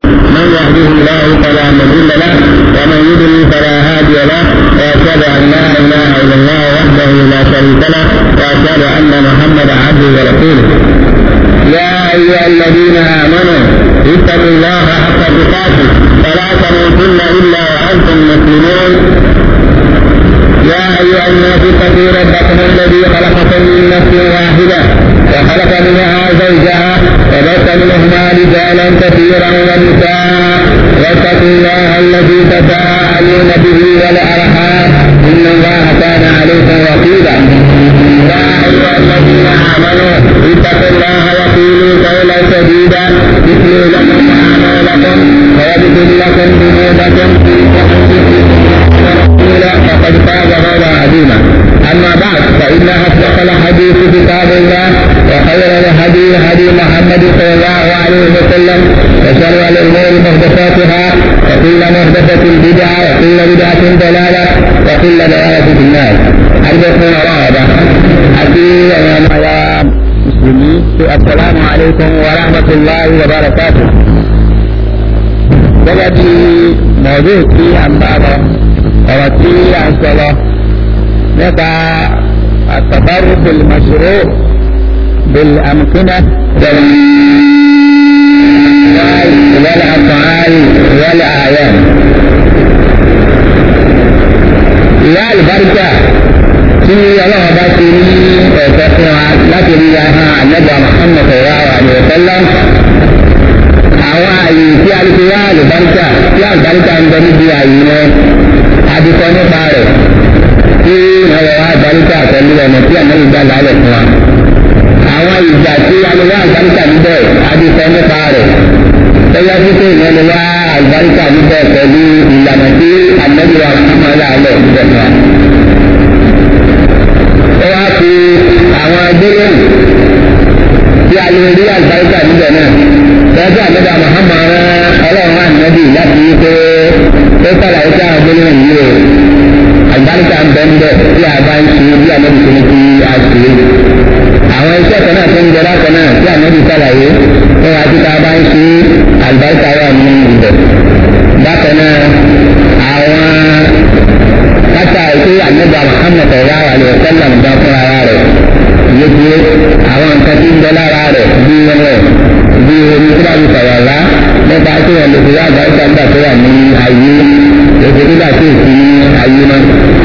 من يهده الله فلا مضل له ومن يضلل فلا هادي له واشهد ان لا اله الا الله وحده لا شريك له واشهد ان محمدا عبده ورسوله يا ايها الذين امنوا اتقوا الله حق تقاته فلا تموتن الا وانتم مسلمون يا ايها الناس اتقوا ربكم الذي خلقكم من نفس واحده وخلق منها زوجها وبث منهما رجالا كثيرا ونساء واتقوا الله الذي تساءلون به والارحام ان الله كان عليكم رقيبا يا ايها الذين امنوا اتقوا الله وقولوا قولا سديدا يتلو لكم اعمالكم ويغفر لكم ذنوبكم ورسولا فقد فاز فوزا عظيما اما بعد فان اصدق الحديث كتاب الله وخير الهدي هدي محمد صلى الله عليه وسلم وشر الامور محدثاتها وكل محدثه بدعه وكل بدعه ضلاله وكل ضلاله في النار حدثنا رغبه حكيم يا مسلمين السلام عليكم ورحمه الله وبركاته gẹ́gẹ́ bí mọ̀ọ́dún tí a ń bá lọ ọ̀rọ̀ tí a ń sọ lọ nípa àtàbárò bìlmàṣúrò bìlámkínà wàlẹ̀ àfààní wàlẹ̀ àyẹ̀. ìyá àlùbáríkà tí ọlọ́run bá ti ní ẹ̀fẹ́ fún wa láti rí ahọ́n àlẹ́gbà Muhammad sallallahu alaihi wasallam àwọn àyè tí a lè fi wá àlùbáríkà tí àlùbáríkà ń bẹ níbi àyè yẹn adìsọ nípa rẹ̀ tí wọ́n wọ wá àlùbáríkà pẹ̀lú ọ̀nà tí ànábì gbà lálẹ́ fún wa. àwọn ìgbà tí a lè wá àlùbáríkà níbẹ̀ adìsọ nípa rẹ̀ tẹ́lẹ̀ títí ìyẹn lè wá àlùbáríkà níbẹ̀ pẹ̀lú ìlànà tí ànábì wa kàmá lálẹ́ níbẹ̀ fún wa. ó wá fi àwọn gbólóhùn tí a lè rí àlùbáríkà níbẹ̀ náà lọ́jọ́ àmọ́dá Muhammad rán ọlọ́run ànábì láti yí pé ó sàlàyé sí àwọn gbólóhùn yìí o àgbáríkà ń bẹ ń bẹ tí a bá ń ṣe bí ànábì tó ní kí a ṣe àwọn iṣẹ́ kan náà tó ń jọra kan náà tí ànábì sàlàyé ó wá sí ká bá ń ṣe àgbáríkà wà ní ibẹ̀ bákan náà àwọn kátà ètò ànábì Muhammad sallallahu alaihi wasallam ń bá fún ara rẹ̀ yéé àwọn nǹkan tí ń bẹ lára rẹ̀ bí rẹ̀ bí omi tí wàá fi sọ̀rọ̀ lá nípa tí wọ́n lè fi wá àgbáríkà nígbà tó wà ní ayé èdè nígbà tí èsì ní ayé náà.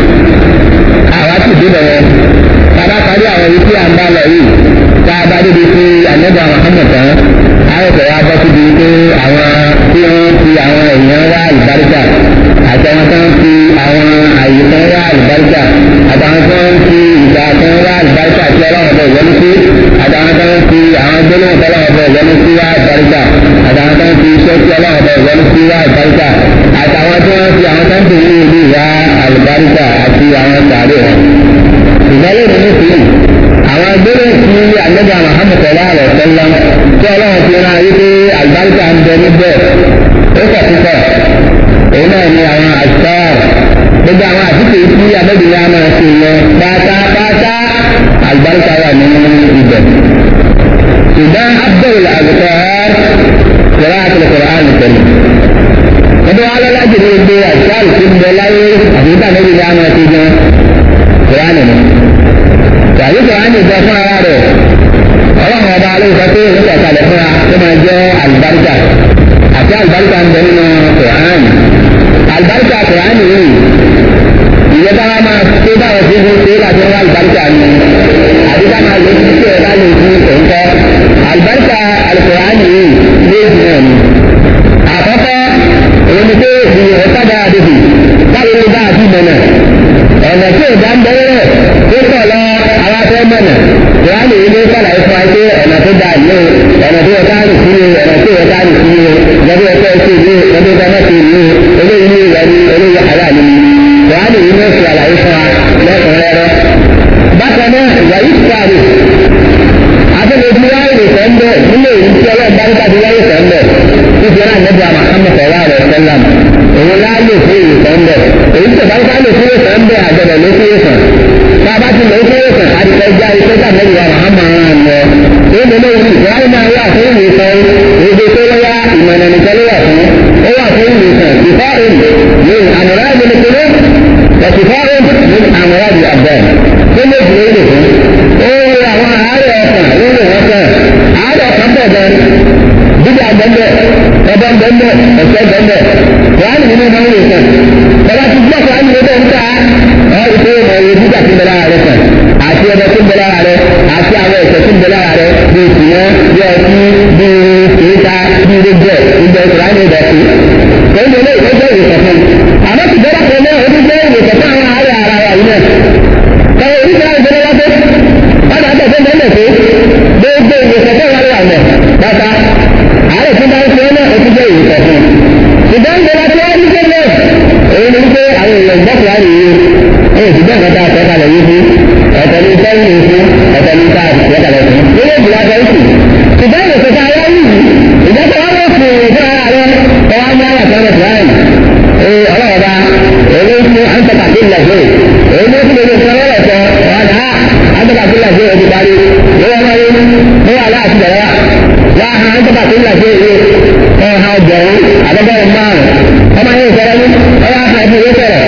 àwa sì débẹ̀ yẹn bàbá parí àwọn ibi tí a ń bá lọ yìí tá a bá débi sí ànẹ́bà Muhammad tán àyẹ̀fẹ̀ wa bọ́ síbi pé àwọn tí wọ́n fi àwọn èèyàn wá àlùbáríkà àti àwọn tó ń fi àwọn àyè kan wá àlùbáríkà àtàwọn tó ń fi ìgbà kan wá àlùbáríkà tí ọlọ́run bẹ̀ wọlé sí àtàwọn tó ń fi àwọn gbólóhùn tó ọlọ́run bẹ̀ wọlé sí wá àlùbáríkà àtàwọn tó ń fi iṣẹ́ tí ọlọ́run bẹ̀ wọlé sí wá àlùbáríkà àtàwọn tó ń fi àwọn tó ń tẹ̀lé ìlú wá àlùbáríkà àti àwọn sàárè wọn. ìgbàlẹ̀ mi ní sùúrù àwọn gbólóhùn tí àgbẹ̀dẹ Muhammad sallallahu alaihi wasallam tí ọlọ́run fi rán ayé pé àlùbáríkà ń bẹ níbẹ̀ ó kọ̀ púpọ̀ òun náà ni àwọn àṣà gbogbo àwọn àtúntò tí abẹ́bìnrin a máa ṣe yẹn pátápátá àlùbáríkà wà nínú ibẹ̀. ṣùgbọ́n abdul azukar yàrá àtúntò àrùn pẹ̀lú. ẹgbẹ́ wa lọ́la jù ní gbogbo àṣà àlùkò ń bẹ láyé àti ìgbà abẹ́bìnrin a máa ṣe yẹn kùránì ni. tàbí kùránì jẹ fún ara rẹ̀ ọlọ́run ọba alóòfẹ́ pé òun kọ̀ọ̀kalẹ̀ fúnra tó máa jẹ́ àlùbáríkà àti àlùbáríkà ń bẹ nínú kùránì àlùbáríkà kùránì yìí ìyẹn bá máa tó báwọn tó fún ṣe láti wá àlùbáríkà ni àbí bá máa lè fi ṣe ẹ̀dá lè fi òǹkọ́ àlùbáríkà àlùkùránì yìí méjì náà ni. àkọ́kọ́ òun ni pé ìyẹn ọ̀kadà àdébì báwo ni bá àti mọ̀nà ọ̀nà tí ò dá ń bẹ́rẹ̀ tó pọ̀ lọ àwọn afẹ́ mọ̀nà kùránì yìí ló sàlàyé fún wa pé ọ̀nà tó dáa ní o ọ̀nà tó yẹ ká rìn sí o ọ̀nà tó yẹ ká rìn sí o lọ́dún ẹ̀kọ́ ẹ̀kọ́ ìlú lọ́dún ẹ̀kọ́ ẹ̀kọ́ ìlú eléyìí ní ìwà ní eléyìí àrà ni kùránì yìí ló fi àlàyé fún wa lẹ́kùnrẹ́rẹ́. bákan náà ìwà yìí sáré afẹ́lẹ́bí wáyé nìkan ń bẹ̀ nílé ìlú tí ọlọ́run bá ń tàbí wáyé kan bẹ̀ níbi náà nẹ́bí Muhammad sallallahu alaihi wasallam òun láàlè fún ìlú kan bẹ̀ èyí tó bá ń sáré fún ìlú kan bẹ̀ àgbẹ̀dẹ̀ ló fún ìlú kan tá a bá ti lè fún ìlú kan àdìpẹ́ já iṣẹ́ tá nẹ́bí Muhammad ń lọ èyí lè lóyún ìwáyé náà wà fún ìlú kan èdè tó lọ́yà ìmọ̀ ìmọ̀nà nìkan ló wà fún ó wà fún ìwòsàn ìfáàrùn ní àmọ̀rá ìgbẹ̀lẹ̀kẹ̀lẹ̀ ìfáàrùn ní àmọ̀rá ìgbẹ̀lẹ̀ tó lè dúró lè fún ó rí àwọn àárẹ̀ ọkàn lórí wọn kàn àárẹ̀ ọkàn pọ̀ gan dídá gbẹ́ndẹ̀ ọba gbẹ́ndẹ̀ ọ̀sẹ̀ gbẹ́ndẹ̀ wàhálì nínú ìmọ̀ ìwòsàn ọba ti gbọ́ kọ́ àyè lọ́dọ̀ ń ta ọ̀ ìpè ìmọ̀ ìwé dídá ti bẹ̀rẹ̀ ààrẹ kan àti ọmọ tó ń bẹ lára rẹ àti àwọn ẹ̀sẹ̀ tó ń bẹ lára rẹ bí ìsìnyẹ́ bí ọtí bí ìta bí gbogbo ẹ̀ gbogbo ìsìnyẹ́ ní ìdọ̀tí. Kòńdé lé ìwọ́jọ́ ìwòsàn fún mi. Àmọ́ ti bẹ́rẹ̀ kan náà ó ti jẹ́ ìwòsàn fún àwọn àárẹ̀ ara wa yìí náà. Kọ̀wé oríṣiríṣi ìgbẹ́lẹ́ wá pé wọ́n máa tẹ̀sẹ̀ bẹ́ẹ̀ pé gbogbo ìwòsàn fún àwọn àwọn bàtà àárẹ̀ tí wọ́n fi ọ́nà ó ti jẹ́ ìwòsàn fún. Ìgbà ń gbọ́dọ̀ tí wọ́n ń gbé náà èyí ni wípé àwọn èèyàn gbọ́kùnrin àrùn yìí ó ti bẹ́ẹ̀ kọ́ta àtọ́kalẹ̀ yìí fún ọ̀tọ̀ ní sẹ́yìn fún ọ̀tọ̀ ní ká àtìsẹ́kàlẹ̀ fún nínú ìgbìmọ̀ àtọ̀ ìsìn ṣùgbọ́n ìṣẹ̀ta ayé yìí ìjọba wọn ló fún ìfún ara rẹ ọwọ́ ní àwọn àtàwọn ìsìláyìn ee ọlọ́ọ̀ba èyí fún àǹtọ̀kàtì ìlàjẹ́ èyí ló fún èdè ìfún ọlọ́ọ̀ sọ ọ̀dà àǹtọ̀kàtì ìlàjẹ́ èdè parí wọ́n wáyé wọ́n wà láti bẹ̀rẹ̀ wá ha àǹtọ̀kàtì ìlàjẹ́ èyí ọ̀hà ọgbẹ̀rún àdọ́gbẹ̀rún márùn ọmọ yẹn ìfẹ́rẹ́ ní ọwọ́ àfẹ́ ìfẹ́ ìfẹ́rẹ́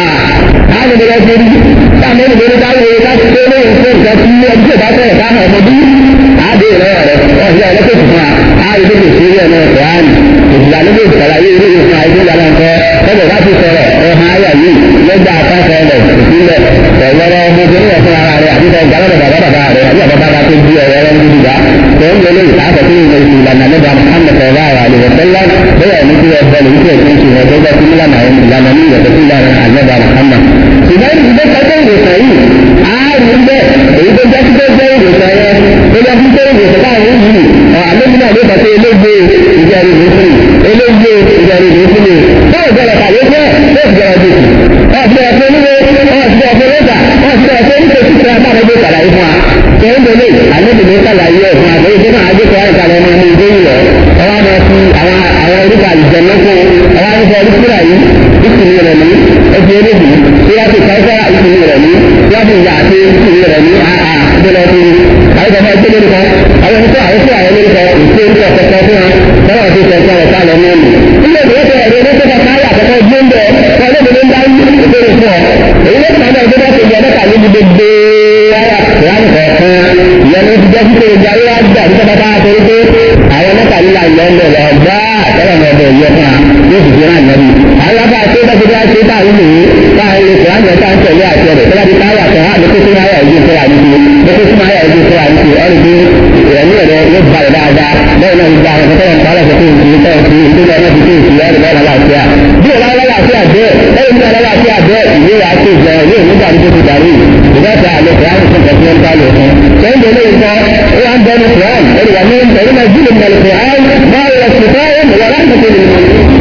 àwọn ìbẹ̀rẹ̀ ti rí táwọn ìbẹ̀rẹ̀ bá wọlé láti tó lé ìfẹ́ ìfẹ́ tí ọjọ́ ìbá fẹ́ ẹ̀ká hàn ọmọdé àádé rẹ̀ rẹ̀ ọ̀sẹ̀ ẹlẹ́kẹ̀ fún wa àádé tó lè ṣeré ẹ̀nà ìfọ̀hán ìfìlà ló lè ṣàlàyé ilé ìfún àìsí ìlànà ńkọ ọbẹ̀ bá ti sọ̀rọ̀ ọ̀hán ayà yìí lọ́gbà àpáṣẹ rẹ̀ ìpínlẹ̀ ọ̀wọ́rọ̀ ọmọbìnrin ẹ̀fún ara rẹ̀ àti ìfẹ́ ìgbàlódé bàbá bàbá rẹ̀ àti bàbá bàbá tó di ọ̀rọ̀ rẹ̀ níbi ìgbà tó ń lé lóyún àtọ̀ tó ń lè fi ìlànà lọ́gbà Muhammad sọ̀rọ̀ àwọn àlè wọ̀sẹ́lá bẹ́ẹ̀ ní kí ẹgbẹ́ lè fi ẹ̀sìn ìṣòro tó gbà sí ìlànà ìlànà ní ìyẹ̀tọ̀ sí ìlànà àlọ́gbà Muhammad. ṣùgbọ́n ìdílé kọjá ìwòsàn yìí ààrùn bẹ́ẹ̀ èyí tó jẹ́ títọ́ jẹ́ ìwòsàn yẹn tó jẹ́ títọ́ ìwòsàn káàrùn yìí àlejò náà ló pàṣẹ elégbé ìjẹrin ìwòsàn elégbé ìjẹrin ìwòsàn bẹ́ẹ̀ bẹ̀rẹ̀ kàwé jẹ́ bẹ́ẹ̀ bẹ̀rẹ̀ dùkù ọ̀sẹ̀ ọ̀sẹ̀ oníwé ọ̀sẹ̀ ọ̀sẹ̀ lẹ́tà ọ̀sẹ̀ ọ̀sẹ̀ oníṣẹ́ títí agbára gbé sàlàyé fún wa kẹ́hìndínlẹ̀ àlejò ní sàlàyé ẹ̀ fún àgbẹ̀yẹ tó náà àjẹkọ̀ àìsàlẹ̀ ọmọ ní ìdó yìí lọ ọwọ́ àmọ́ fi àwọn àwọn oríkà àlùjẹ lọ́kọ̀ ọwọ́ àmọ́ fi oríkà yìí ìsìn rẹ̀ ní ẹbí eléyìí tí wọ́n ti kọ́ ìsìn rẹ̀ ní wọ́n ti yà àti ìsìn rẹ̀ ní àà gbọ́dọ̀ fi àìsàn máa gbé lórúkọ àwọn oníṣẹ́ àìsàn àwọn lórúkọ ìṣe orí ọ̀kọ̀ọ̀kan fún wọn tọ́wọ́ ti sẹ̀kọ́ rẹ̀ sálọ ní ẹ̀mí. ilé ìwé tẹ ẹ̀rọ ní sẹ́kọ̀ káyà àkọ́kọ́ gbé ń bẹ̀ wọ́n lé mi ń dá ìbéèrè fún ọ. èyí ló ti máa bẹ̀rẹ̀ gbọ́dọ̀ ti yẹ mẹ́ta níbi gbogbo ara ìyáni kọ̀ọ̀kan ìyẹn ló ti jẹ́ sí pé ìjà yóò gbà ní sẹ́kọ̀ káyà torí pé àwọn mẹ́ta nílà ìyẹn ń bẹ̀ lọ gbá àtẹ́wọ̀n ọ̀bẹ̀ ìyẹ fún wa yóò sì fi hàn lẹ́bi. alábà tó bá ti dá ṣe tá àwọn ènìyàn tá a lè fẹ́ àjọ tá a ń tẹ̀lé àti ọ̀rẹ́ tó bá ti káyà kan á lókè sínú ayà ìdí ìfẹ́ àdìsí lókè sínú ayà ìdí ìfẹ́ àdìsí ọ̀rẹ́ bí ìrẹ̀lú ẹ̀rẹ́ yóò bá rẹ̀ dáadáa bẹ́ẹ̀ náà gba àwọn ọ̀sẹ̀ tẹ́lẹ̀ nípa ọ̀sẹ̀ tó ń fi tẹ́lẹ̀ fi ìdílé ọ̀nà fi kéèkì ẹ̀rẹ́ bẹ́ẹ̀ lálàáfíà bí ìlà lálàáfíà bẹ́ẹ̀ ẹ̀rẹ́ ní lálàáfíà bẹ́ẹ̀ ìwé wa tó jẹ ìwé nígbà tó ti darí ìdáta àlẹ́ kìláàmù fún kẹfì ń bá lò fún. sẹ́yìn tó léyìn kan ó wá ń bẹ́ẹ̀ ní kìláàmù ẹ̀rẹ́ wà ní ẹ̀rẹ́ náà jílẹ̀ ní kìláàmù máa yọ ṣùgbọ́n wà láti fi lè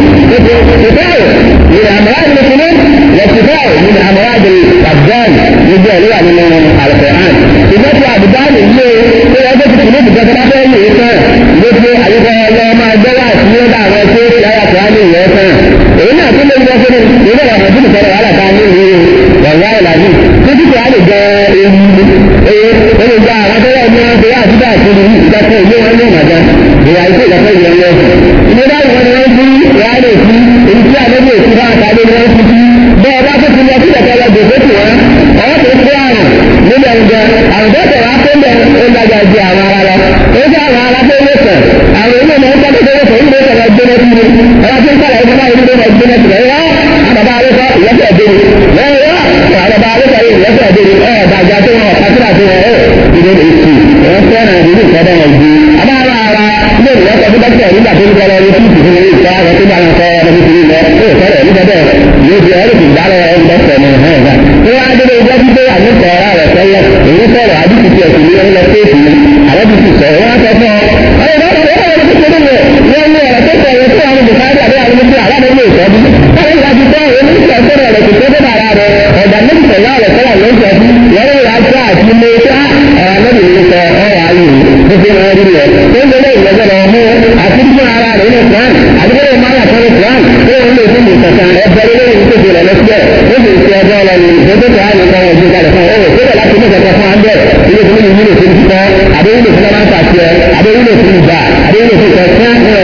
ṣùgbọ́n من أمراض المسلمين والشفاء من أمراض الأبدان يجي لها من القرآن إذا في أبدان اللي هو هذا في القلوب جسد هذا يسمى يجي أيها الله ما جوا سيدا وسيد لا يقرأ يسمى هنا كل الجسد إذا لم يكن ترى على كامل والله العظيم كنت تعالى جاء إيه إيه جاء مثلا من جاء سيدا كل إذا كان يوم يوم هذا هو أيضا إذا كان يوم يوم إذا كان يوم يوم يعني إن جاء نبي سيدا àtàlẹ́ ní wọ́n fi bẹ́ẹ̀ bá tó ti lọ sí ìdàkẹ́ ọjọ́ tó tù wọ́n ọwọ́ tó fi àrùn nílẹ̀ ǹjẹ́ àrùn tó tẹ̀wá tó ń bẹ̀ ń dájà ju àwọn ara lọ ó jẹ́ àwọn ara tó lè sẹ̀ àwọn ilé ìmọ̀ ń tọ́jú tó lè sẹ̀ ń lè sẹ̀rẹ̀ gbé lẹ́sí ni ọba tó ń kọ́lá ìfọ́nà ìlú lè gbé lẹ́sí rẹ̀ yá àbàbà alẹ́sọ ìyẹ́sẹ̀ ẹ̀dẹ́ ni wọ́n yá àbàbà alẹ́sọ ìyẹ́sẹ̀ ẹ̀dẹ́ ni ẹ̀ dàjà tó wọn kásílà tó wọn ẹ̀ ìdè lè tù wọ́n fẹ́ràn ìdílé ìkọ́dọ̀ wọn ju àbá ara ara ilé ìwọ́sọ̀ tó dọ́kítà nígbà tó ń kọ́ lọ ní títì fún ilé ìta àwọn tó bá wọn kọ́ ọmọ tuntun lọ ó fẹ́rẹ̀ nígbà bẹ́ẹ̀ yóò fi ẹ̀rọ ìgbà lọ ẹ̀rọ ìdọ́kítà ní ẹ̀hán ẹ̀hán tó wá dé ìjọ tí pé àmì sọ̀rọ̀ rẹ̀ tẹ́lẹ̀ èyí sọ̀rọ̀ àdìsí ti ẹ̀sìn ní ẹ̀rọ kéèkì ni àwọn ti ti sọ̀rọ̀ wọn sọ fún ọ. ọ̀rọ̀ ìbá wọn wọ́n wọ́n ti ṣe nínú wọn ní ọ̀rọ̀ tó sọ̀rọ̀ tó àwọn bùkárí àbí àwọn ọmọdé aláàbò ní ìtọ́jú. báwo ni láti tọ́ ẹni tí ọ̀sẹ̀ rẹ̀ rẹ̀ kò tó dé bàrà rẹ̀ ọ̀dà méjì sọ̀rọ̀ rẹ̀ sọ̀rọ̀ ló ń sọ fún yẹ́rọ ìyá tó àti ilé tó ọ̀rọ̀ lórí ìlú sọ ọ̀rọ̀ ayé bó ṣe máa rí rẹ̀ tó ń lé ìgbẹ́jọ́ lọ mú àti fún ara rẹ̀ nínú Quran àdúgbò máa yà sọ́rọ̀ Quran tó ń lè fún ìtọ̀sán ẹgbẹ́ lórí ìtòkè rẹ̀ lọ́sílẹ̀ ó sì ti ọjọ́ lọ ní ìgbésẹ̀ tó wà ní ìkọ́ ọjọ́ kalẹ̀ fún ọwọ́ tó láti ní ìjọba fún àndẹ̀ ilé tó ní ìwúlò fún títọ́ àbẹ́wúlò fún ọmọ àti ẹ̀ àbẹ́wúlò fún ìgbà àbẹ́wúlò fún ìtọ́sán ní ọ̀sán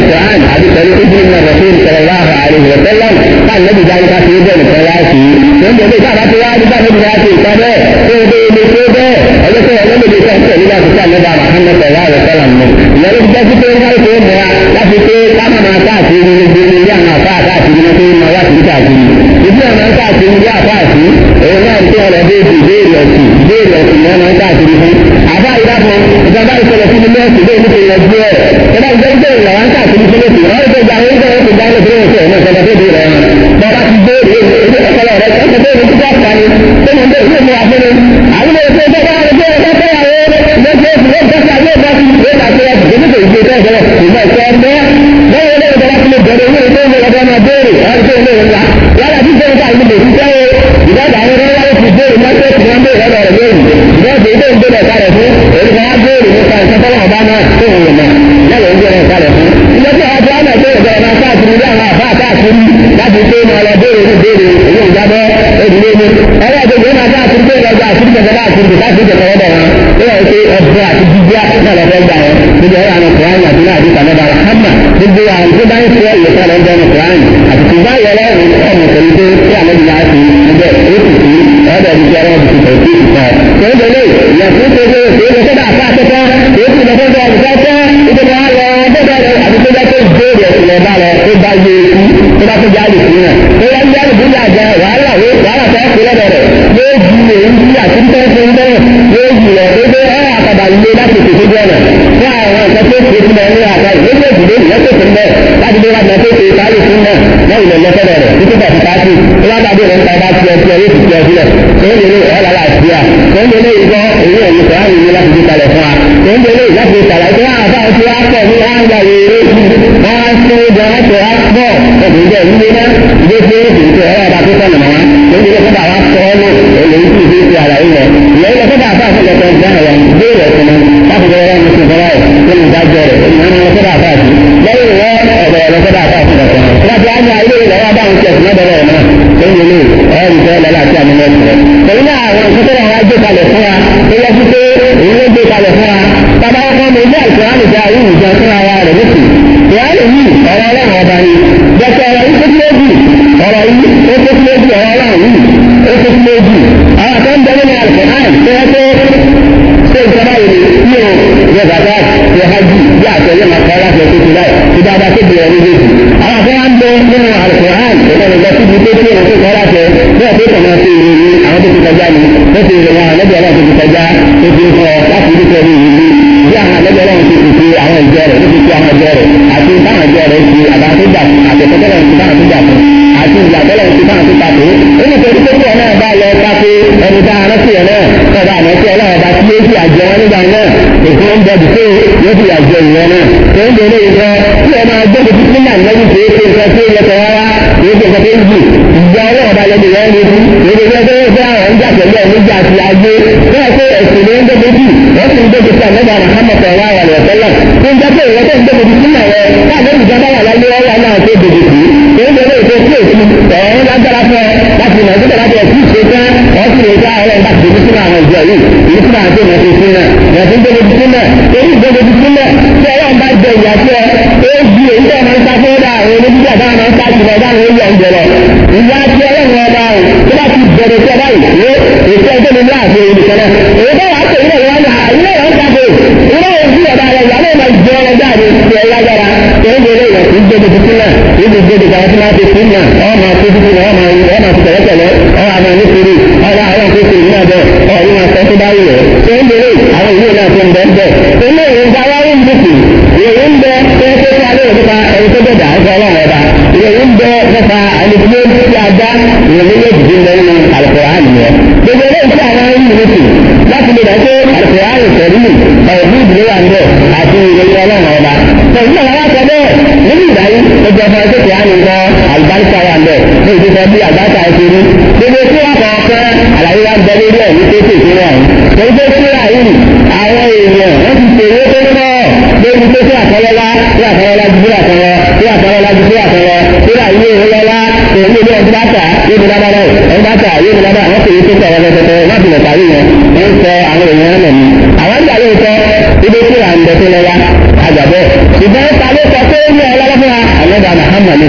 àti pẹ̀lú ìdílé náà rẹ̀ fún ìṣẹ̀lẹ̀ láàbà àríwá tẹ́lẹ̀ káà lẹ́bi jáde ká fi ó bẹ̀rẹ̀ kan wá sí i tó ń bẹ̀rẹ̀ káà ti wá ní káà lẹ́bi láti ìta bẹ́ẹ̀ tó ń bẹ̀rẹ̀ tó bẹ́ẹ̀ ọjọ́ tó ọjọ́ lè sọ pé nígbà tó sáà lẹ́ba Muhammad sallallahu alaihi wasallam mọ̀ ìyẹn ló jẹ́ sí pé ń kárí tó mọ̀ láti pé káma máa káàkiri gbogbo ilé àwọn àfa káàkiri ní pé máa wá sí káàkiri ìdí àwọn káàkiri ilé àfa àti òun náà ń tẹ́ ọ̀rọ̀ bí ìbéèrè ọ̀sìn ìbéèrè ọ̀sìn ni wọ́n máa ń káàkiri fún àbá ìdáfọ̀ ìjọba ìṣẹ̀lẹ̀ fún ilé ẹ̀sìn bẹ́ẹ̀ nípa ìyẹn gbé ẹ̀ ìjọba ìjọba ìjọba ìjọba ń káàkiri fún ẹ̀sìn wọ́n ti gba àwọn ìjọba ìjọba ìjọba ìjọba ìjọba ìjọba ìjọba ìjọba ìjọba bọ́lá ti béèrè èdè ọpọlọ rẹ ọkọ béèrè tó bá pa ni tó mọ̀ bẹ́ẹ̀ yóò mú wa fún mi àwọn èso tó bá wọn bẹ́ẹ̀ bá fẹ́ àwọn lọ́sẹ̀ èsì wọ́n bá fẹ́ àwọn bá fi ìwé àti ẹ̀sìn tó ní kò ìgbé bẹ́ẹ̀ bẹ́ẹ̀ ìmọ̀ ẹ̀kọ́ ẹ̀mọ́ lọ́wọ́ ilé ìjọba ti lè bẹ̀rẹ̀ owó ilé ìwé ọgbọ́n máa béèrè ọ̀rọ̀ tó ilé ìwé wa yálà tí ìjọba ta ìlú lè fi jẹ́ ìdájọ́ àwọn ọmọ wọn fi béèrè mọ́tò tí wọ́n béèrè lọ́dọ̀ rẹ̀ lóyún ìdájọ́ ilé ìgbélé kalẹ̀ fún èyí kan á béèrè nípa ìsọfọ́nà ọba náà tó wù mọ́ lọ́wọ́ ìgbélé kalẹ̀ fún ìjọba àti àwọn ẹgbẹ́ ìjọba máa káàkiri ní àwọn àbá káàkiri láti pé máa lọ béèrè ní béèrè èyí ò jábọ́ òdìlé ní ọwọ́ àgbègbè máa káàkiri pé lọ́jọ́ àti ìjọba káàkiri káàkiri ìjọba ọ̀dọ̀ wọn ó yẹ kí ọ̀bọ àti jíjá náà lọ́fẹ́ gbà wọn níbi ọ̀rọ̀ àwọn kùránì àti náà àdìsá náà bára hàmà gbogbo àwọn tó bá ń fẹ́ ìyẹ̀fẹ́ lọ ń bẹ́ẹ̀ kùránì àti tó bá yẹ lọ́rùn ọmọ pẹ̀lú pé kí àwọn ìlú àti ẹgbẹ́ ètò sí ọ̀dọ̀ ìjọ ọ̀rọ̀ ti tẹ̀ sí ìkọ́. Tòun lè yẹ fún gbogbo èdè lọ́sọ̀dọ̀ àfa àtẹ́tọ́ èyí lọ́sọ̀dọ̀ ọ̀dùnkọ́ ìdíje wa lọ bẹ́ẹ̀ rẹ̀ àti tó bá tó ìbéèrè ìlẹ̀ bá lọ tó bá yé ikú tó bá tó jáde sí náà. Tó wá ń jáde sí àjẹ wàhálà wo wàhálà tó kú lọ́dọ̀ rẹ̀ yóò ju èyí bí àti tó ń fún bẹ́ẹ̀ yóò ju rẹ̀ gbogbo ẹ̀ àkàbà ilé láti tètè jẹ́ rẹ̀ fún àwọn nǹkan tó ṣe fún ẹ ní àgbà ìgbésẹ̀ ìdílé ìyẹn tó fún bẹ́ẹ̀ láti dé wájú tó ṣe ìtàlẹ̀ fún náà lẹ́yìn lọ lọ́sọ̀rọ̀ rẹ̀ títí bàtí káàkiri tó bá dàbí rẹ̀ ń ta bá tiẹ̀ tiẹ̀ yóò fi tiẹ̀ sílẹ̀ tó ń lélẹ̀ ẹ̀ lára àtìyà tó ń lélẹ̀ ìgbọ́ èyí ẹ̀yìn tó wà nínú láti fi kalẹ̀ fún wa tó ń lélẹ̀ láti sàlàyé tó wà fáwọn tí wàá pọ̀ ní wọn gba èrè wọn á ṣe é jọ wọn tó wá pọ̀ ọ̀gbìn jẹ́ ìdílé náà ìdí ṣe é ṣe é ọ̀rọ̀ àti sọ̀nà mọ́ tó ń lélẹ̀ kó bá wa sọ ọ́ lò èlé tí ìdí ṣe àlàyé rẹ̀ ìyẹn lọ kó bá fà fún ẹ̀kọ́ ìgbà rẹ̀ béèrè ẹ̀sìn náà láti bẹ̀rẹ̀ rẹ̀ mùsùlùmí fọlá ẹ̀ tó ń dájọ́ rẹ̀ ìyẹn lọ kó bá fà sí lẹ́yìn rẹ̀ ọ̀bẹ̀ rẹ̀ kó bá fà fún ẹ̀kọ́ láti á ní ayé rẹ̀ wá báwọn ṣe ẹ̀sìn náà bẹ̀rẹ̀ náà tó ń lélẹ̀ ọ̀rọ̀ ìfẹ́ lọ́la àti àmì náà rẹ̀ pẹ̀lú náà àwọn ìṣẹ́ tó wà gbé kalẹ̀ fún wa tó yẹ kí pé èyí ló gbé kalẹ̀ fún wa bàbá ọkọ mi ilé àìsàn àmì ìjà yìí ìjà fún ara rẹ̀ lókè ìyáàlú yìí ọ̀rọ̀ ọlọ́run ọba ni jẹ́sẹ̀ ọ̀rọ̀ yìí tó kí lójú ọ̀rọ̀ yìí ó tó kí lójú ọ̀rọ̀ ọlọ́run yìí ó tó kí lójú àwọn kan bẹ nínú àìsàn àì tó yẹ pé ṣé ìjọba yìí ní o yẹ bàbá yẹ hajj bí àtẹ yẹ máa kọ́ láti ẹ̀kọ́ sílẹ̀ tí dáadáa tó bẹ̀rẹ̀ ní lójú àwọn kan wá ń bẹ nínú àìsàn àì tó kọ́ lọ síbi tó tí òun tó kọ́ láti ẹ̀ bẹ́ẹ̀ tó kọ̀ máa ṣe ìròyìn àwọn tó ti kọjá ni ó ti rìn wọn àlẹ́bí ọlọ́run tó ti kọjá tó ti kọ láti ibi tó rí ìlú bí àwọn àlẹ́bí ọlọ́run ti fi àwọn ìjọ rẹ̀ ló fi fi àwọn ìjọ rẹ̀ àti táwọn ìjọ rẹ̀ fi àbátúgbà àtẹ̀kọ́tẹ́lẹ̀ ti táwọn tó gbà fún àti ìyàtọ̀lẹ̀ ti táwọn tó takò ó ní torí pé kí ọ̀ náà bá lọ kápé ẹni tá a rántí ẹ̀ náà ọba àmọ́tí ọlọ́run bá tí ó fi àjọ wọn nígbà náà èkó ń bọ̀ dùkú yóò fi àjọ ìwọ̀n náà tó ń bẹ̀rẹ̀ ìfọ́ tí ẹ máa gbé tuntun nígbà lẹ́yìn tó ṣe nǹkan tó yẹ kọ́ wá kì í ṣe nǹkan tó ń jù ìjọ ọlọ́run bá lẹ́nu rẹ̀ ní ibi èdè rẹ̀ tó fẹ́ àwọn ń jà pẹ̀lú ẹ̀ níjà àti ajé bẹ́ẹ̀ pé ẹ̀sìn ló ń gbé jù wọ́n sì ń gbé tuntun àlẹ́gbà Muhammad ọ̀rọ̀ àwọn ọ̀rọ̀ tẹ́lẹ̀ tó ń jẹ́ pé ìwọ́n tó ń gbé tuntun sílẹ̀ rẹ̀ káàdé ìjọba wà láyé ọwọ́ náà tó dòdò sí tó ń bẹ̀rẹ̀ ètò sí èsì ọ̀rọ̀ lágbára fún ẹ láti mọ̀ nígbà láti ẹ̀sìn ìṣe tán wọ́n sì lè dá ọ̀rọ̀ ìgbà tó sínú àwọn ìjọ yìí èyí fún àwọn tó mọ̀ sí sínú ẹ̀ tó ń gbé tuntun sílẹ̀ èyí gbé tuntun sílẹ̀ tí ọlọ́run bá jẹ ìyá tí ẹ ó di èyí tó máa ń sá fún ọ́dà àwọn onídìrí àbáwọn máa ń sá jùlọ dáhùn ó yẹ ìjọ lọ ìyá tí ọlọ́run ọba ò tó bá ti bẹ̀rẹ̀ tí ọba yìí ó èso ẹgbẹ́ mi láàfin èyí nìkan náà èyí bá wàá pè ilé ìwọ́n náà ilé ìwọ́n ń sàbò ilé ìwọ́n sí ọba rẹ̀ ìyá náà máa jẹ ọ̀rọ̀ jáde ti ẹ̀ lágbára tó ń gbélé ìwọ̀n tí ń gbé tuntun sílẹ̀ tí ń gbé tuntun àwọn tí máa ti fún náà ọ̀ máa tó tuntun náà ọ̀ máa ọ̀ máa ti tẹ̀lẹ́tẹ̀lẹ́ ọ̀ àmọ́ ní sùúrù ọ̀ àwọn àwọn tó ti ní àbẹ̀ ọ̀ ní wọn sọ tó bá wù ẹ́ tó ń gbélé àwọn ìwé náà tó ń bẹ́ bẹ́ ilé ìwé gba wáyé ń bùkù ìwé ń bẹ tó ń tẹ́tí alẹ́ nípa ẹni tó bẹ̀dà ń sọ ọlọ́run ọba ìwé ń bẹ nípa ẹni tó ń tí a dá ìwé méjèèjì ń bẹ nínú Al-Qur'an nìyẹn gbogbo ilé iṣẹ́ àwọn ẹni nìyẹn láti lè dá pé Al-Qur'an sẹ̀rí ọ̀rọ̀ ìdílé wà ń bẹ̀ àti ìwé ọlọ́run ọba pẹ̀lú àwọn akọ bẹ́ẹ̀ nínú ìdáyé gbogbo ọmọ ẹgbẹ́ tí a ń lọ àlùbáríkà wà ń bẹ̀ ní ìdíje bí àgbàkà ẹ̀ṣẹ̀ ní gbogbo tí wọ́n kọ̀ ọ̀fẹ́ àlàyé wa ń bẹ lórí ẹ̀ ní tètè tí wọ́n ń gbogbo tí wọ́n àyè àwọn èèyàn wọ́n ti tèrè tó ń bọ̀ lórí pé tí àtọ́lọ́lá tí àtọ́lọ́lá ju bí àtọ́lọ́ tí àtọ́lọ́lá ju bí àtọ́lọ́ tí àyè ìrọlọ́lá èmi ní ọdún bàtà yóò mi lábàrá ẹ̀ bàtà yóò mi lábàrá àwọn kèé tó sọ̀rọ̀ lọ́tọ̀tọ̀ láti lọ parí yẹn wọ́n sọ àwọn èèyàn náà ní. àwọn ìgbà ló sọ ibi tí à ń bẹ tó lọ́wọ́ àjàbọ̀ ṣùgbọ́n ta ló sọ pé ó ní ọlọ́lọ́ fún wa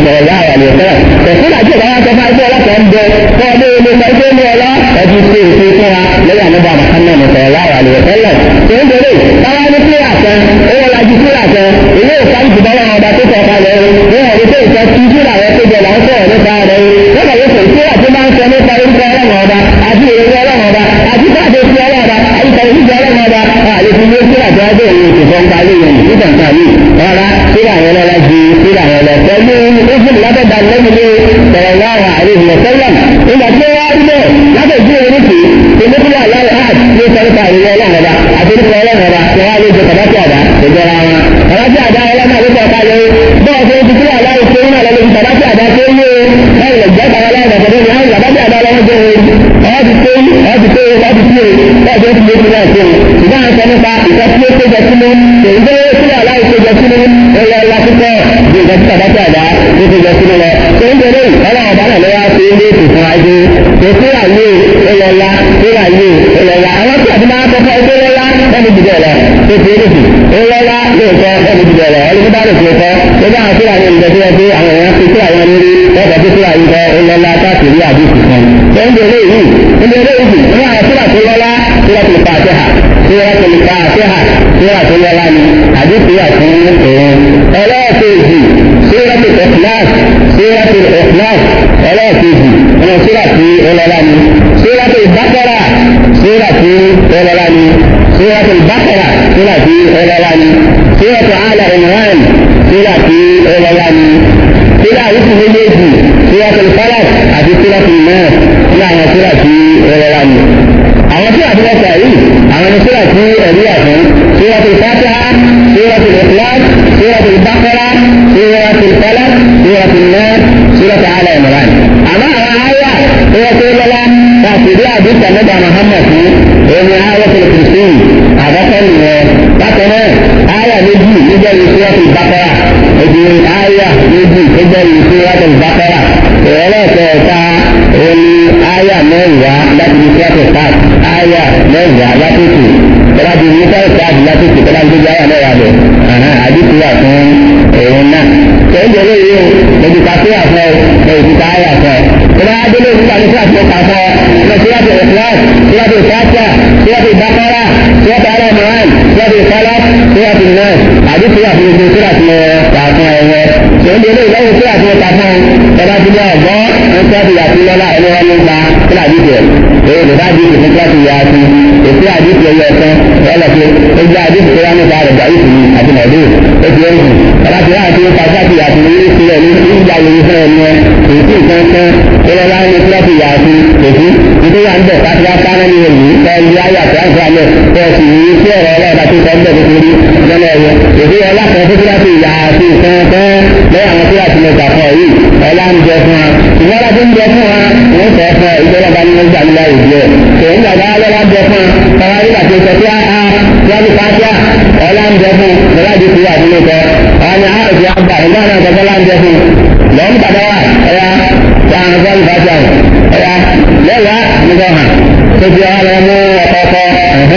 sọ̀rọ̀ yá àwọn àlè sọ̀rọ̀ tẹ̀sí àti ìdáwà sọ fún ẹgbẹ́ ọlọ́pàá ń bẹ fún ọdún ilé ẹgbẹ́ ní ọlọ́ ẹbí ṣe èsì fún wa lẹ́yìn àmúbà Muhammad sọ̀rọ̀ yá àwọn àlè sọ̀rọ̀ tó ń bèrè táwa ní kíláà kan owó lajú kíláà kan ilé ìsáyìí ti bọ́lá ọba tó sọ kalẹ̀ ní ọ̀rẹ́ tó ìfẹ́ tí kíláà rẹ tó jẹ là ń sọ̀rọ̀ nípa rẹ lọ́nà yóò fẹ́ kíláà tó máa ń sọ nípa orúkọ ọlọ́run ọba àti èrè ọlọ́run ọba àti káàdé sí ọlọ́run ọba àti kàwé ọlọ́run ọba àlè fi ní kíláà tó wájú òun ìfẹ́ ń parí yẹn nígbà kan yìí rárá kíláà yẹn lọ́la ju kíláà yẹn lọ pẹ̀lú ìfún lábẹ́dà lẹ́mìlẹ́ sọ̀rọ̀láwà àríwọ̀ sẹ́lẹ̀m nígbà tí wọ́n rí bẹ́ẹ̀ lábẹ́jú oríṣi ìmúkúrò aláwọ̀ áàt ní sọ́ríkà àríwọ̀ ọlọ́run ọba àti nípa ọlọ́run ọba tí wọ́n á lè jẹ kàdákì àdá ìjọra wọn. kàdákì àdá ọlọ́run àti ọ̀ka yẹ bọ́ọ̀ tó ti kúrò aláwọ̀ tó ń náà lọ́lọ́ kàdákì àdá tó ń yé báyìí lọ jẹ́ kàdákì àdá tó ń yé àwọn kàdákì àdá lọ́wọ́ jẹ́ ọ̀ ti tó ọ̀ ti tó ọ̀ ti tó bẹ́ẹ̀ tó ti lé kúrò àti ọ̀ ìgbà ń sọ nípa ìkọ́ tí ó tó jẹ sínú èyí tó kúrò aláwọ̀ tó jẹ sínú ẹ̀rọ ọlá púpọ̀ bí ìgbà tí kàdákì àdá tó tó jẹ sínú lọ tó ń bẹ̀rẹ̀ ọlọ́run ọba náà lọ́wọ́ ṣe ilé ètò fún ajé tó kúrò àyè ẹlọ́lá kúrò àyè ẹlọ́lá àwọn tí àti máa kọ́kọ́ ẹgbẹ́ lọ́lá ẹni jùlọ lọ tó fi èdè ẹlọ́lá lóòótọ́ ẹni jùlọ lọ ẹni bá lè fi kọ́ ẹgbẹ́ àwọn kúrò àyè ìjọ tó yẹ pé àwọn èèyàn fi kúrò àwọn lórí lọ́kọ̀ tó kúrò àyè kọ́ ẹlọ́lá káàkiri àdúgbò kan tó ń bẹ̀rẹ̀ yìí ń bẹ̀rẹ̀ yìí ní àwọn kúrò àti lọ́lá kúrò àti fàtẹ́hà kúrò àti fàtẹ́hà kúrò àti lọ́lá ni àdúgbò àti òun ẹlẹ́ẹ̀kejì سورة الإخلاص سورة الإخلاص ولا تيجي أنا سورة ولالاني سورة البقرة سورة ولالاني سورة البقرة سورة ولالاني سورة آل عمران سورة ولالاني سورة اسم اليجي سورة الفلق أبي سورة الناس لا هي سورة ولالاني àwọn tí àti wọ́n sàrí àwọn ní síra tí ẹ̀rí àfún síra tí fatiha síra tí ìflas síra tí bakara síra tí falak síra tí náà síra tí ala imran àmọ́ àwọn àyà tó yẹ kó lọ́la láti rí àdúgbò nígbà muhammad fún ẹni àyà tó lè fi sí àbákọ́ nìyẹn bákan náà àyà méjì nígbà yìí síra tí bakara èdè àyà méjì nígbà yìí síra tí bakara ìrọ̀lẹ́kẹ̀ẹ́ta ẹni àyà mẹ́wàá láti fi síra tí fat aya mẹ́wàá látòkè tọ́lá ti ní sáré káàdì látòkè tọ́lá ti gbé aya mẹ́wàá lọ àdìsí wà fún òun náà tẹ́lẹ̀ lóye o lójú ká sí àfọ lójú ti ká aya fọ tọ́lá adélé nípa ní síláàtì ọkà fọ lọ síláàtì ẹ̀fúláàt síláàtì ìfáàtà síláàtì ìbákọ́rà síláàtì ara mìíràn síláàtì ìfálà síláàtì náà àdìsí wà fún gbogbo síláàtì ọkà fún ẹ̀wẹ̀ tẹ́lẹ̀ lóye lọ́wọ́ síláàtì ọkà fún tọ́lá ti ní ọ̀gbọ́ síláàtì yàtí lọ́lá ẹni wọn ló gba síláàtì tẹ̀ èyí lè bá dìbò fún kíláàsì yà sí èsì àdìsí ẹyẹ ẹ̀kan ọlọ́pẹ́ ó jẹ́ àdìsí tó wá nípa rẹ̀ gbà ìsìn àti mọ̀dé ó ti ń sùn ọba tí wọ́n ti ń pàṣẹ àti yàtí ní ilé sílẹ̀ ní ìjà lórí fún ẹni ẹ èsì nǹkan kan ó lọ wá ní kíláàsì yà sí èsì nítorí wà ń bẹ̀ káfí wá sáná ní èyí ẹni ayé àti àti àlẹ́ tó o sì yí sí ọ̀rọ̀ ọlọ́ọ̀dà tó sọ ń bẹ̀ nítorí lọ́nà ẹ̀yẹ èsì ọlá kan fún kíláàsì yà sí nǹkan kan lẹ́yìn àwọn kíláàsì mẹ́ta fún ọ yìí ọlá ń jẹ fún wa ìwọ́n bá ti ń jẹ fún wa wọ́n sọ fún ọ ìjọba bá ní wọ́n gbà nílá ìdí ẹ̀ tòun gbàgbá lọ́wọ́ ń jẹ fún wa tọ́wọ́ nígbà tó sọ pé a wọ́n ti pàṣẹ ọlá ń jẹ fún lọ́wọ́ àti ìwà àdúgbò kọ́ àwọn ni a ò fi àgbà ìgbà náà kọ́ ọlá ń jẹ fún lọ́wọ́ ń padà wà ẹ̀yà wọ́n á gbọ́ ìbáṣẹ ẹ̀yà lẹ́wàá nígbà hàn tó fi ọwọ́ lọ mú ọkọ̀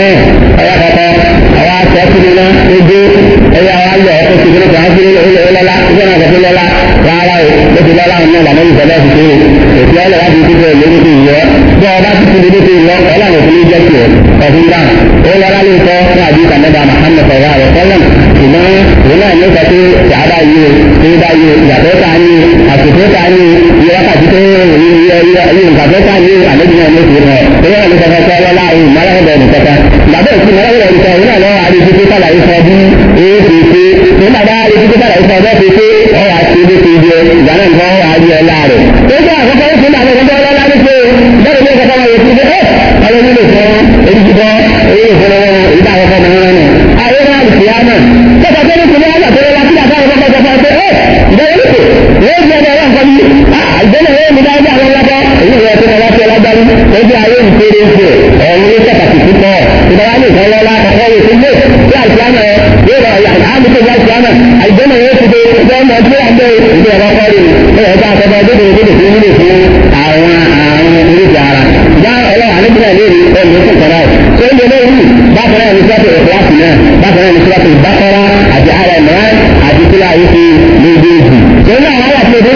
ẹ̀yà kọ̀kọ́ àwọn akọ̀ síbi náà ojú ẹ̀yà wa lọ ó ti gbé kan sí ilé lọ́lá ìgbà náà kọ̀ sí lọ́lá rárá o ó ti lọ́lá ọ̀nà ìlànà ìfọ̀lẹ́ fi ṣe èsì ọ̀lẹ́ láti fi ṣe lórí ti yọ bí ọba ti fi lórí ti lọ ọlọ́run òfin ní jẹ́ tiẹ̀ ọ̀fun dá ó lọ́lá lè tọ́ fún àdìsá mẹ́ta Muhammad sọ̀rọ̀ àrẹ sọ́lẹ̀m ṣùgbọ́n òun náà ní sọ pé ṣàdá yìí o ṣé bá yìí o ìyàtọ̀ ta ni àsìkò ta ni iye wákàtí tó iye ìgbàgbọ́ ta ni àlejò náà ló fi rẹ̀ ó yẹ kí sọ́kọ́ sọ́ lọ́lá òun mọ́lẹ́kọ̀ọ́ nìkẹ́ta ìgbàgbọ́ ìsìn mọ́lẹ́kọ̀ọ́ nìkẹ́ òun náà lọ́wọ́ àdìsí tó sàlàyé fún ọdún èé fi ṣe nígbà bá àdìsí tó sàlàyé fún ọdún fi ṣe ọwọ́ àti ibi ti jẹ ìgbà náà nǹkan ọwọ́ àjẹ ọlá rẹ̀ tó jẹ́ àkọ́kọ́ ó fún àwọn ọmọdé ọlọ́lá ní pé bẹ́ẹ̀ ní ìkọ́kọ́ wọn yóò fi ṣe ẹ́ ọlọ́ nílò fún èyí ti bọ́ èyí ìfún wọn ìgbà àkọ́kọ́ mọ̀ wọn nù. ayé náà lè fi á náà tọ́ka tó ní kùnú ọjà tó lọ́la kí àtàwọn ọmọ ọjọ́ fún ọjọ́ ẹ́ ìbẹ̀rẹ̀ ní kò wọ́n ti ọjọ́ wọn kọ́ ní àgbẹ̀lẹ̀ wọ́n mi dáadáa àwọn ọlọ́pọ̀ èyí ìwọ̀n tó lọ́la tó lágbárí ó jẹ́ ayé ìfèrè ìfè ọ̀run ní pàtàkì púpọ̀ ìdáwà ní ìkan lọ́la ọkọ̀ yìí tó lé bí àìsíámà ẹ yóò rọ ìyá àmúṣe bí àìsíámà àìgbẹ́mọ̀ yóò ti dé ìjọ ọmọ tí wọ́n gbé ìjọ ọkọ̀ kọ́ rí ẹ̀yọ̀ bá àkọ́kọ́ dédé dédé fún nílé fún àwọn àrùn oríṣi ara já ọlọ́wà nígbà lè rí ẹ̀mí fún kọ́ra ẹ̀ tó ń lé yìí bákan náà ní sọ́tò ìfúláṣì náà bákan náà ní sọ́tò ìbákọ́rá àti ara ìmọ̀ràn àti sílá yìí fi méjèèjì tó ń náà wọ́n wà fún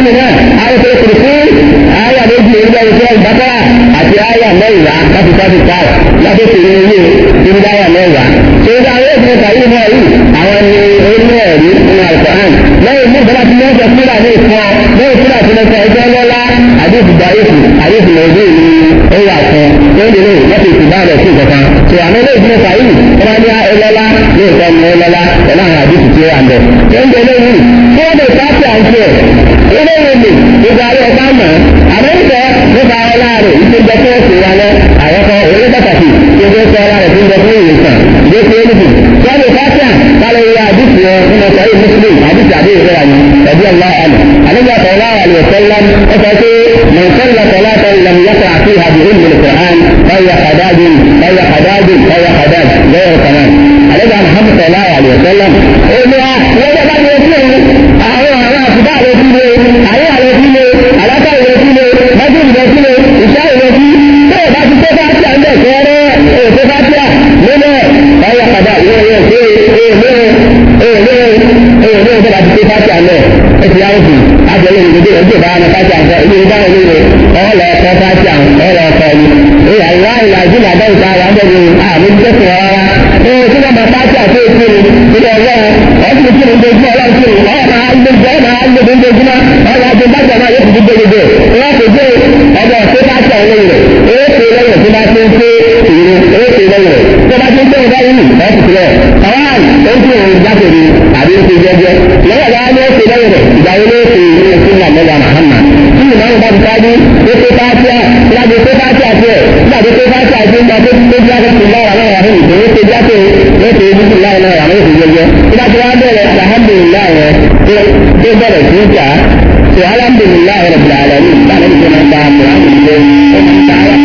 mi náà àwọn tó kùrù fún àyà méjì ìrúbẹ̀ ìṣẹ́ ìbákọ́rà àti àyà mẹ́wàá láti sáfì káà láti fi ní ilé ìrúbẹ̀ àyà mẹ́wàá. tó ń dá àwọn èèyàn kàyé mọ́ yìí àwọn ni orílẹ̀ ẹ̀rí nínú àìsàn lẹ́yìn mú ìjọba tí wọ́n sọ fúnra ní ìfọ́ lẹ́yìn fúnra tí wọ́n sọ ẹjọ́ lọ́lá àdéhùn àyèfù àyèfù lọ́dún ní ó wà fún lórí lè lọ́sẹ̀ ìtìbá rẹ̀ sí ìkọ̀kan. tó àwọn ilé ìgbìmọ̀ kàyé wọ́n ní ọlọ́lá ní ìtọ́ ní ọlọ́lá pẹ̀lú àwọn àdéhùn tí ó wà ń bẹ̀. tó ń bẹ lẹ́yìn tí wọ́n bẹ̀ sáfì àǹtí ẹ̀ ilé ìwé ìgbà rẹ̀ ká mọ̀ àmọ́ǹtẹ̀ nípa ọlá rẹ̀ ìpéjọ tó ṣe wà lọ àyọkọ orí pàtàkì tó ṣe sọ ọlá rẹ̀ tó ń bẹ fún ìwòsàn ìdí tó ń bì wọ́n lè fásíà kálọ̀ ìwé àdìsí ẹ̀ nínú ọ̀sẹ̀ yìí muslim àdìsí àdé ìwé rẹ̀ ni ẹ̀bí ọlá àlù àlejò àtọ̀lá àlù ọ̀sẹ̀lám ó sọ pé mọ̀nsẹ́lá tọ̀lá tọ̀lá yàtọ̀ àti àdìhùn mi lùkùrán báyà kàdáàdì báyà kàdáàdì báyà kàdáàdì lẹ́yìn kanáà àlejò àmàhàmù tọ̀lá àlù ọ̀sẹ̀lám ó ní wa wọ́n bá bá ní ojú àwọn àwọn àtúbà rẹ̀ fi lé àwọn àrẹ̀ fi lé àlákà rẹ̀ fi lé bájú rẹ̀ fi lé ìṣá rẹ̀ fi tó o bá ti tó bá tí a ń bẹ̀ kẹ́rẹ́ èso bá tí a nínú ọ̀yà padà ìwé ìwé ṣe èèlé èèlé èèlé ìwé bá ti tó bá tí a lẹ̀ ẹ ti yáwó sí àjẹlẹ̀ ìgbèdè ẹgbẹ́ bá wọn bá tí a ń sọ ilé ìgbà wọn lé ọ̀lọ́ ọkọ̀ bá tí a ọ̀lọ́ ọkọ̀ ni ìyá ìwá ìlà ìdílé àdáwò tá a wà ń bẹ̀ ní àmì tẹ̀sán rárá ee tí wọ́n máa bá tí a tó èkó ni ilé ọlọ́run ọ̀sìn tí mo ń dojú ọlọ́run tí mo ọ̀ máa ń dojú ọ̀ máa ń dojú ojoojúmọ́ ọ̀rọ̀ àti bàjẹ́ náà yóò fi gbé gbogbo wọ́n kò dé ọmọ tó bá tẹ̀ ọ́ lẹ́yìn rẹ̀ èé ṣe lẹ́yìn tó bá ti ń ṣe ìrìn èé ṣe lẹ́yìn rẹ̀ tó bá ti ń ṣe ìdá yìí ọ̀ ti tilẹ̀ àwọn ó ń tún òun jáde ní àbí ń ṣe jẹ́jẹ́ lọ́wọ́ bá ní ó ṣe lẹ́yìn rẹ̀ ìgbà wo ló ṣe ìrìn sí ìlànà mẹ́ta mahama tí ìmọ̀ àwọn bá ti sáájú ó ṣe fáṣíà láti ṣe fáṣíà tiẹ̀ láti ṣe fáṣíà tí ń bá tó tó bí wọ́n ti lára náà wà ní ìṣòro ṣe jáde ó ṣe ibi tí lára náà wà ní ìṣòro jẹ́jẹ́ tí bá ti wá bẹ̀rẹ̀ alhamdulilayi rẹ̀ tó bẹ̀rẹ̀ sí ìjà to alhamdulillahi rabbil alamin ba na da nan da alhamdulillah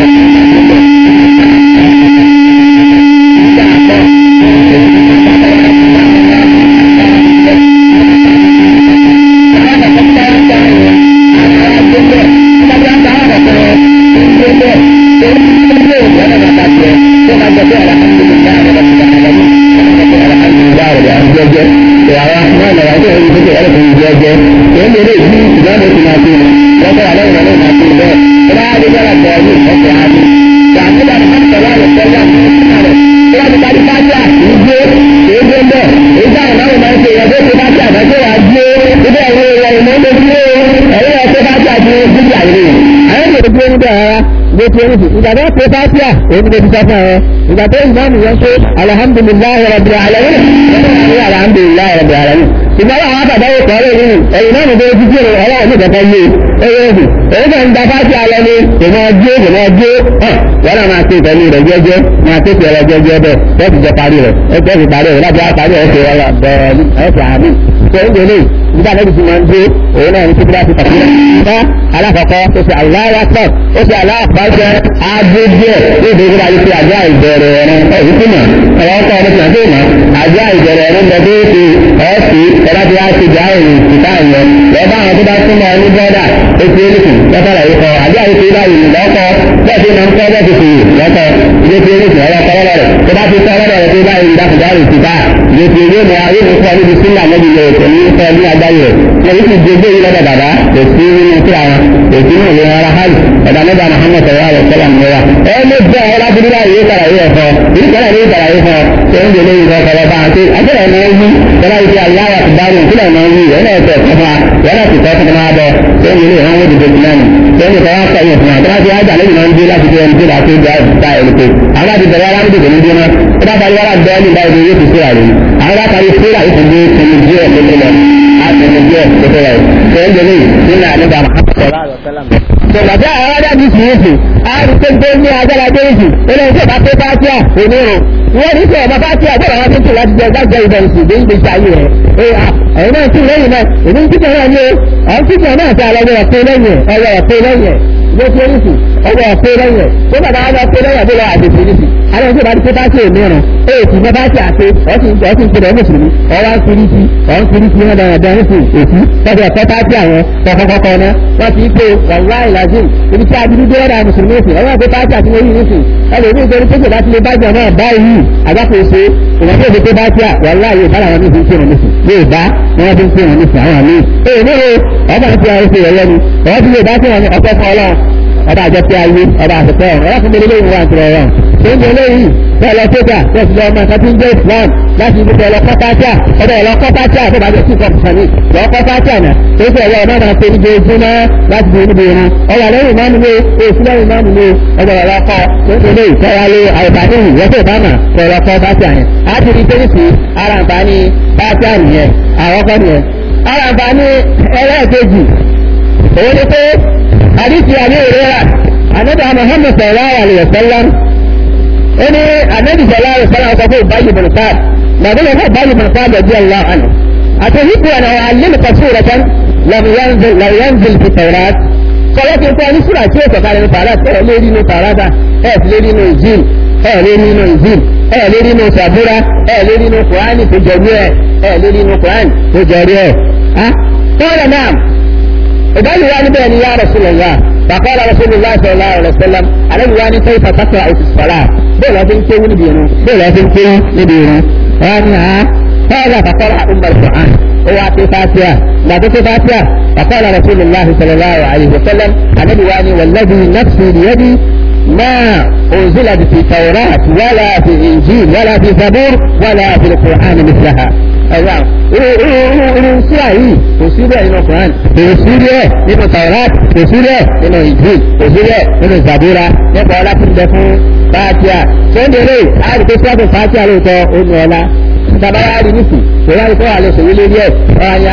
ìgbà tó pé fásíà òun ni mo ti sọ fún ẹ ìgbà tó ìmáàmù yẹn pé alhamdulilayi rabbil alamin ẹni alhamdulilayi rabbil alamin ìgbà wọn àwọn àbàdáwò kọ́ lé nínú ẹ̀yìn náà nìgbà ojú jẹ́ ọlọ́run ní ìkẹ́kẹ́ yé ẹyẹ ẹ̀sìn èyí kan ń da fásíà lọ ní ìmọ̀ ọjọ́ ìmọ̀ ọjọ́ wọn náà máa ṣe ìtẹ́lú rẹ̀ jẹ́jẹ́ máa ṣe ìtẹ́lú rẹ̀ jẹ́jẹ́ bẹ́ẹ̀ wọ́n ti jẹ parí rẹ̀ ẹgbẹ́ ti parí rẹ̀ láti wá parí rẹ̀ ṣe ọ̀rọ̀ bẹ̀rẹ̀ ẹ̀ṣẹ̀ àmì ṣe ń gbélé nígbà náà ti máa ń dé òun náà ní kíkúrá ti pàṣẹ nígbà alákọ̀ọ́kọ́ ó ṣe aláwọ̀ pọ̀ ó ṣe aláàpáṣẹ aago díẹ̀ ní ìdíje náà yìí ṣe àjọ ìbẹ̀rẹ̀ ẹ̀rọ ẹ̀yìn tí mà ẹ̀rọ ọkọ̀ ọdún tí wọ́n ti mà àjọ ìbẹ̀rẹ̀ ẹ̀rọ ń bẹ tó ṣe ọ̀ọ́sì ẹ̀rọ tí wọ́n ti jà ìrìn ìta ìyẹn lọ́ba àwọn tó bá súnmọ́ ní bọ́dà ó ti erékùn lọ́kọ̀ọ̀rọ̀ yìí kọ́ àjọ àyè ṣe báyìí lọ́kọ̀ bẹ́ẹ̀ tí máa ń kọ́ bẹ́ẹ̀ ti fi lọ́kọ̀ ilé ti erékùn ọ̀rọ̀ kọ́ lọ́rọ̀ tó bá ti kọ́ lọ́rọ̀ rẹ̀ tó báyìí dákùdárì ti bá ilé ti eré mọ́ ayé mi kọ́ níbi sílà mọ́bi yẹ kò ní kọ́ ní agbáyé rẹ̀ wọ́n yìí ti gbé yìí lọ́dọ̀ bàbá kò sí nínú kíra wọn kò sí nínú ìlera ara hajj ẹ̀dá mẹ́ta Muhammad sallallahu alaihi wasallam ní wa ẹ ló bẹ́ ọ lábúrú láyé yóò kàrà yóò fọ ìdí kọ́lá yóò kàrà yóò fọ ṣé ń gbélé ìwọ kọ̀ọ̀ bá ń ṣe àjẹrẹ náà ń wí kọ́lá yìí ti aláwọ̀ ti dárò kílẹ̀ náà ń wí ẹ̀ náà tẹ̀ kọ́ fún wa ẹ̀ náà ti kọ́ fún wa bọ̀ ṣé ń gbélé ìwọ̀n wọ́n dìde sí náà ṣé ń gbélé wọn kọ́ yẹn fún wa tó bá ti wájà lẹ́yìn náà ń gbé láti gbé ẹni tó bá tó gba ìta ẹ̀ lóko àwọn àti bẹ̀rẹ̀ aláwọ̀ dìde ní gbéná tó bá parí wàrà bẹ́ẹ̀ ní báyìí yóò ti síra rẹ̀ àwọn bá parí síra yóò ti gbé tẹ̀lé díẹ̀ lóko lọ àtẹ̀lé díẹ̀ lóko lọ ṣé ń gbélé nínú àníbà Tọ̀gbàjá àwọn adájú sí èsì, àárín tó gbé ní agbára déèjì, ilé iṣẹ́ bá pé fásíà onírun. Wọ́n ní sọ̀rọ̀ bá fásíà gbọ́dọ̀ wọn tó tù láti jẹ gbàgbé ìbọn ìsìn dé ìgbésí ayé rẹ̀. Ẹ̀yin náà tún lẹ́yìn náà, èmi ń kíkẹ́ náà ní o, àwọn kíkẹ́ náà ti àlọ́ ọ̀rọ̀ pé lẹ́yìn ọ̀rọ̀ ọ̀rọ̀ pé lẹ́yìn ló fi oríṣi ọwọ́ ọ̀pẹ lẹ́yìn ẹ̀ tó bàbá wa lọ pé lẹ́yìn àbúrò àdèsí oríṣi àwọn ìṣèjọba ti pé bá ṣe mìíràn ó sì mọ bá ṣe àṣe ọ̀sìn ọ̀sìn ìpínlẹ̀ mùsùlùmí ọwọ́ ń kiri sí ọ̀n kiri sí wọn dáadáa ń sìn èsì tọ́jú ẹ̀kọ́ tá sí àwọn kọ̀kọ̀kọ̀kọ̀ náà wọ́n ti pé wàhálà ìlàjì ibi tí abiru dé ọ̀dà mùsùlùmí sìn ọwọ́ ẹ̀kọ́ tá sí àti wọ́n yìí nísìn ẹlòmíì torí pé kò bá ti lè bá jọ náà báyìí àgbàkóso ìwọ̀n tó lè pé bá tí a wàhálà yóò bá làwọn nífi ń pè wọn nísìn yóò bá wọn fi ń pè wọn nísìn àwọn àmì èyí ní o ọba ti àwọn ìṣe ìrẹ̀lẹ́ ni ọba ti lè bá tí wọn ní ọpẹ́ fún ọlọ́run ọba àjọpẹ́ ayé ọba àtẹ̀tẹ̀ ọ̀rọ̀ ọba fún mi lélẹ́yìn wọn àti ọ̀rọ̀ tó ń bẹ lẹ́yìn bẹ́ẹ̀ lọ sójà bẹ́ẹ̀ sì lọ ọmọ nǹkan tí ń jẹ́ islam láti ibi tẹ̀lọ kọ́pátá ọ̀dọ̀ ẹ̀lọ kọ́pátá tó bá jẹ́ sí kọ́pátá lọ kọ́pátá náà tó fẹ́ ẹ̀lọ ọmọ náà ṣe níbi ojú náà láti di níbi irun ọwọ́ lẹ́yìn máa nílé èsì lẹ́yìn máa nílé ọjọ́ ẹ̀lọ kọ́ tó ń tẹ̀lé ìtẹ́wálé àìbáni ìwọ́sẹ̀ ìbámà tẹ̀lọ kọ́pátá yẹn á ti di tẹ́lifí ara nǹkan bátá nìyẹn àwọn kọ́ nìyẹn ara nǹkan ẹlẹ́ẹ̀kejì òun ni pé àdìsí àmì ìrora ànábì Muhammad sallallahu alaihi wasallam ẹni anabi sọlá ìfọlá ọkọ fún ìbáyìí bọ̀nùkáà màdé lọ fún ìbáyìí bọ̀nùkáà lọ́dí ọlá àná àtẹ̀híkù ẹ̀nà àlẹ́mùkà sóòrò kan lọ́mùyánzil fi tẹ̀rát sọlá ti kọ́ ní sùrà tí ó sọ̀kà lẹ́nu tààrà ẹ̀ lérí inú tààràdà ẹ̀ fi lérí inú ìzíl ẹ̀ lérí inú ìzíl ẹ̀ lérí inú sàbúrà ẹ̀ lérí inú kùránì tó jọrí ẹ̀ ẹ̀ lérí inú kùránì tó jọrí ẹ̀ tọ́lá náà ìbáyìí wá níbẹ̀ ni yá Rasulullah فقال رسول الله صلى الله عليه وسلم على الواني كيف تقرأ في الصلاة بلا تنكي نبينا بلا تنكي نبينا وأنها هذا فقرأ أم القرآن هو في فاتحة لا في فاتحة فقال رسول الله صلى الله عليه وسلم على الواني والذي نفسي بيدي ما أنزلت في التوراة ولا في الإنجيل ولا في الزبور ولا في القرآن مثلها ẹ̀rọ irun síra yìí kò sí rẹ̀ nínú Quran kò sí rẹ̀ nínú Taurat kò sí rẹ̀ nínú Injil kò sí rẹ̀ nínú Zabura nípa ọlá tí ń bẹ fún Fatiha tó ń dèrè àti pé sọ́ọ̀tù Fatiha lóòótọ́ ó ní ọlá bàbá wa rí nísì kò wá ikọ́ àlẹ́ sòwò lórí ẹ̀ ọ̀yà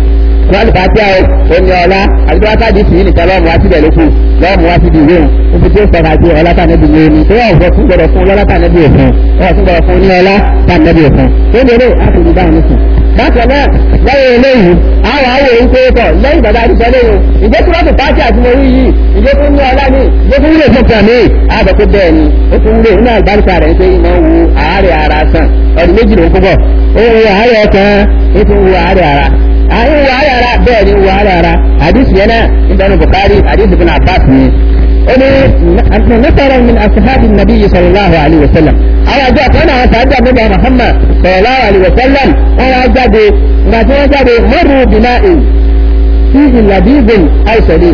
wọ́n Fatiha ó ní ọlá àti wọ́n sáà di sí nìkan lọ́mù wá síbẹ̀ lókù lọ́mù wá síbi ìwé òun níbi tí ó sọ̀rọ̀ àti ọlá tànẹ́bí ní omi tó wọ́n fún gbọ́dọ̀ fún ọlá tànẹ́bí òfin wọ́n fún gbọ́dọ̀ fún ní ọlá tànẹ́bí òfin tó ń dèrè àti ìdáhùn nísì bákan náà lẹ́yìn eléyìí àwọn àwọn èyí tó tọ̀ lẹ́yìn bàbá àdìsọ́ lẹ́yìn ìjẹ́ tí wọ́n ti pàṣẹ àti mo rí yìí ìjẹ́ tó ní ọlá ní ìjẹ́ tó wúlò fún kàmí àbọ̀ tó bẹ́ẹ̀ ni ó tún wúlò nínú àgbáríkà rẹ̀ pé ìmọ̀ wu àárẹ̀ ara sàn ọdún méjì ló ń kúbọ̀ ó wu àárẹ̀ ọkàn ó tún wu àárẹ̀ ara àwọn wu àárẹ̀ ara bẹ́ẹ̀ ni wu àárẹ̀ ara àdìsí yẹn náà ìbẹ̀rù Bukhari àdìsí bin Abbas ni ó ní nasara min asahabi nabi sallallahu alayhi wa sallam àwọn àjọ kan náà sàájà nígbà Muhammad sallallahu alayhi wa sallam wọn wá jáde ìgbà tí wọn jáde mọ́rù bìnà ìn sí ìlàdíbìn àìsàlẹ̀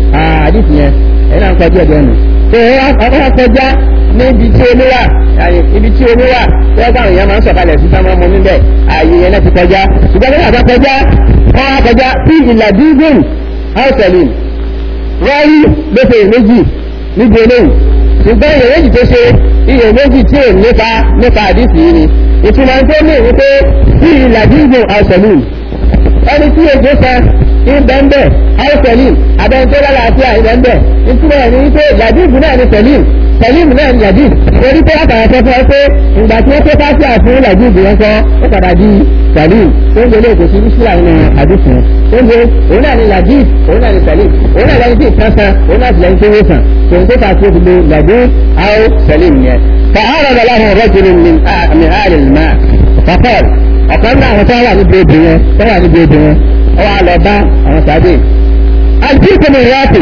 àdìsí yẹn ẹ̀ náà ń kọjú ẹ̀jẹ̀ nù. tó ọkọ̀ kọjá níbi tí omi wà ibi tí omi wà tẹ́ bá àwọn èèyàn máa ń sọ̀kalẹ̀ sí sáwọn ọmọ níbẹ̀ ààyè yẹn náà ti kọjá ṣùgbọ́n nígbà tó kọjá wọn wá kọjá sí ìlàdíbìn àìsàlẹ̀ rọ́ọ̀lì gbèsè méjì níbi eléyìí ṣùgbọ́n ìyẹn méjì tó ṣe iye méjì tí ò nípa nípa àdìsí yìí ni ìtumọ̀ tó ní wípé tí ìlàdígbò àṣẹlú ẹni tí èdè san ìbẹ̀ǹbẹ̀ àṣẹlú abẹ́ni tó lálàáfíà ìbẹ̀ǹbẹ̀ ìtumọ̀ ẹ̀ ní wípé ìlàdígbò náà ní sẹ̀lìm sẹ̀lìm náà ní yàdí torí pé látara tó fẹ́ pé ìgbà tí wọ́n tó fásitì àfún ìlàdígbò yẹn kọ́ ó padà di sẹ̀lìm tó ń gbélé kò sí nísìlá nínú àdìsí tó ń gbé òun náà ní yàdí òun náà ní sẹ̀lìm òun náà lẹ́yìn tí ìkan san òun náà sì lẹ́yìn tó wó san tòun tó fà sí ìdílé yàdí àwọn sẹ̀lìm yẹn فعرض له رجل من من آل الماء فقال ọ̀kan náà àwọn tó wà níbi odò yẹn tó wà níbi odò yẹn ó wà lọ bá àwọn sáré àdìsí mi ráàpì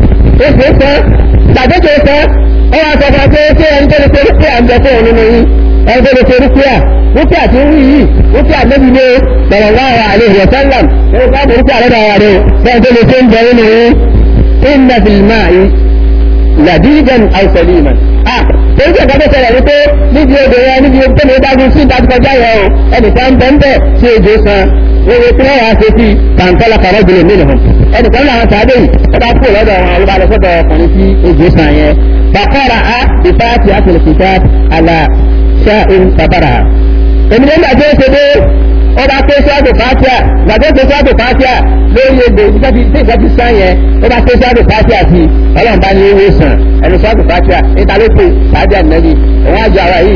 ó fi sọ gbàdéjì sọ ó wà sọ fún ọ pé ṣé ẹni tó lè ṣe rúkìá ń bẹ fún òun nínú yín ẹni tó lè ṣe rúkìá rúkìá tí ń wí yìí rúkìá níbi ní sallallahu alaihi wa sallam ó bá mú rúkìá lọ́dọ̀ ara rẹ̀ bẹ́ẹ̀ tó lè ṣe ń bẹ nínú yín inna fil ma'i ladidan aw saliman èyí tí ẹ̀ka tó ṣẹlẹ̀ wípé níbi odò yẹn níbi tó lè dágún sí ìdájú kọjá yẹn o ẹnìkan ń bẹ́ńbẹ́ sí ejò san owó tí wọ́n wá ṣe sí kàńtọ́lá kàrọ́ jùlọ mílò hàn ẹnìkan làwọn sáré yìí ó bá kú lọ́dọ̀ wọn ló bá lọ sọ́dọ̀ ọkùnrin sí ejò san yẹn bàkọ́ra a ìfáàtì àtìlẹ̀kìtà àlà ṣáìn bàbàrà èmi nígbà tó ṣe dé ó bá ké sọ́ọ̀dù fàtíà gbàgbé ké sọ́ọ̀dù fàtíà lórí egbò tí ìjọba ti sàn yẹn ó bá ké sọ́ọ̀dù fàtíà sí ọlọ́run bá ní ewé sàn ẹni sọ́ọ̀dù fàtíà níta ló pè fàtíà nẹ́bí òun àjọ ara yìí ni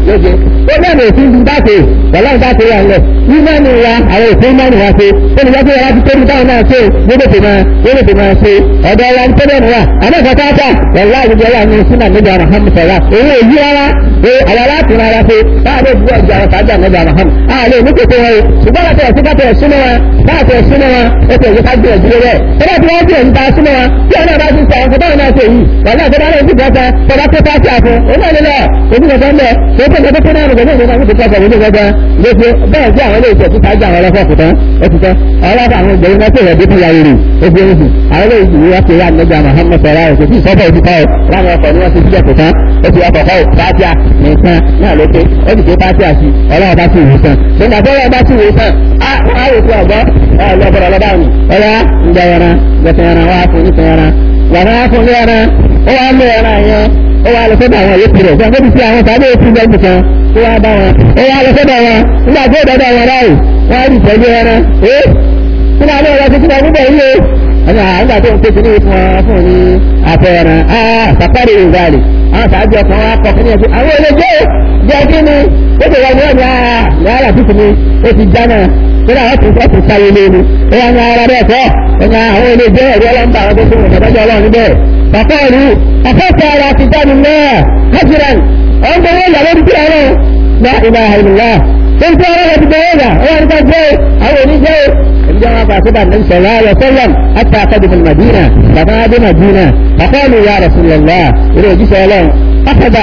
lóde ó náà lè fi dáṣe wọ́n láì dáṣe wà lẹ̀ ìmánì wa àwọn òfin ìmánì wa ṣe ó ní wọ́n pé wọ́n ti tóbi táwọn náà ṣe gbogbo tó máa gbogbo tó máa ṣe ọ̀dọ̀ wa ń tẹ́lẹ̀ nù wa àmọ́ ìfọ̀ káàkà wọ́n láì gbogbo wa ní sínú àmì Muhammad sọ̀rọ̀ owó èyí rárá pé àwọn aláàtì rárá pé báàlẹ́ ìdúró ọjà àwọn sáájà nígbà Muhammad àlẹ́ ìmúkòkò wọn ṣùgbọ́n láti ẹ̀sìn káàtẹ̀ ẹ̀sùnmọ́ wọn láti ẹ̀sùnmọ́ wọn ètò ìyíká gbé ẹ̀dúró rẹ̀ tọ́lá tí wọ́n gbé ẹ̀yìn ta súnmọ́ wọn tí ọ̀nà bá ti sọ àwọn kọ́tà náà ṣe yìí wọ́n náà tọ́lá lẹ́yìn ìgbà kan tọ́lá tó pàṣẹ àfún òun náà lélẹ̀ òbí kan tán bẹ̀ tó tó tó tó náà nìkan náà nìkan tó kọ́kọ́ òun gbọ́dọ̀ léṣe bẹ́ẹ̀ sí àwọn ilé ìṣẹ́ tí sáájà àwọn ọlọ́fọ́ kùtàn ó ti tán ọlọ́fọ́ àwọn ìgbẹ̀rún náà tẹ̀lé bí fúnyà rèrè ó fi oṣù àwọn ilé ìṣẹ́ wọ́n ti rà nígbà Muhammad sọ̀rọ̀ àwọn òṣèlú ìsọ́fọ̀ òṣìṣẹ́ ọ̀ láwọn ọkọ̀ ni wọ́n ti sílẹ̀ kùtàn ó ti ọkọ̀ kọ́ fàájà nìkan náà ló pé ó ti dé fàájà sí ọlọ́wọ́ bá sì wò sàn nígbà tó ọlọ́wọ́ bá sì wò sàn á wò sí ọ̀gbọ́n ọlọ́bọ̀rọ̀ ọlọ́bà mi ọlá ìgbẹ̀yẹran gbẹ̀tẹ̀yẹran wá fún nítẹ̀yẹran wàrà wá fún lẹ́yẹran ó wá lé ẹran yẹn ó wá lọ sọ́dọ̀ àwọn yòókù rẹ̀ fún akébí sí àwọn tàbí èkú lẹ́gbẹ̀ẹ́ kan ó wá bá wọn ó wá lọ sọ́dọ̀ wọn nígbà tó dọ́dọ̀ wọn ráì wọ́n á rí ìtọ́jú ẹran ẹ́ kí náà lọ́wọ́ tó kíkọ́ níbẹ̀ yìí o ẹ̀yà àgbà tó ń pèsè ní fún ọ fún ní àfẹ́ràn á sàpárì ìgbàlè àwọn tàbí ọkàn wa kọ fún yẹn àwọn olè jẹ́ jẹ́ kí ni ó ti wà ní ọ̀nà ààrẹ tuntun ni ó ti já náà kódà wọ́n ti fẹ́ ti sáyé léwu ó wà ní ara bẹ́ẹ̀ kọ́ ẹ̀yà àwọn olè jẹ́ ẹ̀rí ọlọ́mbà àwọn tó fún ìdájọ́ ọlọ́run níbẹ̀ bàbá ìlú afẹ́fẹ́ ara ti jáde náà hajjiran ọ̀n tó wọ́n yàrá ti ọ̀rọ̀ la ilaha illallah tó ń tẹ́ ọ̀rọ̀ ti bẹ̀rẹ̀ rà ó wà nípa jẹ́ àwọn oníjẹ́ ìjọ wọn fà síbà ní sọ̀rọ̀ ayọ̀ sọ́lọ́m àti àkọ́dùmọ̀ madina bàbá adé madina àkọ́ọ̀lù ya rasulullah ilé òjíṣẹ́ ọlọ́run akọ̀dà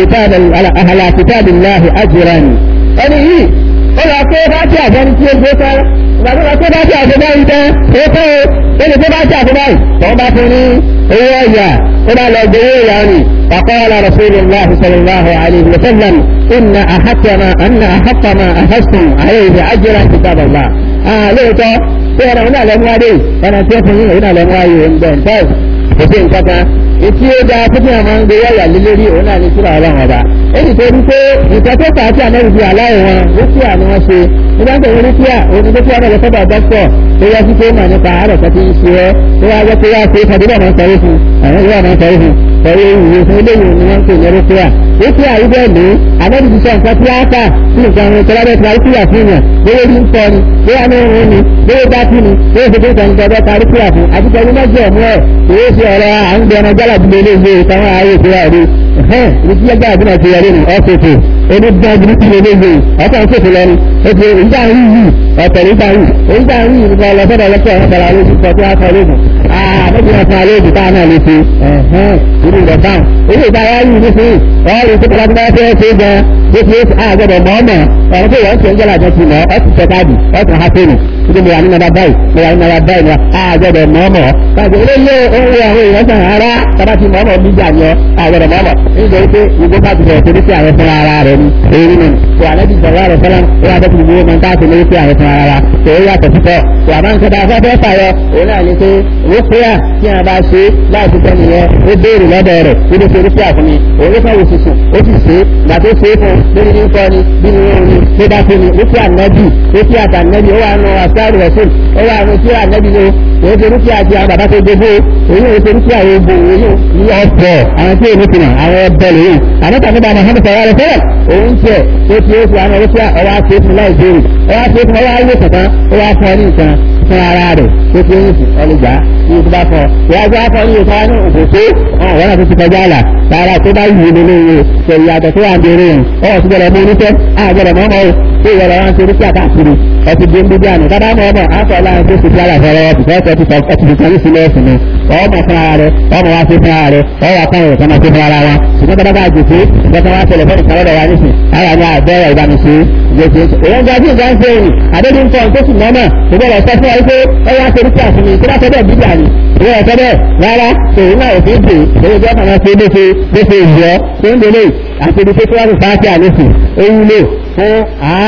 àhàlà kìtàbí láhi ajìrán ẹni yìí ó lọ pé bá tí àjọ ní tí ó gbé tán ìgbà tó lọ pé bá tí àjọ báyìí tán ó tán ó lè pé bá tí àjọ báyìí tó bá fún ní owó ọ̀yà ó bá lọ gbowó ìyá ni فقال رسول الله صلى الله عليه وسلم إن أحق ما أن أحق ما أخذتم عليه أجرا كتاب الله آه ليه tí ọ̀rọ̀ náà lẹ́mú adé ọ̀nà tí ó fún yín náà lẹ́mú ayé ń bẹ̀ ǹtẹ́ kò sí nǹkan kan etí ó dáa fún yàrá máa ń gbé wáyà lé lórí òun náà ní kíra ọlọ́run ọba èyí tó rí pé nǹkan tó fà á tí àmẹ́rì di aláwọ̀ wọn rúkìá ni wọ́n ṣe nígbà tó rí rúkìá òun ni rúkìá náà lọ sọ́dọ̀ dókítọ̀ tó yẹ sí pé mà nípa àárẹ̀ kan ti ń ṣe ẹ́ tó wá jẹ́ pé wá ṣe é fàdúrà máa ń sọrí fún àwọn ìwà máa ń sọrí fún pẹ̀lú ìwé fún eléyìí ni wọ́n ń pè ní rúkìá rúkìá yìí bẹ́ẹ̀ ní àmẹ́rì ti sọ nǹkan tí á kà sí nǹkan àwọn ìtọ́lábẹ́ tí a rúkìá fún yàn bóyá ní ń sọ ni bóyá ní ń ni bóyá bá kí ni bóyá ṣe kéka ní ọjọ́ ta rúkìá fún àti pẹ̀lú mẹ́jọ ẹ̀mú ẹ̀ kìí ṣe ọ̀rọ̀ à ń gbẹ̀rẹ̀ jálà bí lè ṣe ìtàwọn ààyè ìtura rí ẹ̀hẹ́n rúkìá jálà bí náà ti yẹrí ni ọ̀ṣẹ̀ṣẹ̀ ẹni gbọ́n bí kí lè ṣe ọ̀tọ̀ ń ṣèṣe lẹ́nu ètò ìjà ń rí yìí ọ̀tẹ̀ nígbà yìí ìjà ń rí yìí nípa ọlọ́sọ̀dọ̀ lọ́sọ̀ ọ̀hún tẹ̀lé àwọn ojú kan tí wọ́n kọ́ lóògùn àbẹ́bí wọn fún alẹ́ òjìká náà lè ṣe ẹ̀hẹ́n irú rẹ̀ báwọn ilé ìdárayá yìí ní sí ọ̀rọ̀ ìṣẹ́ tó láti bá fẹ́ ṣe gan bó ti ṣe àgbẹ̀dọ̀ mọ́ọ̀mọ̀ ọ̀rọ̀ tó wọ́n ti ń jẹ́lá jẹ́ ti mọ́ ọ́ ti tẹ káàdì ọ́ ti ha fẹ́rù títí mo wà ní nàbà báyìí mo wà ní nàbà báyìí wa àgbẹ̀dọ̀ mọ́ọ̀mọ̀ káàdì eléyé owó àwọn èèyàn sàn ara tábà ti mọ́ọ̀mọ̀ bí jà yọ àgbẹ̀dọ̀ mọ́ọ̀mọ̀ nítorí pé ìgbó bá ti sọ̀rọ̀ torí sí àwọn fúnra ara rẹ̀ ni èyí nínú tó àlẹ́bí sọ̀rọ̀ rẹ̀ fẹ́lá ó wà dẹ́kun gbogbo mọ̀ táàtì lórí sí àwọn fúnra ara tó ó yàtọ̀ sípọ̀ tó àmọ́ nǹkan tá a fẹ́ fẹ́ fàyọ òun náà ni pé rúkúyà tí a bá ṣe láì fi tẹ́ni yẹn ó béèrè lọ́dọ̀ rẹ̀ ó lè ṣe rúkúyà fún mi òun ló fẹ́ wò sísùn ó sì ṣe gbà tó ṣe é fún lórí ní kọ́ ni bí ni wọ́n ní ló bá fún mi rúkúyà nẹ́bì rúkúyà tà nẹ́bì ó wà nù àṣàrù rẹ̀ṣùn ó wà nù kíra nẹ́bì ló òun ṣe rúkúyà ti àwọn bàbá tó gbogbo òun ò ṣe rúkúyà ogun òun ní ọ̀pọ̀ àwọn tí èmi fìnà àwọn ẹbẹ lòun àmọ́tà nígbà Muhammad sọ̀rọ̀ rẹ̀ fẹ́rẹ̀ òun tiẹ̀ tó ti ó fi àwọn rúkúyà ọwọ́ àti ètò láì béèrè ọwọ́ àti ètò ọwọ́ ayé kọ̀ọ̀kan ó wá fún ọ ní nǹkan fún ara rẹ̀ tó ti ń sùn ọlùgbà ní ìtura fọ ìwájú afọ ní ìta ní òkòtó ọ̀hún wọn àti ti kọjá àlà tààrà tó bá yìí lórí ìwé ṣe ìyàtọ̀ tó wà ń bèrè yẹn ọ̀hún ti gbọdọ̀ mú oníṣẹ́ àgbọdọ̀ mọ́mọ́ o tó ìwọ̀lọ̀ wọn ti rí sí àkàkiri ọtí bí ń bí díàní kábà mọ́ ọmọ afọ láàrin tó ti fi àlà fọlọ́ ọtí fẹ́ ọtí sọ ọtí fi sọrí sílẹ̀ ẹ̀sìn ni ọmọ fún ara rẹ ọmọ wa fi fún ara rẹ ọwọ́ akọ́rin rẹ̀ kọ́mọ fi fún ara wa ṣùgbọ́n tó bá bá jòkó ìgbọ́n wa ṣẹlẹ̀ fẹ́ẹ́ nìkan lọ́dọ̀ wa nísìn ara ní àbẹ́rẹ́ ìbánisí gbèsè èèyàn gba bí nǹkan ṣe rìn àdébí ń kọ́ tó sì mọ́mọ́ ìgbọ́dọ̀ sọ fún wa wípé ọyá ṣe rúkì àfúnmi tó bá sọ bẹ́ẹ̀ bíbí àní ìwé ọ̀sẹ̀ bẹ́ẹ̀ rárá èyí náà òfin dè èyí jẹ́ ọ̀nà ṣe bó ṣe bó ṣe ìjọ tó ń délé àti ibi tó tó wá sí fàáṣì àlẹ́sìn ó wúlò fún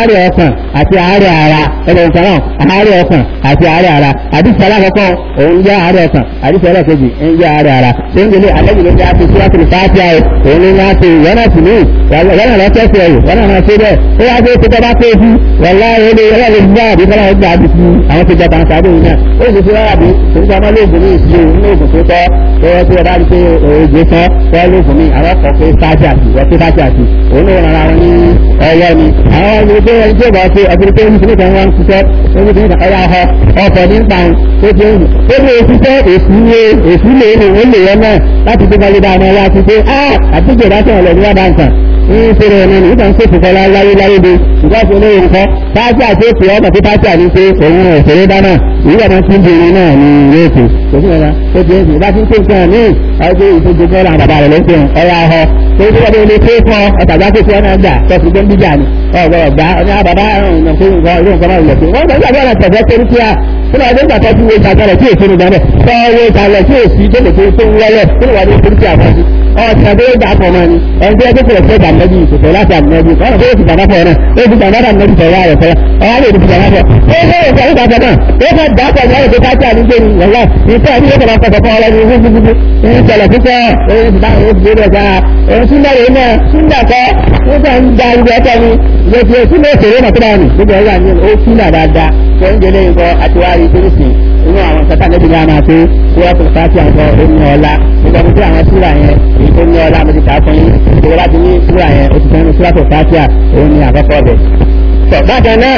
àárẹ̀ ọkàn àti àárẹ̀ ara ẹgbẹ̀rún kan náà àárẹ̀ ọkàn àti àárẹ̀ ara àdìsí alákọ̀ọ́kọ́ òun jẹ́ àárẹ̀ ọkàn àdìsí ẹlẹ́kejì ń jẹ́ àárẹ̀ ara ṣé ń gbélé alẹ́ ìlú jẹ́ àti síwájú ní fàájì àyè òun ní wọ́n ti wọ́n náà sì ní wọ́n náà lọ́kẹ́sì ẹ̀yìn wọ́n náà máa ṣe bẹ́ẹ̀ ó wá dé tó bá tó ojú wọ́lá ilé ẹlẹ́rìí gbá àbí kọ́lá ọgbà àbí fún àwọn tó jẹ́ tàǹsà àbí ìyẹn ó sì fi wá àbí torí ká má lóògùn ní ìṣirò ní oògùn tó tọ́ tó yẹ kí ẹ bá rí pé oògùn tán tó yẹ lóògùn ní àwọn ọkọ̀ pé fájà sí wọ́n pé fájà sí òun náà rárá wọn ní ọwọ́ ni àwọn ọmọ ìgbé ẹni tó bá ṣe ọdún tó ń ṣe wọn ṣiṣẹ́ orí tó ń ṣe ọyá họ ọkọ̀ ní pàun tó ti ń ó ní òṣìṣẹ́ èsì lé èsì lé ní òun lè yẹn náà láti tó bá lé dáa wá ti pé á àtúntò ìdájọ́ ọ̀lẹ́ ní wàdà nǹkan ní ìṣẹ̀lẹ̀ ẹ̀nà ní ìtàn ṣètò kọlá láyé láyé de ìgbàsí olóyè nǹkan pàṣẹ àti ètò ọmọ tí pàṣẹ àní pé òun òṣèré dáná ìlú ọmọ tí ń bèrè náà ní ilé ètò òfin ẹ̀rọ tó ti ẹ̀sìn bá ti ń pè nǹkan ní ọjọ́ ìfojú kọ́lá bàbá rẹ̀ lọ́sẹ̀ ọ̀yà ọ̀họ́ tó ti wọ́n ilé pé fún ọ̀tàgbà tó ti ọ̀nà gbà tọ́sí tó ń bíjà ni ọ̀gbọ̀n ọ̀gbà ọ̀nà bàbá ọ̀nà tó ń gbọ́ ilé nǹkan náà lẹ̀ pé wọ́n gbọ́dọ̀ gbọ́dọ̀ tẹ̀fẹ́ torí kí a kí ló wà nígbà tó ti wo ìtàgọ́rẹ̀ tí èso nìgbà náà tọ́ wo ìtàgọ́rẹ̀ tí èsì tó lè tó ń wọlé kí ló wà ní torí kí a fọ́ sí ọ̀sẹ̀ àti ẹgbẹ́ àpọ̀ mọ́ ni ẹgbẹ́ ẹgbẹ́ kìlọ̀ fẹ́ dàmẹ́bí ìṣòfò láti àmẹ́bí ọ̀nà tó ti dàmá fọ́ náà ó ti dàmá dàmẹ́bí sọ̀rọ̀ àrẹ̀ fẹ́ ọ̀hán lè ti dàmá fọ́ ó fẹ́ òṣè àti dàmá náà ó fẹ́ dàpọ̀ ní ọ̀rẹ́ tó káàkiri àti gbé ni wọ̀lá ìfẹ́ àti ìfẹ́ máa fọ̀fọ̀ ọ̀rẹ́ ni wọ́n gbogbo ní ìṣẹ̀lẹ̀ púpọ̀ èyí ti dáhùn èyí ti gbé rẹ̀ òun tún lẹ́yìn náà tún dàkọ́ ó fẹ́ ń da ibi ẹ̀kọ́ ni ìgbésí èsì lè ṣèré mọ̀ tó bá ní gbogbo ẹ̀yà ni ó tún dà dáadáa tó ń jẹlé nǹkan àtiwárí tó ń sìn inú àwọn kẹta níbi ní a máa pé wọ́n tó fàájì àwọn oní ọ̀la nígbà tó àwọn súra yẹn èyí tó ní ọ̀la mo ti kà á fún yín ìgbà láti ní súra yẹn o ti fẹ́ ní súra tó fàájì òun ní àkọ́kọ́ bẹ̀. tọ́ bákan náà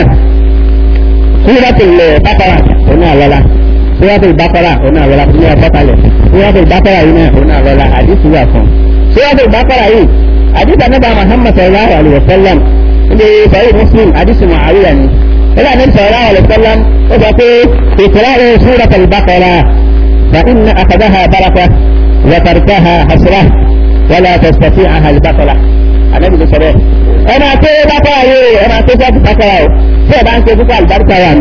súra tó lè bákàrà òun náà lọ́la súra tó bákàrà òun náà lọ́la fún mi ọ̀pọ̀kalẹ̀ súra tó bákàrà yìí náà òun náà lọ́la àdìsí wà fún. súra tó bákàrà yìí àdìsí ànábà Muhammad sallallahu alayhi wa sallam ilé sahih Muslim àdìsí Muawiya ni إلى النبي صلى الله عليه وسلم وقال اقرأوا سورة البقرة فإن أخذها بركة وتركها حسرة ولا تستطيعها البقرة النبي صلى الله عليه وسلم أنا أقول بقرة أنا أقول بقرة سيبا أنت تقول البركة يعني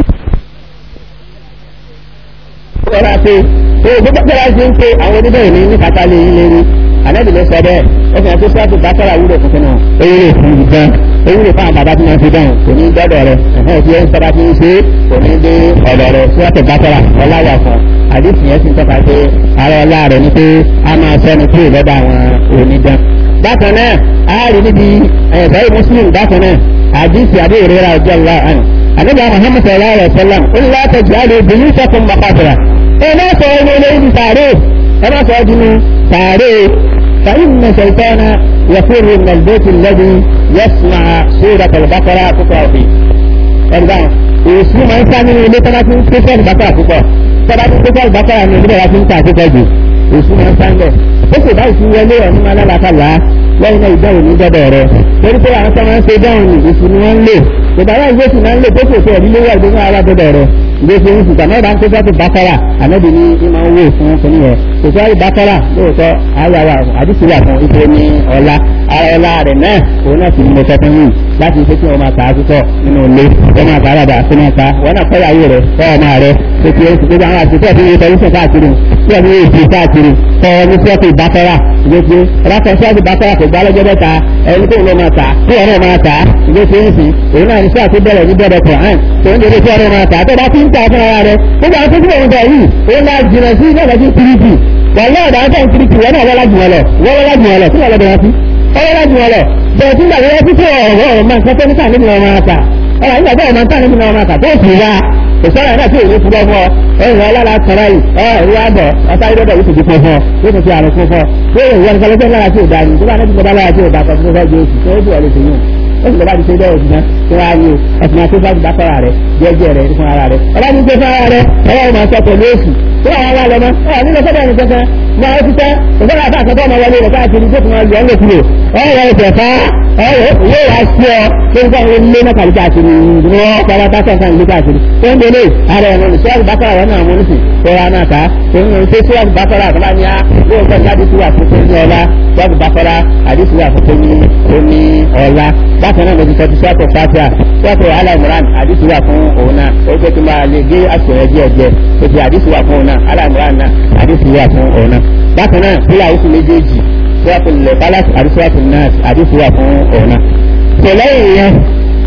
ọ̀rọ̀ àti gbogbo gbọ́dọ̀ ṣe ń pe àwọn oníbẹ̀rẹ̀ ní ní kàtà lè lè rí ànábì ló sọ bẹ́ẹ̀ ó fi hàn pé sọ́ọ̀tù bákàrà wúlò fún kínú èyí lè fún ìgbọ́n èyí lè fún àwọn bàbá tí wọ́n fi dáhùn kò ní gbọ́dọ̀ rẹ̀ ẹ̀hẹ́ tí ẹ̀ ń sọ́ba tí ń ṣe kò ní dé ọ̀dọ̀ rẹ̀ sọ́ọ̀tù bákàrà ọláwà fún àdìsí yẹn sì ń tọ́ka pé ara ọlá rẹ̀ ni pé a máa sẹ́ni kúrò lọ́dọ̀ àwọn onídán. bákan náà a rí níbi ẹ̀fẹ́ muslim bákan náà àdìsí àbí ìrora ọjọ́ ọlá àná ànábì muhammad sallallahu alayhi wa sallam ó ní láti jẹ́ àlè obìnrin sọ́kùn mọ́kàtàrà ẹ má sọ ẹni olóyún sàárè ẹ má sọ ọdún sàárè فإن شيطان يفر من البيت الذي يسمع سورة البقرة تقرأ فيه. ẹ̀rọ èsì máa ń sá nínú ilé tọ́lá tí ń ké sọ́ọ̀lù bàkàrà púpọ̀ tọ́lá tí ń ké sọ́ọ̀lù bàkàrà ní ilé wa ti ń ta àkókò jù èsì máa ń sá ń bẹ̀. ó sì bá ìsìn wọlé ọ̀nù máa lálàkàlà lẹ́yìn náà ìdáhùn ní gbọ́dọ̀ rẹ̀ torí pé àwọn tó máa ń ṣe dáhùn ní èsì ni wọ́n ń lò ìbára ìgbésì máa ń lò tó kò tó ẹ̀rí lówó àgbẹ̀mọ́ alágbọ́dọ̀ rẹ̀ ìgbésí ń sùgbà náà bá ń kókó bákọ́rà ànábì ní ìmọ̀ owó fún kìnìún yẹn kò tó àrí bákọ́rà lóòótọ́ ayáwa àdìsí wà fún ipò ní ọ̀la ara ọ̀la rẹ̀ náà òun náà sì ń mọ̀tọ́ fún yìí láti ṣe kí wọ́n máa ta àtúntọ̀ nínú ilé wọ́n máa ta àràbà sí máa ta wọ́n náà kọ́yàwó rẹ̀ kọ́ ọmọ rẹ̀ tó ti ń sùgbọ́n àwọn àtúntọ̀ tí wọ́n tẹ̀lé káàkiri tí wọ́n ní èsì káàkiri kọ́ ní sọ́ọ̀tì bákọ́rà ìgbésí rákọ̀ sọ́ọ̀tì bákọ́rà kò gbá lọ́jọ́ bẹ́ta ẹni tó ń lọ máa ta kí wọ́n náà máa ta ìgbésí ń sìn òun náà ní sọ́ọ̀tì bẹ̀rẹ̀ ní bẹ̀rẹ̀ kọ̀ọ̀án tó ń dédé kí wọ́n náà máa ta tó bá ti ń ta fún ara rẹ̀ gbogbo àwọn tó kúrò ń bọ̀ yìí ó máa jìnà sí ilé ìwádìí kìrìkì wọ́n náà dáa tó ń kìrìkì wọ́n náà wọ́n lájú wọn lọ wọ́n wọ́n lájú wọn lọ kí wọ́n lọ bẹ̀rẹ̀ sí wọ́n lájú wọn lọ bẹ̀rẹ̀ tí gbàgbé wọ́n títí ọ̀rọ̀ ọ̀rọ̀ máa ń kẹ́kẹ́ níta nínú ọmọ ata ọ̀rọ̀ nígbà tó ọmọ ata nínú ọmọ ata tó sì wá kò sọ́ra náà tí òun fúnbọ́ fún ọ ẹ̀rọ alára kọ̀ọ̀rọ̀ yìí ẹ̀rọ àbọ̀ ọ̀tá ìdọ́dọ̀ yìí ti fún ọ yóò tún fi àrùn fún ọ yóò wọ nǹkan lọ́sẹ̀ lára tí ò dáa ní tó bá náà ti gbọ́dá lára tí ò dáa kan fún ọjọ́ oṣù tó ó sì wọlé sí yìí ó sì lọ́ba ti ṣe bẹ́ẹ̀ òsì náà tó wá ní ẹ̀sìn àti bá ti bá fara rẹ̀ jẹ́jẹ́ rẹ̀ fún ara rẹ̀ ọba ní gbé fún ara rẹ̀ ọwọ́ máa sọ pẹ̀lú oṣù tó wà wá lọ́mọ ọ̀ nílò sọ́dọ̀ ẹni kankan máa ó ti tẹ́ òṣèlú àbá àkọ́kọ́ ọmọ wọlé rẹ̀ káàkiri tó tún máa yọ ọ́ lókùrò ọ̀rọ̀ ẹ̀sẹ̀ fá ọ̀rọ̀ yóò wá sí ọ tó ń sọ̀rọ̀ ilé náà kàlí káàkiri ìdúró pàápàá tá sọ̀kan ìlú káàkiri tó ń délé ara ẹ̀rọ ní sọ́ọ̀rù bákàrà wọn náà wọn sì tọ́ra náà ká tó ń ṣe sọ́ọ̀rù bákàrà àtàlà ní a yóò fẹ́ ní adísí wà fún ní ọlá sọ́ọ̀rù bákàrà adísí wà fún ní oní ọlá bákan náà mo ti sọ ti sọ́ọ̀tù fàtíà sọ́ọ̀tù aláìmọ̀ràn adísí wà fún òun náà ó jẹ́ kí n máa lè gé àṣẹyẹ díẹ̀ díẹ̀ ó ti adísí wà fún òun náà aláìmọ̀ràn náà adísí wà fún òun náà bákan náà fúlà oṣù méjèèjì sọ́ọ̀tù lẹ̀ balasi àti sọ́ọ̀tù náà adísí wà fún òun náà tẹ̀lẹ́yìn yẹn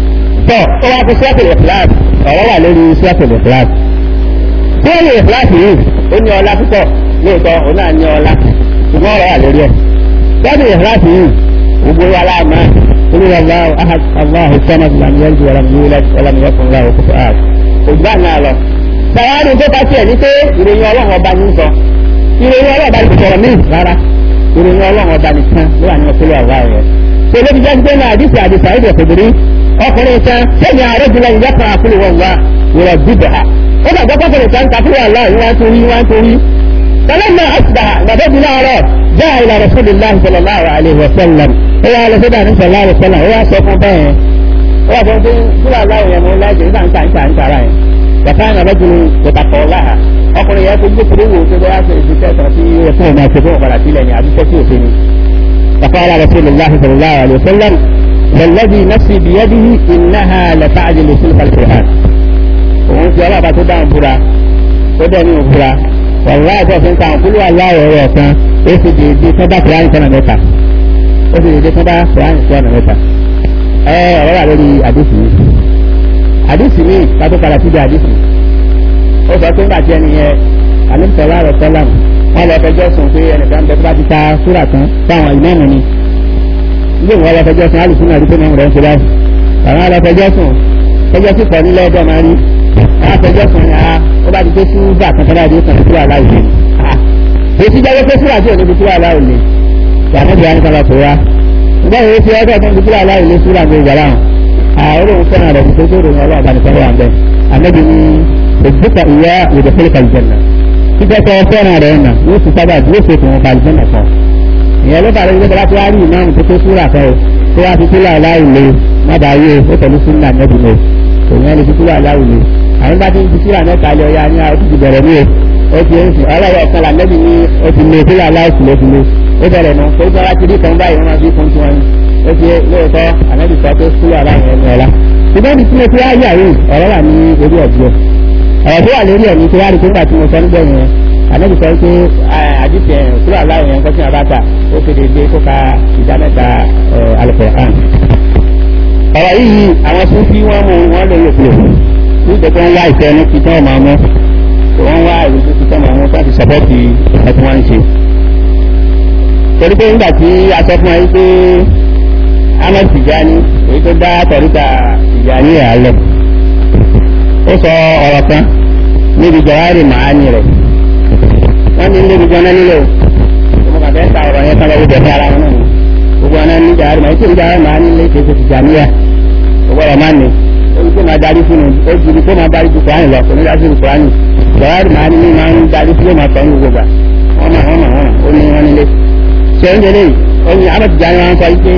tọ́ ó wá fi sọ́ọ̀tìlì fúláàsì ọ̀rọ̀ wà lórí sọ́ọ̀tìlì fúláàsì sọ́ọ̀tìlì fúláàsì yìí ó ní ọlá púpọ̀ lóòótọ́ òun náà ní ọlá ṣùgbọ́n ọ̀rọ̀ wà lórí ẹ̀ sọ́ọ̀tìlì fúláàsì yìí gbogbo wa láàmà olúwa aláwọ̀ ahad aláwọ̀ sọ́nà ìlànà wàlámúlẹ̀ wàlámúlẹ̀ òkúta ògbà náà lọ. sàwárí tó bá tiẹ̀ ní pé ìròyìn ọlọ́run ọba ní sọ ìròyìn ọlọ́run ọba ní sọ̀rọ̀ mí rárá ìròyìn ọlọ́run ọba nìkan ló wà ní ọpọlọ àwa rẹ̀. pẹ̀lú bí jẹ́ náà àdìsí àdìsí àìdè òkèbèrè ọkùnrin kan sẹ́ni ààrẹ jùlọ ìyá kan àkúrò wọn wá wọ̀rọ̀ bíbẹ̀ ha. ó bàbá kọkùnrin kan kàkúrò àlá ìwọ̀n torí ìwọ̀n torí. فلما أصبح بدأت نارا جاء إلى رسول الله صلى الله عليه وسلم هو على سيدنا النبي صلى الله عليه وسلم هو سوف به هو سوف كل الله يمول الله جزاء أنت أنت أنت رأي وكان رجل يتقى الله ọkùnrin yẹn fojú kúrò wò tó bẹ́ẹ̀ ṣe ìṣiṣẹ́ kan tí ó fún ọmọ àti fún ọ̀padà sílẹ̀ ní àdúgbò tí ò ṣe ni. فقال رسول الله صلى الله عليه وسلم والذي نفسي بيده إنها لتعجل سلك القرآن. òun fi ọlọ́pàá tó dáhùn fura tó dẹ̀ ní òfura wàlúwà àti ọ̀sẹ̀ nǹkan àkúlù aláwọ̀ ẹ̀rọ ọ̀kan ó sì di ìdí tó bá kùránì sọ́nà mẹ́ta ó sì di ìdí tó bá kùránì sọ́nà mẹ́ta ẹ ọ̀rọ̀ wà lórí àdìsí mi àdìsí mi kátó padà síbi àdìsí ó sọ pé nígbà tí ẹni yẹn àlùfẹ́lá rẹ̀ sọ́lá wọn lọ fẹjọ́ sùn pé ẹnìkan bẹ tó bá ti ta súrà tán fáwọn ìmọ̀ọ́mù ni ilé ìwọ̀n lọ fẹjọ́ sùn alùpùpù náà rí pé mẹ́rin rẹ̀ ń ṣe báyìí àwọn lọ fẹjọ́ sùn fẹjọ́ sì pọ̀ nílẹ̀ ẹjọ́ máa rí àwọn fẹjọ́ sùn ni ó bá ti tó sí gbà kan tọ́lá ìdíkan sí wàhálà òní. èsì jẹ́ pé síwájú òní bí sí wàhálà òní. ìyànà ìyá ní kọ́lá tó wá. ǹgbọ́n èyí fi ọjọ́ tó ń bí sí wàhálà òní sí wàhálà ìgbà láwọn. àwọn olóhùn fẹ́ràn rẹ̀ tó tó ròyìn ọlọ́run bá nìkan wà bẹ́ẹ̀. àmẹ́bí ni òdìbùkà ìyá ìdè fẹ́lẹ́ kàlìjẹ́nà. títẹ́ kọ́ fẹ́ràn rẹ̀ nà yóò ti sábà yóò fi fún kàlìjẹ́nà kan. ìyẹn ló bàrẹ̀ ìgbésẹ̀ láti wá rí ìmáàmù tó tó súrà kan o tó wá fi sílẹ̀ aláìlè má bàa yé ó pẹ̀lú súnà nẹ́bí mi òun ẹni fi sílẹ̀ aláìlè àwọn bá ti ń fi sílẹ̀ mẹ́ta lọ ya ní àwọn ti bẹ̀rẹ̀ ní o ó ti ń sìn ọlọ́wọ́ ọ̀kan là nẹ́bí ní o ti lè sílẹ̀ aláìsí ló ti lé ó bẹ̀rẹ̀ nù kó tó wá ti rí kan báyìí wọ́n máa fi fún tiwọn ni ó ti lóòótọ́ ànábì sọ pé sílẹ̀ aláìsí ẹni ọ̀la ṣùgbọ́n ní sílẹ̀ tí wá yà yìí ọ̀rọ̀ wà ní orí ọ̀dọ́ ọ̀rọ̀ tó wà lórí ẹ̀ ní tí wá rí nígbà tí mo sọ níbẹ̀ yẹn ànábì sọ pé àdìsẹ̀ sílẹ̀ aláìsí yẹn kọ́sìn àbáta ó kéde dé kó ka ìdá mẹ́ta alùpùpù ọ̀rọ̀ yìí àwọn sùn wọ́n mú wọn lè yẹ kúrò nígbà tó ń wá ìfẹ́ ní títọ́ ọmọ ọmọ tó wọ́n wá ìwé tó títọ́ ọmọ ọmọ láti sọ́pọ́tì ìfẹ́ tí wọ́n ń ṣe. torí pé nígbà tí a sọ fún wa yìí pé ahmed tijani èyí tó dá tọ̀ríta tijani rẹ̀ alẹ̀ ó sọ ọ̀rọ̀ kan níbi jọ̀wárì màání rẹ̀ wọ́n ní níbi jọ́nà nílò ọmọ kàfẹ́ ta ọ̀rọ̀ yẹn kálọ̀ wíjọ sí ara wọn náà gbogbo ọ̀nà ní jọ̀wárì màání tí ìjọ̀wárì màání lè ṣe ṣe tijaniya gbogbo ọ̀rọ̀ máa ní orí tó máa darí fún un ó ju tó máa darí ju kùránì lọ kò ní dájú ju kùránì jọ̀wárì màání ní máa ń darí fún yóò máa tọ́ ní gbogbo gbà wọ́n máa wọ́n máa wọ́n ó ní wọ́n nílé ṣé oúnjẹ lè ó ní ahmed tijani wọn sọ pé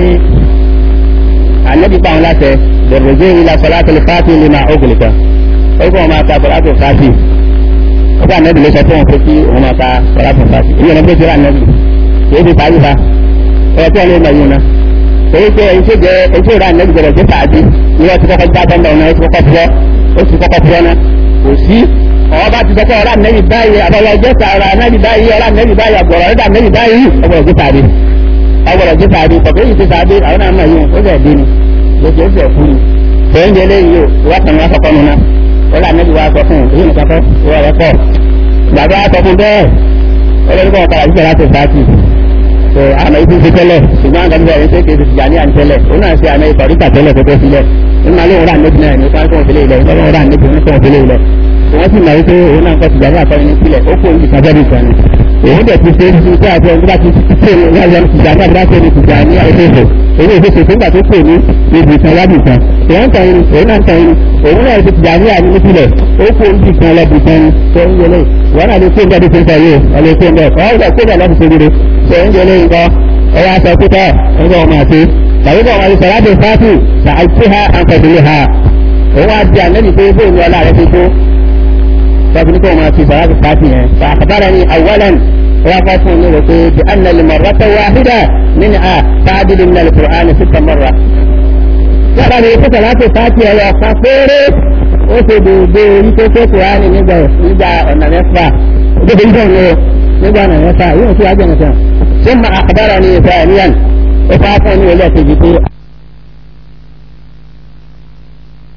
ànábì pa àwọn láṣẹ bẹ̀rẹ̀ zé ilà sọláàtì fàtì lè máa ógùn nìkan ó kọ́ wọn máa ka sọláàtì fàtì ó bá ànábì lè sọ fún wọn pé kí wọn máa ka sọláàtì fàtì èyí ọ̀nà bẹ́ẹ̀ ànábì èyí ti parí fa ẹ̀ tí wọn lè mọ̀ yìí náà èyí tẹ èyí tó jẹ èyí tó rà ànábì bẹ̀rẹ̀ sí fàtì ni wọ́n ti kọ́kọ́ gbá bọ́ńdà ọ̀nà ó ti kọ́kọ́ fúrọ́ ó ti kọ́kọ́ fúrọ́ náà kò sí ọ̀rọ̀ bá ti sọ́kọ́ ọ̀rọ̀ ànábì báyìí àbọ̀lọ̀ jẹ́ sàrà ànábì báyìí ọ̀rọ̀ ànábì báyìí àbọ̀rọ̀ ọ̀rọ̀ ànábì báyìí ọ̀gbọ̀rọ̀ jẹ́ sàrè ọ̀gbọ̀rọ̀ jẹ́ sàrè tọ̀pẹ́ yìí ti sàrè àwọn náà mọ̀ yìí ó fẹ́ dín ní lójú ó fẹ́ fún mi tẹ̀yìn jẹ́ lẹ́yìn yóò wọ́n kàn wá sọ́kọ́ nuna ọ̀rọ̀ ànábì wa sọ fún èyí nìkan kọ́ wọ́n rẹ̀ pọ̀ gbàgbọ́ wa sọ fún bẹ́ẹ̀ ọlọ́dún kan padà síbẹ̀ láti sáàtì so àmọ́ ibi ti tẹ́lẹ̀ ṣùgbọ́n àgbà níbẹ̀ ṣe kéde ti jàní àní tẹ́lẹ̀ òun náà ṣe àmọ́ ikọ̀ níta tẹ́lẹ̀ tó tó sílẹ̀ nínú alẹ́ òun rà níbi náà ní káńtó òfìlẹ̀ ilẹ̀ ìtọ́jú òun rà níbi òun kọ́ òfìlẹ̀ ilẹ̀ wọ́n sì mọ̀ wípé òun náà kọ́ ti jàní àtọ́ni ní sílẹ̀ ó kó oúnjẹ sábẹ́ nìkan ni òun dẹ̀ ti ṣe é ti ṣe àti ọdún bá ti ṣe ní ọjọ́ ti jàní àti láti ẹni ti jàní àìsèso èyí ìfẹsẹ̀ tó ń gbà tó pè ní ibi ìtàn lábì kan èèyàn ń tan irun òun náà ń tan irun òun náà ti jàní àní nípìnlẹ̀ ó kó oúnjẹ kan lọ́bì kan ni tó ń yẹlẹ̀ wọ́n náà lè kó oúnjẹ tó ń sọ yìí ọ̀lẹ́ kó oúnjẹ ọ̀ ọ̀gbà kó oúnjẹ lọ́bì tó rere tó ń yẹlẹ̀ nǹkan ọwọ́ aṣọ pípẹ́ ẹgbẹ́ ọmọ àti tàbí bọ́ ọmọ àti sọ̀rọ̀ àti fáàtì ṣàìsí ha àǹkọ̀dìlẹ̀ ha òun á di ànẹ́bí pé bóun ni ọlá rẹ̀ ti tó tọ́bi ní kó ọmọ àti sọ̀rọ̀ àti fáàtì yẹn fàkàbára ni àwọlẹ́n wọ́n fọ́ fún un ní pé bí a nàlẹ́ mọ̀rọ̀ tó wá hídà nínú a fáàdì ní nàlẹ́ kùrọ̀ ní síta mọ̀rọ̀. yàrá mi kó sọ̀rọ̀ àti fáàtì ẹ̀rọ kan péré ó ṣe dòdò orí tó tó kùrọ̀ nígbà nígbà ọ̀nà mẹ́fà nígbà ọ̀nà mẹ́fà yóò tún wájú ọ̀nà sẹ́wọ̀n. ثم أخبرني ثانيا وفاتني ولا تجدي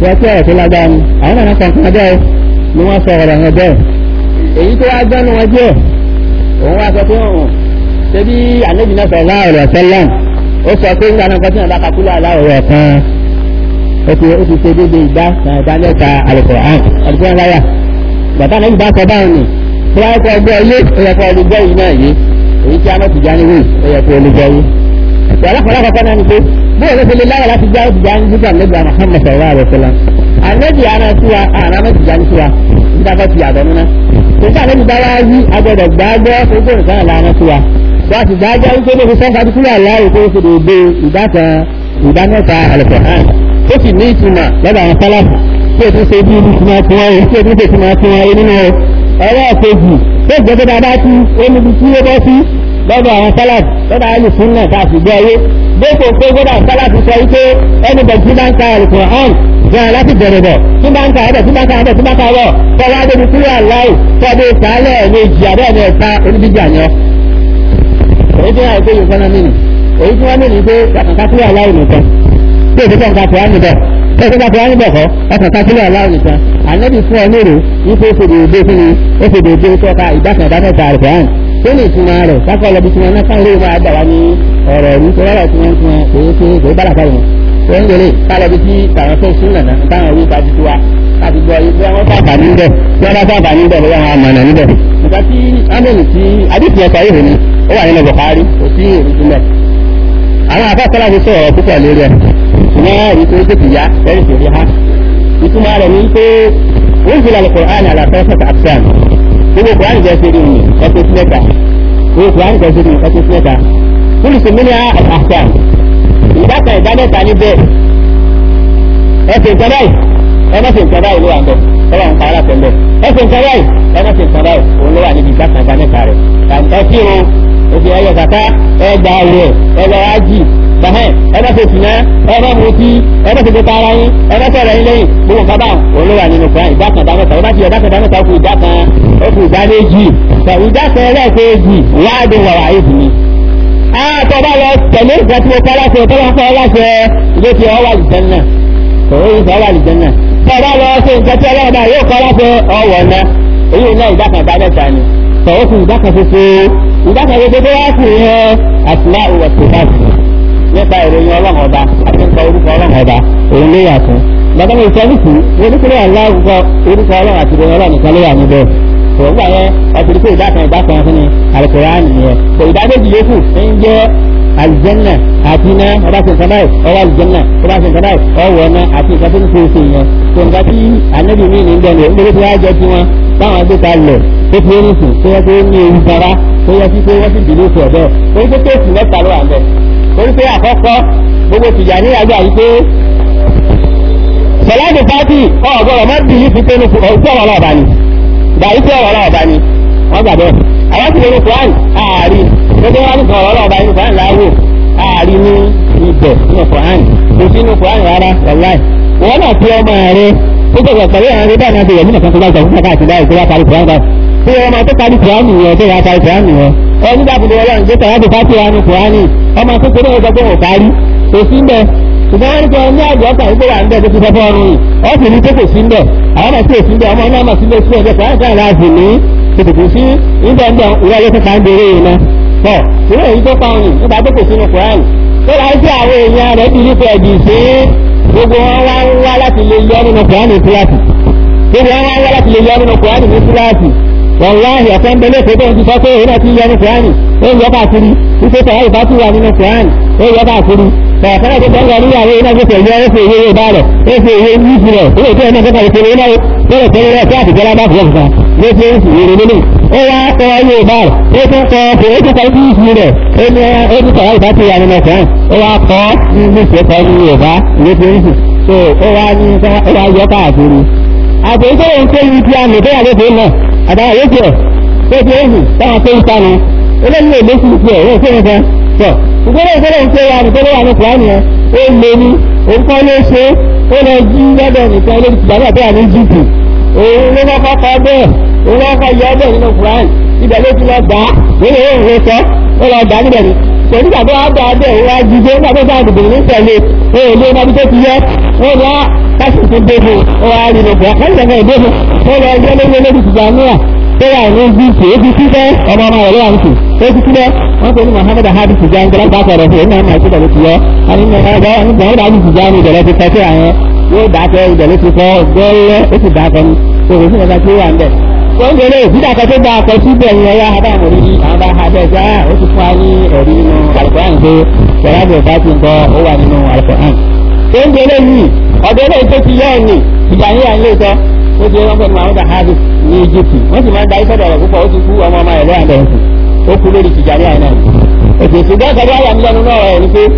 wọ́n tí ọ̀rọ̀ tó lágbára ni àwọn náà kàn kan bẹ́ẹ̀ ni wọ́n sọ ọ̀rọ̀ wọn bẹ́ẹ̀ èyí tó wá gbọ́nù wọn jẹ́ òun wá sọ pé òun ṣe bí àlejò náà sọ̀rọ̀ láàrọ̀ sẹ́lẹ̀m ó sọ pé nígbà náà kọ́ tí wọn bá kakúlọ̀ aláwọ̀ kan ó ti ó ti ṣe déédé ìdá kan ìdá mẹ́ta Al-Qur'an ọdún láyà bàtà náà ìgbà sọ báwọn ni tí wọ́n kọ́ ọgbọ́ ilé ó yẹ kó olùgbọ́ yìí náà yé èyí tí a mọ̀ tìjà ní wíì ó yẹ kó olùgbọ́ yìí. ìyàlọ́kọ̀ọ́ lákọ̀ọ́kọ́ náà ni pé bóyá ló fi lè láyà láti já tìjà ní nígbà nígbà Muhammad sallallahu alaihi wasallam àlejò àná tiwa àná mẹ́tìjà ní tiwa nígbà bá ti yàtọ̀ nínú nígbà lẹ́yìn bá wá yí agbọ́dọ̀ gbàgbọ́ gbogbo nǹkan ìlànà tiwa wọ́n ti gbàgbọ́ wípé lóbi sọ́kà tó kúrò aláwọ̀ tó ṣe dédé ìdá kan ìdá mẹ́ta Al-Qur'an ó sì ní ìtumọ̀ lọ́dọ̀ àwọn sálàfù tí ètò ṣe bí ibi ìtumọ̀ tí wọ́n yìí tí ètò ṣe ìtumọ̀ tí wọ́n yìí nínú ọ̀rọ̀ kejì tó gbé tó dáadáa tí ó níbi tí ó bọ́ sí lọ́dọ̀ àwọn sálàfù lọ́dọ̀ àwọn ìsúnnà tá a sì gbọ́ yé dépò pé gbọ́dọ̀ sálàfù sọ wípé ẹni bẹ̀ tí bá ń ka Al-Qur'an gan láti bẹ̀rẹ̀ bọ̀ tí bá ń ka ẹ̀bẹ̀ tí bá ń ka ẹ̀bẹ̀ tí bá ń ka ẹ̀bọ̀ tọ́wọ́ adébí kúrò aláì tọ́bí ìkàlẹ̀ méjì àbẹ́ẹ̀mẹ̀ ẹ̀ta oníbíjà yan èyí tí wọ́n àìpé yìí fọ́nà mìíní èyí tí wọ́n mìíní pé kàkàkà kúrò aláì nìkan tí èdè kan kàkùrá níbẹ̀ tí èdè kàkùrá níbẹ̀ kọ́ kàkàkà kúrò aláì nìkan ànábì fún ọ lérò wípé ó fèdè òde fún mi ó fèdè òde tọ́ka ìdákan ìdámẹ́ta àrùkàn tó ní ìtumọ̀ rẹ̀ kákọ́ lọ́bi tí wọ́n náà kán lè máa dà wá ní ọ̀rọ̀ ìlú tó rárá tí wọ́n ti wọn èyí tí kò bá làkàyè wọn tó ń gbélé kálọ̀bi tí tàwọn tó sún nàná táwọn orí ìtajú tó wa láti gbọ́ yìí bí wọ́n sábà níbẹ̀ bí wọ́n bá sábà níbẹ̀ bóyá wọn àmàlà níbẹ̀. nígbà tí amẹ́lì tí adìsí ẹ̀ka yìí ni ó wà nínú Bukhari kò sí èrè sílẹ̀. àwọn afẹ́fẹ́lá ti sọ̀rọ̀ púpọ̀ lórí ẹ̀ ṣùgbọ́n èyí tó tètè yá lẹ́yìn tó rí ha. ìtumọ̀ rẹ̀ ní pé ó ń jìlá Al-Qur'an àlàfẹ́ fẹ́ta àfẹ́àn gbogbo Qur'an jẹ́ sí ní ẹ̀kọ́ sí mẹ́ta gbogbo Qur'an jẹ́ sí ní ẹ̀kọ́ sí mẹ́ta kúlùsì mílíà àfẹ́àn ìdákan ìdánẹ́ta níbẹ̀ ẹ̀sìn kan báyìí ẹ má ṣe nǹkan báyìí ló wà ń bọ̀ ọlọ́run ń pa aláṣẹ ń bẹ̀ ẹ ṣe nǹkan báyìí ẹ má ṣe nǹkan báyìí òun ló wà níbi ìgbà kan ìdánẹ́ta rẹ̀ ẹ kí o òfì ẹyẹ kàkà ẹ gba àwẹ̀ ẹ lọ ájì bàhẹ́ ẹ má ṣe tìǹà ẹ má mutí ẹ má ṣe tó tara yín ẹ má sọ̀rọ̀ yín lẹ́yìn gbogbo nǹkan báwọn òun ló wà nínú kan ìdá kan ìdánẹ́ta ó bá ti ìdá kan ìdánẹ́ta ó kù ìdá kan ó kù ìdá méjì ìdá kan ẹlẹ́ẹ̀kejì wáàdùn wàrà ìdùn ni àtọ̀ bá lọ tẹ̀lé ìgbà tí mo kọ́ láṣẹ tó bá ń kọ́ láṣẹ ilé tí ọ wà lìjẹ́ náà òun yìí sọ wà lìjẹ́ náà tó bá lọ ṣe nǹkan tí ọlọ́run bá yóò kọ́ láṣẹ ọwọ́ náà èyí náà ìdá kan ìdá mẹ́ta ni tọ̀wọ́ fún ìdá kan ṣoṣo ìdá kan ṣoṣo tó wá sí yẹn àtìlá òwò tó bá sí nípa ìròyìn ọlọ́run ọba àti nípa orúkọ ọlọ́run ọba òun ló yà fún gbàgbọ́n mi sọ nìkú oníkúrò aláwùkọ orúkọ ọlọ́run àti ìròyìn ọlọ́run nìkan ló wà níbẹ̀ tòun gbà yẹn ọtí pé ìdá kan ìdá kan fún ni Al-Qur'an nìyẹn tó ìdá méjì yòókù ń jẹ́ aljanna àti iná ọba ṣe nǹkan báyìí ọwọ́ aljanna ọba ṣe nǹkan báyìí ọwọ́ ọ̀nà àti nǹkan tó ń fèsì yẹn tó nǹkan tí anabi mi ní bẹ́ẹ̀ ní nítorí tí wọ́n á jẹ́ tí wọ́n táwọn gbé ta lẹ̀ tó fi ń sùn tó yẹ kó ní ewu fara tó yẹ kí pé wọ́n sì dìde fún ọ̀dọ́ torí pé kéèsì mẹ́ta ló wà ń bẹ̀ torí pé àkọ́kọ́ gbogbo tìjà ní àgbà yìí pé sọláàdì pátì ọ̀gọ́rọ̀ má bìí fi pé ọ̀sẹ̀ ọ̀rọ̀ ọ̀bà ni gbàyí pé ọ̀rọ̀ ọ̀bà ni wọ́n gbà bẹ́ẹ̀ àwọn ti lórí Quran ààrí gbogbo wọn ní sọ̀rọ̀ ọlọ́ọ̀bá inú Quran láwò ààrí ní ibẹ̀ nínú Quran kò sí inú Quran rárá wàláì wọn náà fi ọmọ rẹ tó gbọdọ̀ pẹ̀lú àwọn ẹgbẹ́ náà ti yẹ nínú kan tó bá gbà fún káàkiri báyìí tó bá parí Quran báyìí tí ọmọ tó parí Quran nìyẹn tó yà parí Quran nìyẹn ọ nígbà tó lọ́wọ́ ọlọ́run jẹ́ta láti fásitì wa ní Quran ọmọ tó kéré ọjọ́ pé wọ́n parí kò sí ń bẹ̀ ṣùgbọ́n wọ́n ní kí wọ́n ní àjọ ọkàn ìgbé wà ń bẹ̀ tó ti fẹ́ fọ́ ọrùn yìí ọ sì ní pé kò sí ń bẹ̀ àwọn àti èsì ń bẹ̀ ọmọ náà mà sí lé sí ẹ̀jẹ̀ Quran kan láàfin ní tètè sí nígbà ń bẹ ìwé ayé kíkà ń bèrè yìí ná tọ ìwé èyí tó pàwọn yìí nígbà tó kò sínú kùránì tó láì sí àwọn èèyàn rẹ̀ bí nípa ẹ̀dì sí gbogbo wọn wá ń wá láti lè yọ nínú kùránì kíláàsì gbogbo wọn wá ń wá láti lè yọ nínú kùránì ní kíláàsì wàláhì ọ̀sán bẹ́lẹ̀ tó tó ń ti sọ pé òun náà ti yọ nínú kùránì ó yọ káàkiri wípé tọ̀wọ́ ìbá ti wà nínú kùránì ó yọ káàkiri tọ̀ọ̀fẹ́rẹ́ tó tọ́jú níyàwó iná tó tẹ̀lé ó fi èyí yóò bá rẹ̀ ó fi èyí yìí fi rẹ̀ ó lè tó ẹ̀ náà tó kàwé tẹ̀lé náà tẹ́lẹ̀ tẹ́lẹ̀ rẹ̀ tí àtìjẹ́ lábá fún ọ̀sán ló fi ń sùn wèrè lélẹ̀ ó wá kọ́ yóò bá rẹ̀ ó tún kọ́ ọ̀fẹ́ ó tún kọ́ sí ìsìn rẹ̀ ó ní ó tún kọ́ ìbá ti wà nínú ọ̀sán ó wá kọ́ ní ní ìṣẹ́ kọ́ ní Yorùbá ló fi ń sùn tó ó wá ní ó wá yọ káàkiri. àtẹ̀jọ́ ohun tó yí ti àmì bẹ́ẹ̀ ló fi ń nà àtàwọn yóò tiẹ̀ tó fi ń sùn táwọn tó ń sanu eléyìí èlé sì tiẹ̀ ó fi ń sàn tọ̀ ìgbélé ìgbélé ń pé wa nìkan ló wà ní kùránì yẹn ó lé ní òun kọ́ ló ṣe ó lọ jí lọ́dọ̀ nìkan lórí ìgbàlá tó wà ní jíìpù òun ló kọ́kọ́ kọ́ bẹ́ẹ̀ òun ló kọ́ yọ bẹ́ẹ̀ nínú kùránì ibẹ̀ ló ti lọ gbà á nínú òun ló sọ ó lọ gbà á níbẹ̀ ni pẹ̀lú ìgbà tó wá gbà á bẹ́ẹ̀ òun wá jí dé nígbà tó sáà dùdù ní tẹ̀lé òun lé ọmọdé tó ti yẹ wọ́n ní á káṣí tó dé fún ọ wá rí lóko káṣí tó dé fún ó lọ ẹgbẹ́ lórí olórí ìjà níyà tó wà ní gúúsù ó ti kú fẹ́ ọmọ ọmọ rẹ̀ lọ́wọ́ nìkú ó ti kú fẹ́ wọ́n pè ní Muhammad ahadu tijani tó lọ́gbà sọ̀rọ̀ fún ẹ̀mí àmà ìṣẹ̀lẹ̀ ti yọ àní ní ọ̀gá nígbà wọn dájú tijani ìdẹ̀lẹ̀ ti kẹ́kẹ́ àyẹn yóò dákẹ́ ìdẹ̀lẹ̀ ti kọ́ gbẹ́lẹ́ ó sì dákẹ́ ní òwò sí ọ̀gá tí ó wà ń bẹ̀. tó ń gbélé ìdídàkẹ́ tó gba akọ síbẹ̀ yẹn ẹ̀yà àbáwọn orí àwọn bá ha bẹ́ẹ̀ gbá ó ti fún wa ní ẹ̀rí nínú Al-Qur'an pé sọ̀rọ̀ bá ti ń kọ́ ó wà nínú Al-Qur'an. tó ń gbélé yìí ọ̀dọ́ ilé tó ti yọ ọ̀ ní ìjà yín à ń lè sọ ó ti rán pẹ̀lú àwọn dàhádì ní Egypt wọ́n sì máa ń da iṣẹ́ dọ̀rọ̀ púpọ̀ ó ti kú ọmọ ọmọ ẹ̀rọ àbẹ̀rẹ̀ sí ó kú lórí tìjàrí àná òkè ṣùgbọ́n kẹ́lẹ́ àyà mi lẹ́nu náà ẹ̀ ní pé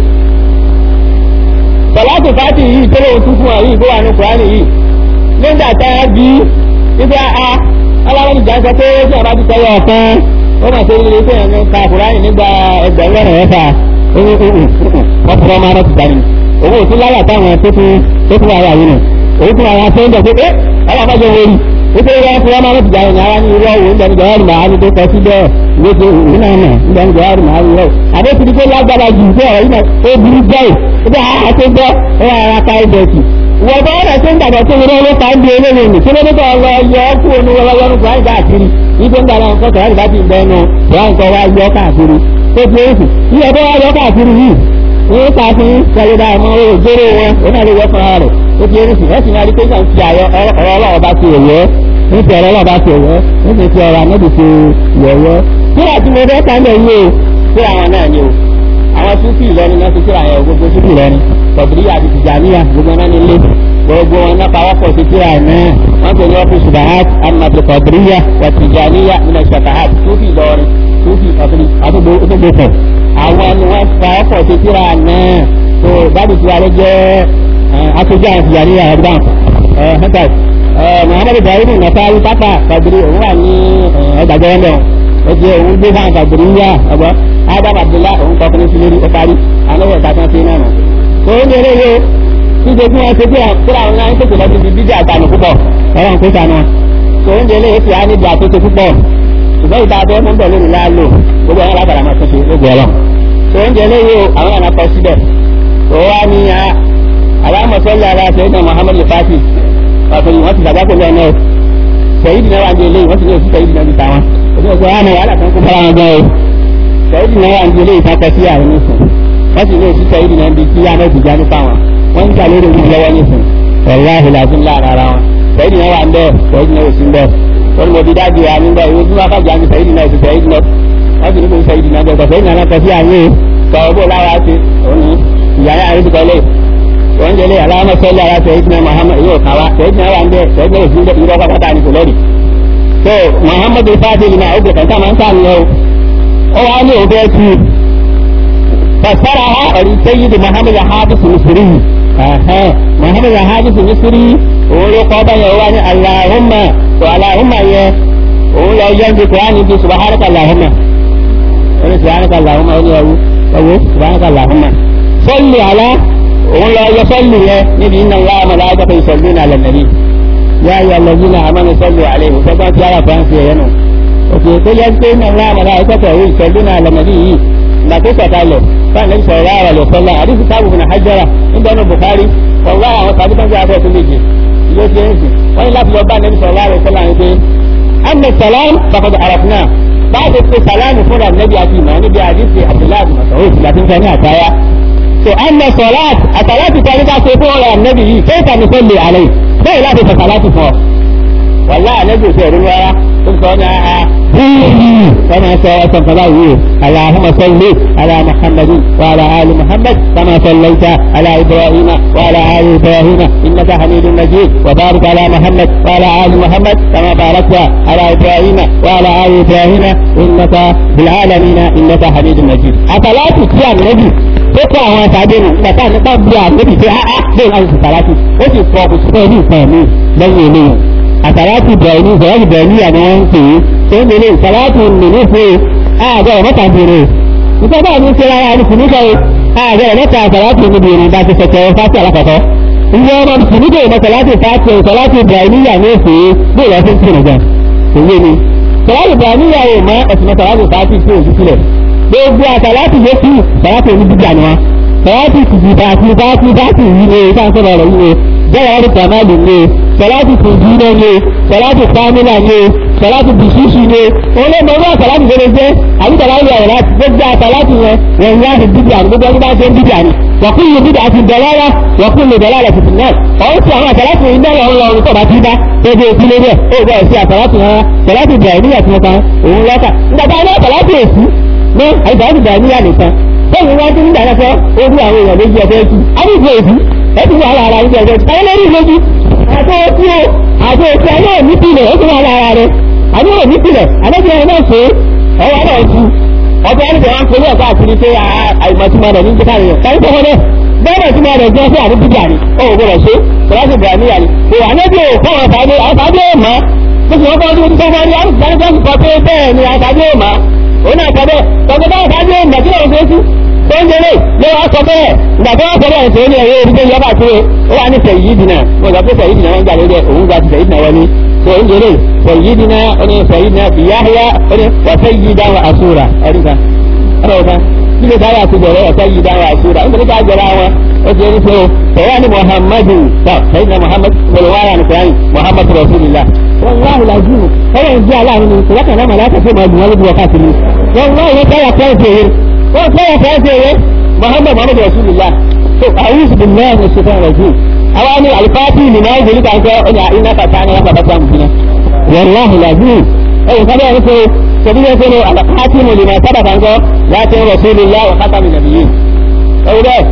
sọláàtì fàtì yìí tó lóun tún fún wa yìí tó wà ní kùránì yìí nígbà tá a bí wípé a aláwọ̀ ìjà sọ pé tí a bá ti tẹ́wọ́ ọ̀kan ó mà ṣe ilé tó yẹn ní ka kùránì nígbà ẹgbẹ̀rún lọ́nà ẹ̀fà wọ́n fọwọ́ máa rọ̀ tìjà ni owó òtún láyà táwọn tó tún tó tún wáyà yìí nù òun tún àwọn afẹ́ ń bẹ̀ pé ẹ́ alábàjọ́ wọ̀nyí nítorí wọn fún wọn máa ń tìjà yẹn ara ní irú ọ̀wọ́ ìgbà nígbà yàrá màá ní tó kọ sí bẹ́ẹ̀ ìwéṣe òun náà mọ̀ nígbà nígbà yàrá màá ní rẹ̀ àbẹ́tí ní pé lágbára jù fún ọ̀rọ̀ yìí náà ó burú jáì ó bá a tó gbọ́ ó wà ara ká ẹ̀bẹ̀ kì wọ́n bá ọ̀rọ̀ tó ń dàgbà tó wọlé ló fà ń di eléyìí nì kílódé tó lọ yọ ọ́ kú onú wọlé yọnu kúrò àyíká àkiri ibi ń dàgbà nǹkan kọ̀ọ̀rọ̀ ìbá ti ń bẹ́ẹ̀ nù kúrò nǹkan wá yọ káàkiri tó ti èsì iye tó wá yọ káàkiri yìí ní ká fún sẹlẹ̀dá ọmọ òjòrò wọn ó náà lè yọ fún ara rẹ̀ ó ti èsì ẹ̀ sì máa rí pé kàn fi àyọ ọ̀rọ̀ ọlọ́wọ́ bá ti òyẹ́ nítorí ọ̀rọ̀ ọlọ́wọ́ bá ti òyẹ́ nítorí ti ọ̀rọ̀ àmọ́bì ti yọ̀yẹ́ kíra tí mo fẹ́ ká lẹ̀ yìí o kíra àwọn náà ni o àwọn súfì ìlọrin náà ti kíra yẹn gbogbo súfì ìlọrin tọ̀bìrì àti tìjàníyà gbogbo náà ní ilé gbogbo wọn náà pawọ́pọ̀ sí kíra náà wọ́n pè ní ọ́fíìsì bahat amadu tọ̀bìrìyà wà tìjàníyà nínú ṣàkàhàt súfì ìlọrin súfì tọ̀bìrì àdúgbò fẹ̀ àwọn ni wọ́n pawọ́pọ̀ sí kíra náà tó dábì tí wàá jẹ́ aṣojú àwọn tìjàníyà ẹ̀dá ẹ̀ muhammadu ibrahim nasari papa kadiri òun wà ní ẹgbàjọ wọn bẹ́ẹ̀ o ti òun gbé fún kadiri yá ọgbọ adam abdullahi òun kọ fún sílẹ̀rì ó parí àwọn ọ̀tá tán sí náà nù. tó ń yẹrẹ yó ṣíṣe tí wọ́n ṣe bí kíra àwọn náà ń tètè lọ síbi bíjà àtàlù púpọ̀ ọ̀rọ̀ ń kó sànù. tó ń yẹrẹ yó ti á níbi àtúnṣe púpọ̀ ṣùgbọ́n ìta abẹ́ mú bẹ̀ lónìí láàlò gbogbo àwọn alábàrà máa tún ṣe gbogbo ọlọ́ tó ń yẹrẹ yó àwọn àna kọ síbẹ̀ tó wá ní alámọ̀sọ́lá ara ṣẹ́yìn muhammadu fati ọ̀sẹ̀ wọ́n ti dàgbà pẹ̀lú ọ̀nà ẹ̀ sẹ́yìn náà wà ní ilé wọ́n ti ní oṣù sẹ́yìn náà ti ta wọn òṣù ọ̀sẹ̀ wọn náà wàhálà kan kó bára wọn gan o sẹ́yìn náà wà ní ilé ìtakọ̀ sí àwọn oníṣùn wọ́n ti ní oṣù sẹ́yìn náà bí kí àná ìdìjà nípa wọn wọ́n ń gbà lórí ojú lọ́wọ́ níṣùn ọ̀rọ̀ àhìlàfín láàrin ara wọn sẹ́yìn náà wà ń bẹ́ẹ̀ sẹ́yìn náà oṣù ń bẹ́ẹ̀ wọ́n mo ti dájú wa nígbà ìwé tí wọ́n bá jà ní sẹ́yìn náà oṣù sẹ́yìn náà wọ́n ti ní kó sẹ́yìn náà bẹ́ẹ̀ sẹ́yìn náà kọ sí àwọn sọ̀rọ̀ bó lára ṣe òun ìyá yára ti kọ́lé wọ́n jẹ́lé aláwọ̀ sọ́lé ara sẹ́yìn muhammad yóò kàwá sẹ́yìn náà wà ń bẹ́ sẹ́yìn náà ìfúnjẹ́ ìrọ́ pápátá ní kò lórí. so muhammad fadil ma oge kan sáà máa ń sáà nìyẹn o ó wá ní òun bẹ́ẹ̀ tu fasara ha ọ̀rí sẹ́yìn muhammad hadis misiri muhammad hadis misiri òun ló kọ́ báyẹn ó wá ní alahumma tó alahumma yẹ òun lọ yọ ní kúránì bí subhanaka alahumma ó ní subhanaka alahumma ó ní ẹwú ẹwú subhanaka alahumma sọ́ọ̀lì alá òun lọ yọ sọ́ọ̀lù yẹn níbi iná ńlá ọmọláwájọ́ pé ìṣẹ̀lú ní alẹ́ nàbí yá yọ lọ́jú náà àmọ́ ní sọ́ọ̀lù àlẹ́ ìwòsàn tí ara fáńsì ẹ̀yẹ nù. òkè tó yẹ pé iná ńlá ọmọláwájọ́ pé ìṣẹ̀lú ní alẹ́ nàbí yìí ìgbà tó sọ̀kalẹ̀ fún àlẹ́ ìṣẹ̀lú ara rẹ̀ sọ́lá àdìsí táàbù fún àhájára nígbà náà Bukhari ọ̀gá àwọn tàbí tó ń gbé abẹ́ tó méje yóò ṣe ń sìn wọ́n ní láti lọ bá àlẹ́ ìṣẹ̀lú ara sọ́lá yẹn pé àmì sàlám bàkọ̀dọ̀ àràfínà báyìí pé sàlámù fúnra nẹ́bí àti ìmọ̀ níbi àdìsí Abdullahi Masoud láti ń sọ ní àtàyà so anna salat asalati ta ní ká ṣe fún ọ̀rọ̀ ànábì yìí fẹ́ ìtàmì sọ́lẹ̀ àlẹ́ bẹ́ẹ̀ láti sọ salati fún ọ. wàlá ànábì òṣèré rí rárá ó sọ ní a bíyì kama sọ ọsàn kaba yìí alahuma salli ala muhammadin wa ala ali muhammad kama sallaita ala ibrahim wa ala ali ibrahim innaka hamidun majid wa barik ala muhammad wa ala ali muhammad kama barakta ala ibrahim wa ala ali ibrahim innaka bil alamin innaka hamidun majid asalati ti ànábì ó kó àwọn àtàdé nù bàtà nípa bí àgbébì pé áá bẹ́ẹ̀ láti ṣe sàlátì ó sì fọ kò sí fẹ́ ní ìfẹ́ mi lẹ́yìn eléyìí àsàlátì bẹ̀rẹ̀ ní ìfẹ́ bẹ̀rẹ̀ ní àná wọn ń pè é tó ń délé sàlátì nínú fún ààbẹ̀ ọ̀mọ́ta bèrè ìtọ́jú àmì ń ṣe ara ní kùnúkà ààbẹ̀ ọ̀mọ́ta sàlátì níbi ìrìn bá ti sọ̀tẹ̀ fásitì alákọ̀ọ́kọ́ ìyẹn ọmọ kùnúkà ìmọ̀ sàlátì fásitì sàlátì bẹ̀rẹ̀ níyà ní èsè bí ìlọ fún kìnnìkan òye ni sàlátì bẹ̀rẹ̀ níyà ò mọ ẹ̀sìn sàlátì fásitì tí ò sí sílẹ̀ gbogbo àsàlátì yókù sàlátì onídìjà ni wọn sọláàtì tìjìbà àti báàtì báàtì yìí ni ìta sọ̀rọ̀ rẹ̀ yìí bẹ́ẹ̀ wọ́n ti kàmáàlì ni sọláàtì tìjìbà ni sọláàtì kámílà ni sọláàtì bìṣíṣì ni òun ló mọ wọn sọláàtì tó lè jẹ́ àbí sọláàtì rẹ̀ láti gbogbo àsọláàtì yẹn wọ́n yá àti bíbí àti gbogbo ọdún bá ṣe ń bíbí àní wọ́kùn yìí bíbí àti dọ̀lára wọ́kùn lè dọ̀lára ti fún náà ọ̀hún sí àwọn àsọláàtì yìí náà lọ́wọ́ lọ́wọ́ tó bá ti bá ebe òkú lórí ẹ̀ ó bẹ̀rẹ̀ sí àsọláàtì rárá sọláàtì bẹ̀rẹ̀ nígbà tí wọ́n kan òun lọ́kà nígbà tí wọ́n sọláàtì èsì ní àìsàn bẹ̀rẹ̀ níyà nìkan bẹ́ẹ̀ni wọ́n ti ń dáná fọ́ orí àwọn èèyàn lójú ẹgbẹ́ ẹ̀kú àbúgbò èkú ẹ̀kú wà lára ìjọ ẹgbẹ́ ẹ̀kú ẹ̀yẹ́ lórí lójú àti òkú o àti òkú ẹ̀ náà ní pilẹ̀ ó ti wà lára rẹ̀ àbí ò ní pilẹ̀ àbẹ́bí ẹ̀ náà ṣe ọwọ́ náà kú ọbẹ̀ ẹni tẹ̀wọ́n kò ní ẹ̀kọ́ àkiri pé àìmọ̀túmọ̀ rẹ̀ ní kíkà rẹ̀ káyí tó wọlé bẹ́ẹ̀ tí wọ́n rẹ̀ jẹ́ sí àdúgbò bíjà ni ó wò gbọdọ̀ ṣe sọláṣì bẹ̀rẹ̀ níyà ni kò wà níbi ò fún àwọn àtàdé àtàdé ò mọ́ bó ti wọ́n kọ́ ọdún tó wọ́n rí àrùn ìdánilẹ́sì kọ pé bẹ́ẹ̀ ni àtàdé ò mọ́ òun náà sọ bẹ́ẹ̀ tọ́jú bá àtàdé ò mọ́ kí lóun ṣe sí tó ń jẹrè ló wá sọ bẹ́ẹ̀ ìgbà tó wá sọ bẹ́ẹ̀ tó ní ẹ̀rọ orí tó yọba tó ó wà ní sẹ̀yí dìnnà mo sọ pé sẹ̀yí dìnnà wọn gbà lórí ẹ̀ òun gba ti sẹ̀yí dìnnà wọn ni tó ń jẹrè sẹ̀yí dìnnà ó ní sẹ̀yí dìnnà bìyáhíyá ó ní wọ́sẹ̀ yí dáhùn àsúra ẹ̀rí kan ọ̀rọ̀ kan kí ló dáhùn àti bẹ̀rẹ̀ wọ́sẹ̀ yí dáhùn àsúra ó ní ká jọra wọn ó ti ní sọ sẹ̀yà ni muhammadu tọ́ sẹ̀yí dìnnà muhammad wọlọ́wọ́yà ní sẹ́yìn muhammad rasulillah wọ́n wá ìlàjú ọ̀rọ̀ ìdí aláàánú ni ìṣẹ̀lẹ̀ náà màláta tó máa dùn wọn lójú wákàtí ni wọ́n wá ìwé káyà kẹ́ẹ̀tì èyí wọ́n káyà kẹ́ẹ̀tì èyí muhammad muhammad rasulillah so a'udhu billahi minash shaitanir rajim àwa ni alifati ni náà gbèlú kan kẹ́ ọ̀nà iná kàtà ní wọn bàbá mú fún wàláhì làjú ẹ̀yìn sábẹ́ ẹni pé sẹ́bíyẹ́ pé alifati mo lè máa sábà kan kọ́ láti rasulillah wa khatami nabiyyin ẹ̀wù bẹ́ẹ̀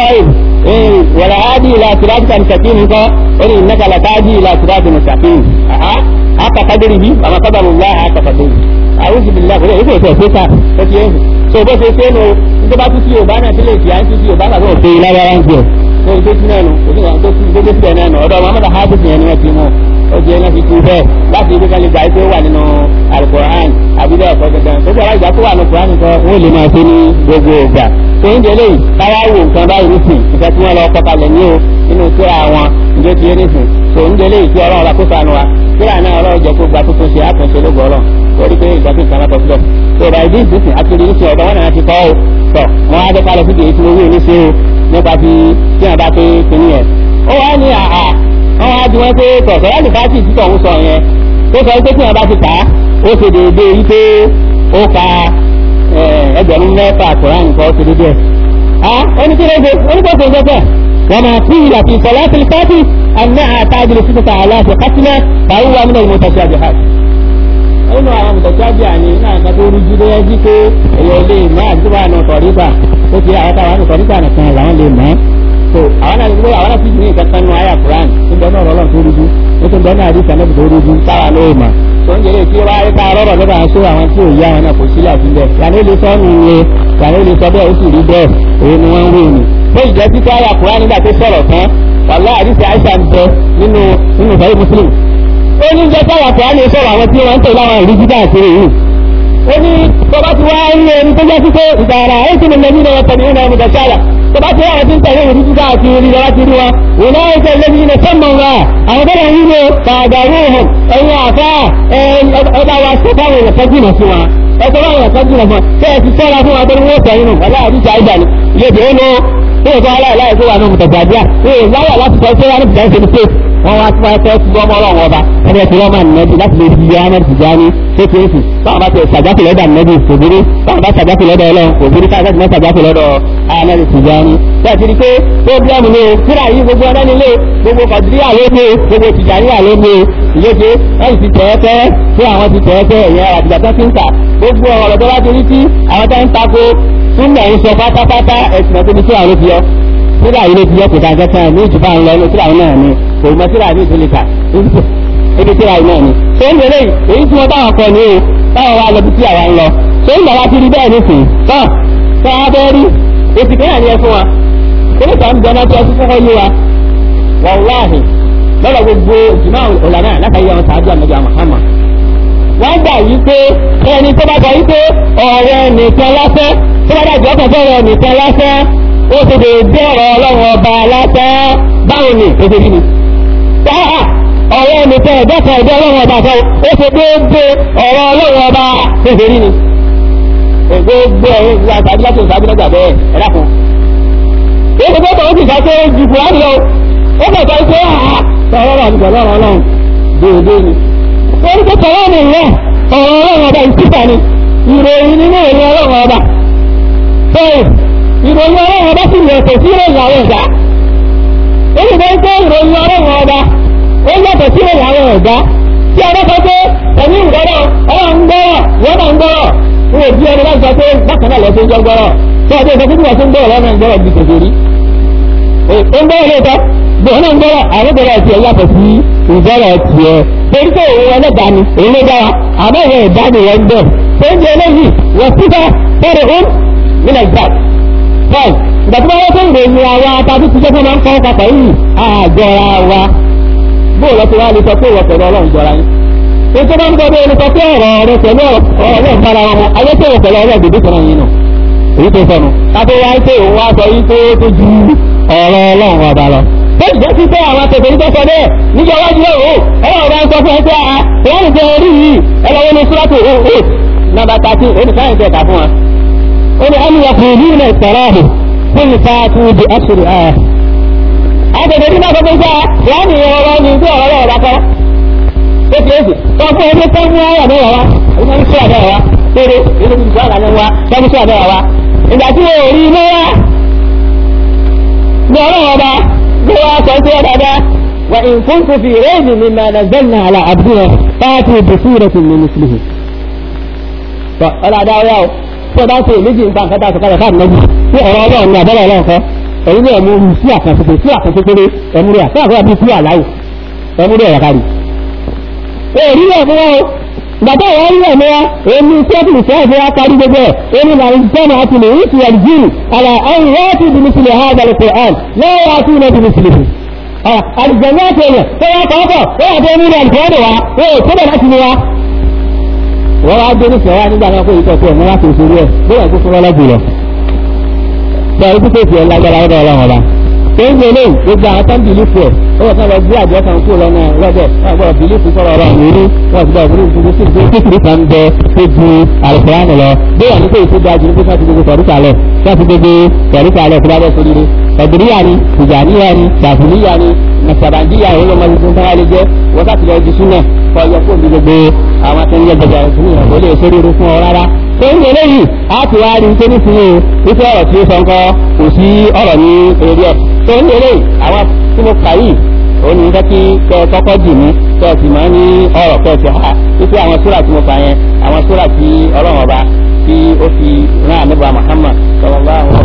bẹ́ẹ̀ wàlá adi ila sirati mustaqim kọ́ ó ní innaka latadi ila sirati mustaqim haka kadirihi wa qadarullah haka qadarihi a'udhu billahi kò lè yíkò tó ṣe ká ó ti yẹn so bó ṣe ṣe nu nígbà bá tún sí yorùbá náà sílẹ̀ ìfìyà ń tún sí yorùbá náà tó ṣe lágbára ń jẹ so ìdó sí náà nù òsì náà tó sí ìdó síbẹ̀ náà nù ọ̀dọ̀ muhammadu hafiz yẹn ni wọ́n ti mú ó jẹ́ náà fi tu bẹ́ẹ̀ láti ibi kan lè gbà pé ó wà nínú alukoran àbílẹ̀ ọ̀pọ̀ dandan tó jẹ́ aláìgbà tó wà nínú koran nìkan wọ́n lè máa ṣe ní gbogbo ìgbà tó ń jẹ léyìí káwá wò nǹkan báyìí nísìn nǹkan tí wọ́n lọ kọ́kalẹ̀ ní o nínú síra wọn ǹjẹ́ ti yé nísìn tó ń jẹ léyìí tí ọlọ́run la kó sànù wa síra náà ọlọ́run jẹ́ kó gba tuntun ṣe àtúnṣe lógo ọlọ́run torí pé ìgbà tí nǹkan bá kọ síbẹ̀ tó bá ìdí ìdísìn àkiri ní ṣe ọ̀dọ̀ wọn náà ti kọ́ ọ́ tọ̀ wọn á dẹ́ka lọ síbi èyí tí mo wí ní ṣe o nípa ti tí wọn bá pé kínní yẹn. ó wá ní àhà wọn wá di wọn pé tọ̀ sọ̀rọ̀ ní bá tì títọ̀ ń sọ yẹn tó sọ pé tí wọn bá ti kà á ó ṣe déédéé yìí pé ó ka ẹgbẹ̀rún mẹ́fà kùrán nǹkan ó ṣe déédéé. a oníkéré oníkóso ìjọba wọn máa fi ìlà fi sọlá fi káàtì àná àtàjùlọ títà aláṣẹ kátìlá fàáwù àmì náà ìmọ̀tàṣe àjẹhàj nínú àwọn mùtọ̀síájú àní náà nǹkan tó rújú ló yẹjú pé èèyàn lè mọ àti tó bá nù tọ̀rígbà ó ti àwọn táwọn nù tọ̀rígbà nìkan làwọn lè mọ́ so àwọn náà gbé àwọn náà sì ní nǹkan kan nù àyà Quran tó bẹ́ẹ̀ náà rọlọ́n tó rújú ó tó bẹ́ẹ̀ náà rí sànẹ́bù tó rújú táwa ló mọ̀ tó ń jẹ́lẹ̀ tí ó bá rí ká rọ́rọ̀ lọ́dọ̀ àwọn sóò àwọn tí ò yá àwọn náà kò sílẹ̀ sílẹ̀ yàrá ó lè sọ nù ilé yàrá ó lè sọ bẹ́ẹ̀ ó sì rí bẹ́ẹ̀ òun ni wọ́n ń wé ni bó ìjẹ́ títí àyà Quran nígbà tó sọ̀rọ̀ tán wàlá àdìsí àìsàn bẹ nínú nínú ìfẹ́ Muslim ó ní jẹ́ káwà tó á lè sọ̀rọ̀ àwọn tí wọ́n ń tẹ̀lé àwọn ìrújú káàkiri yìí ó ní tó bá ti wá rí ẹni tó jẹ́ sí pé ìgbàrà ó sì lè ní ọ̀rọ̀ tẹ̀lé ìrìnà ọmọdé sára tó bá ti wọ́n ti ń tẹ̀lé ìrújú káàkiri lọ́wọ́ ti rí wọn òun náà ṣe lé ní ilẹ̀ sọ́mọ̀ wa àwọn tó lè rí lo pàdánù hàn ẹ̀yin àfá ọba wa ṣe káwọn èèyàn kan jìnà sí wọn ẹ̀sọ́ wọn èèyàn kan jìnà fún wọn tẹ́ ẹ ti sọ́ra fún wọn tó ní wọ́n tẹ̀yìn nù wọ́n láàrín ìjà ìjà ni ilé ìdè ó lọ tó yẹ kó aláìláì tó wà ní mùtàgbàdíà èèyàn láyà láti sọ pé wọn ní bìtẹ́ ṣe ní pé wọ́n wá tí wọ́n fẹ́ tí wọ́n mọ́ ọlọ́run ọba ẹni ẹ̀ tí wọ́n máa nẹ́bí láti lè fi yára ti já ní kékeré báwọn bá ti ṣàjáfì lọ́dọ̀ nẹ́bí kò burú báwọn bá ṣàjáfì lọ́dọ̀ ọlọ́run kò burú káàkiri náà ṣàjáfì lọ́dọ̀ anẹ́bí ti já ní. bẹ́ẹ̀ ti di pé pọ́blẹ́mù ni o kíra yìí gbogbo ọ̀dọ́ nílé gbogbo kọ̀dúríà ló ní gbogbo tìjàníyà ló ní ìyéṣe wọ́n ti tẹ̀ ẹ́ tẹ́ fún àwọn ti tẹ̀ ẹ́ tẹ́ ẹ̀yìn àdìgbà tó ti ń tà gbogbo ọ̀rọ̀ tó bá ti rí sí àwọn tó ń tako túnbẹ̀ ń sọ pátápátá ẹ̀sìn ọ̀tún ní kíra ló fi yọ kíra yìí ló fi yọ kò dáa kẹta ní ìjùbá ń lọ ní kíra náà ni kò mọ síra ní ìtòlè ká ebi síra náà ni. ṣé ń lélẹ̀ èyí tí wọ́n táwọn kọ ní o táwọn wá lọ bí tí àwa ń lọ. ṣé ń bàbá ti rí bẹ́ẹ̀ nísìnyí. tán tán á bẹ́ẹ̀ rí èsì kéèyàn ni ẹ fún wa. kíni kan jẹ́ náà tí ẹ ti kọ́kọ́ yé wa. wàláhì lọ́dọ̀ gbogbo ìjùmọ̀ ọ̀lànà látàrí àwọn sàájú àmọ́jà Muhammad. wọ́n gbà yí pé ẹni tó bá sọ yí pé ọ̀rẹ́ nìkan lásán tó bá dàgbọ́ kan sọ̀rọ̀ nìkan lásán ó ti dè dé ọ̀rọ̀ ọlọ́run ọba lásán báwo ni èdè yìí ni sáà ọ̀rọ̀ ẹnìkan ẹ̀dá kan ẹ̀dá ọlọ́run ọba kan ó ṣe déédéé ọ̀rọ̀ ọlọ́run ọba ṣèṣe rí ni gbogbo ẹ̀yìn ìgbà tàbí láti ìsàbí lọ́gbà bẹ́ẹ̀ ẹ̀dá kan èyí tó tọ̀ ó sì sọ pé ju kùránì lọ ó kàn sọ pé àá sọ̀rọ̀ rà nígbà lọ́rọ̀ ọlọ́run déédéé ni. wọ́n ti tọ̀wọ́ mi rẹ̀ ọ̀rọ̀ ọlọ́run ọba ìsíta ni ìròyìn nínú ìròyìn ọlọ́run ọba. bẹ́ẹ̀ ìròyìn ọlọ́run ọba sì yẹ kò sí ìròyìn àwọn ẹ̀dá. ó sì fẹ́ pé ìròyìn ọlọ́run ọba ó yàtọ̀ sí ìròyìn àwọn ẹ̀dá. tí a bá sọ pé ẹ̀mí ìgbọ́dọ̀ ọlọ́run gbọ́rọ̀ wọ́n náà ń gbọ́rọ̀ wọ́n ò bí ẹni láti sọ pé bákan náà lọ́sẹ̀ ń jọ gbọ́rọ̀ tí a bá sọ pé bí wọ́n ti ń gbọ́rọ̀ lọ́nà ń gbọ́rọ̀ bí kò sórí. ó ń gbọ́rọ̀ lóòótọ́ bẹ́ẹ̀ náà ń gbọ́rọ̀ àwọn gbọ́rọ̀ tiẹ̀ yàtọ̀ sí ìgbọ́rọ̀ tiẹ̀ torí pé òun ẹlẹ́dàá ni òun ló dára àmọ́ ìwọ̀n ẹ̀dá ni wọ́n ń bẹ̀ tó ń jẹ eléyìí wọ́n síta fẹ́rẹ̀ ó nílẹ̀ ìgbà bọ́ọ̀lù ìgbà tí wọ́n wọ́n tó ń ròyìn àwa tàbí ti jẹ́ fún máa ń kọ́ papọ̀ yìí àjọra wa bóò lọ́tọ̀ wá lè sọ pé ìwọ pẹ̀lú ọlọ́run jọra yín ètò máa ń gbọ́ bí ẹni sọ pé ọ̀rọ̀ rẹ pẹ̀lú ọlọ́run bára wọn ayé tó wọ pẹ̀lú ọlọ́run dèbí kan yín nù èyí tó sọnù káfí wá pé òun wá sọ yín tó tó ju ọ̀rọ̀ ọlọ́run ọba lọ tó ìjẹ́ sí pé àwọn tètè ní tó sọ bẹ́ẹ̀ níjọ wájú ẹ̀ o ọlọ́run bá ń sọ fún ẹ pé a wọ́n ń jẹ orí yìí ẹ lọ wọlé súrátù o o nàbà tàtí oníkàyìn tẹ̀ ká fún wa. ó ní ẹni wọ́n fún ìlú ìtẹ̀rọ̀ ọ̀hún fún ìfàtú di ẹ̀sùrù ẹ̀. àgbègbè ní náà gbogbo gbà wọ́n ní ọ̀rọ̀ ní bí ọ̀rọ̀ ọ̀rọ̀ bá ó ti èsì wọ́n fún ẹni tó ń mú ọ̀rọ̀ mẹ́wàá wa èyí máa ń sọ àbẹ̀wò wa péré èyí ló ti sọ àbẹ̀wò wa tó ń sọ àbẹ̀wò wa ìgbà tí wọ́n rí mẹ́wàá ní ọlọ́run ọba ló wá sọ pé dáadáa wà ìfúnfún fi rẹ́ẹ̀dì mi máa nàzẹ́nà àlà àbúrò fáàtì bùsùrẹ̀ tì mí mùsùlùmí. tọ́ ọ̀làdá ọ̀yá o tó bá ṣe ìméjì nǹkan kẹta àtọ̀kadà káàdì náà tí ọ̀rọ̀ ọlọ́run ní abẹ́rẹ́ ọlọ́run kọ́ èyí ni ẹ̀mú sí àkànṣe sí àkànṣe péré ẹ̀mú rẹ̀ àti àkọ́yà bíi sí àláwò ẹ̀mú rẹ̀ yàkárì. èrí rẹ̀ fún wọn o gbàtà ìwà rí ẹ̀mú wa èmi sẹ́ẹ̀tì sẹ́ẹ̀tì wa kárí gbogbo ẹ̀ èmi là ń jẹ́nà àti lè rí ìtìyà jìn àlà ẹ̀yìn wọ́n ti bìí sílẹ̀ ha àgbàlẹ̀ Qur'an lọ́wọ́ wa sí ilẹ̀ bìí sílẹ̀ fún. àlùjẹ̀mú àti èèyàn tó wá kọ́kọ́ ó wà tó ní ilẹ̀ àlùkọ́dọ̀ wa ó ò tó bẹ̀ láti ní wa. wọ́n wá dé nífẹ̀ẹ́ wa nígbà náà kó ìtọ́ sí ẹ̀mú láti òṣèré ẹ̀ bóyá tó fún ọlọ́gbìn lọ. sọ ibi tó fi ẹ̀ lágbára ọ̀dọ̀ ọlọ́run ọba tó ń gbélé gbogbo àwọn tó ń bìlífù ẹ̀ ó wọ́n kàn lọ gbé àjọ kan kúrò lọ́nà lọ́dẹ̀ wọ́n gbọ́dọ̀ bìlífù sọ̀rọ̀ ọ̀rọ̀ àwọn eré wọ́n ti gbọ́dọ̀ bìlífù gbogbo sí ìgbé kékeré kan bẹ tó ju àlùfáàní lọ bóyá ní pé èso da ju nípa ti gbogbo tọ̀ríkà lẹ̀ láti gbogbo tọ̀ríkà lẹ̀ fúlábẹ́ sóríire ọ̀dùnúyà ni tìjàníyà ni sàfùníyà ni nàṣàbàndíyà òun ló máa ń bá lè jẹ́ wọ́n ká ti lọ ju súnà kọ́ yọ fún mi gbogbo àwọn tó ń yẹ gbẹgbẹ fún ìyàn kó lè sóríire fún ọ rárá tó ń gbélé yìí á ti wá rí nítorí fún o wípé ọ̀rọ̀ tí ó sọ nǹkan kò sí ọ̀rọ̀ ní eré ẹ̀ tó ń gbélé àwọn tí mo kà yìí òun ní fẹ́ kí kẹ́ ẹ kọ́kọ́ dì mí kẹ́ ẹ sì máa ní ọ̀rọ̀ kẹ́ ẹ ti ha wípé àwọn sóra tí mo kà yẹn àwọn sóra tí ọlọ́run ọba tí ó fi rán àníbà Muhammad sọlọ́lá àwọn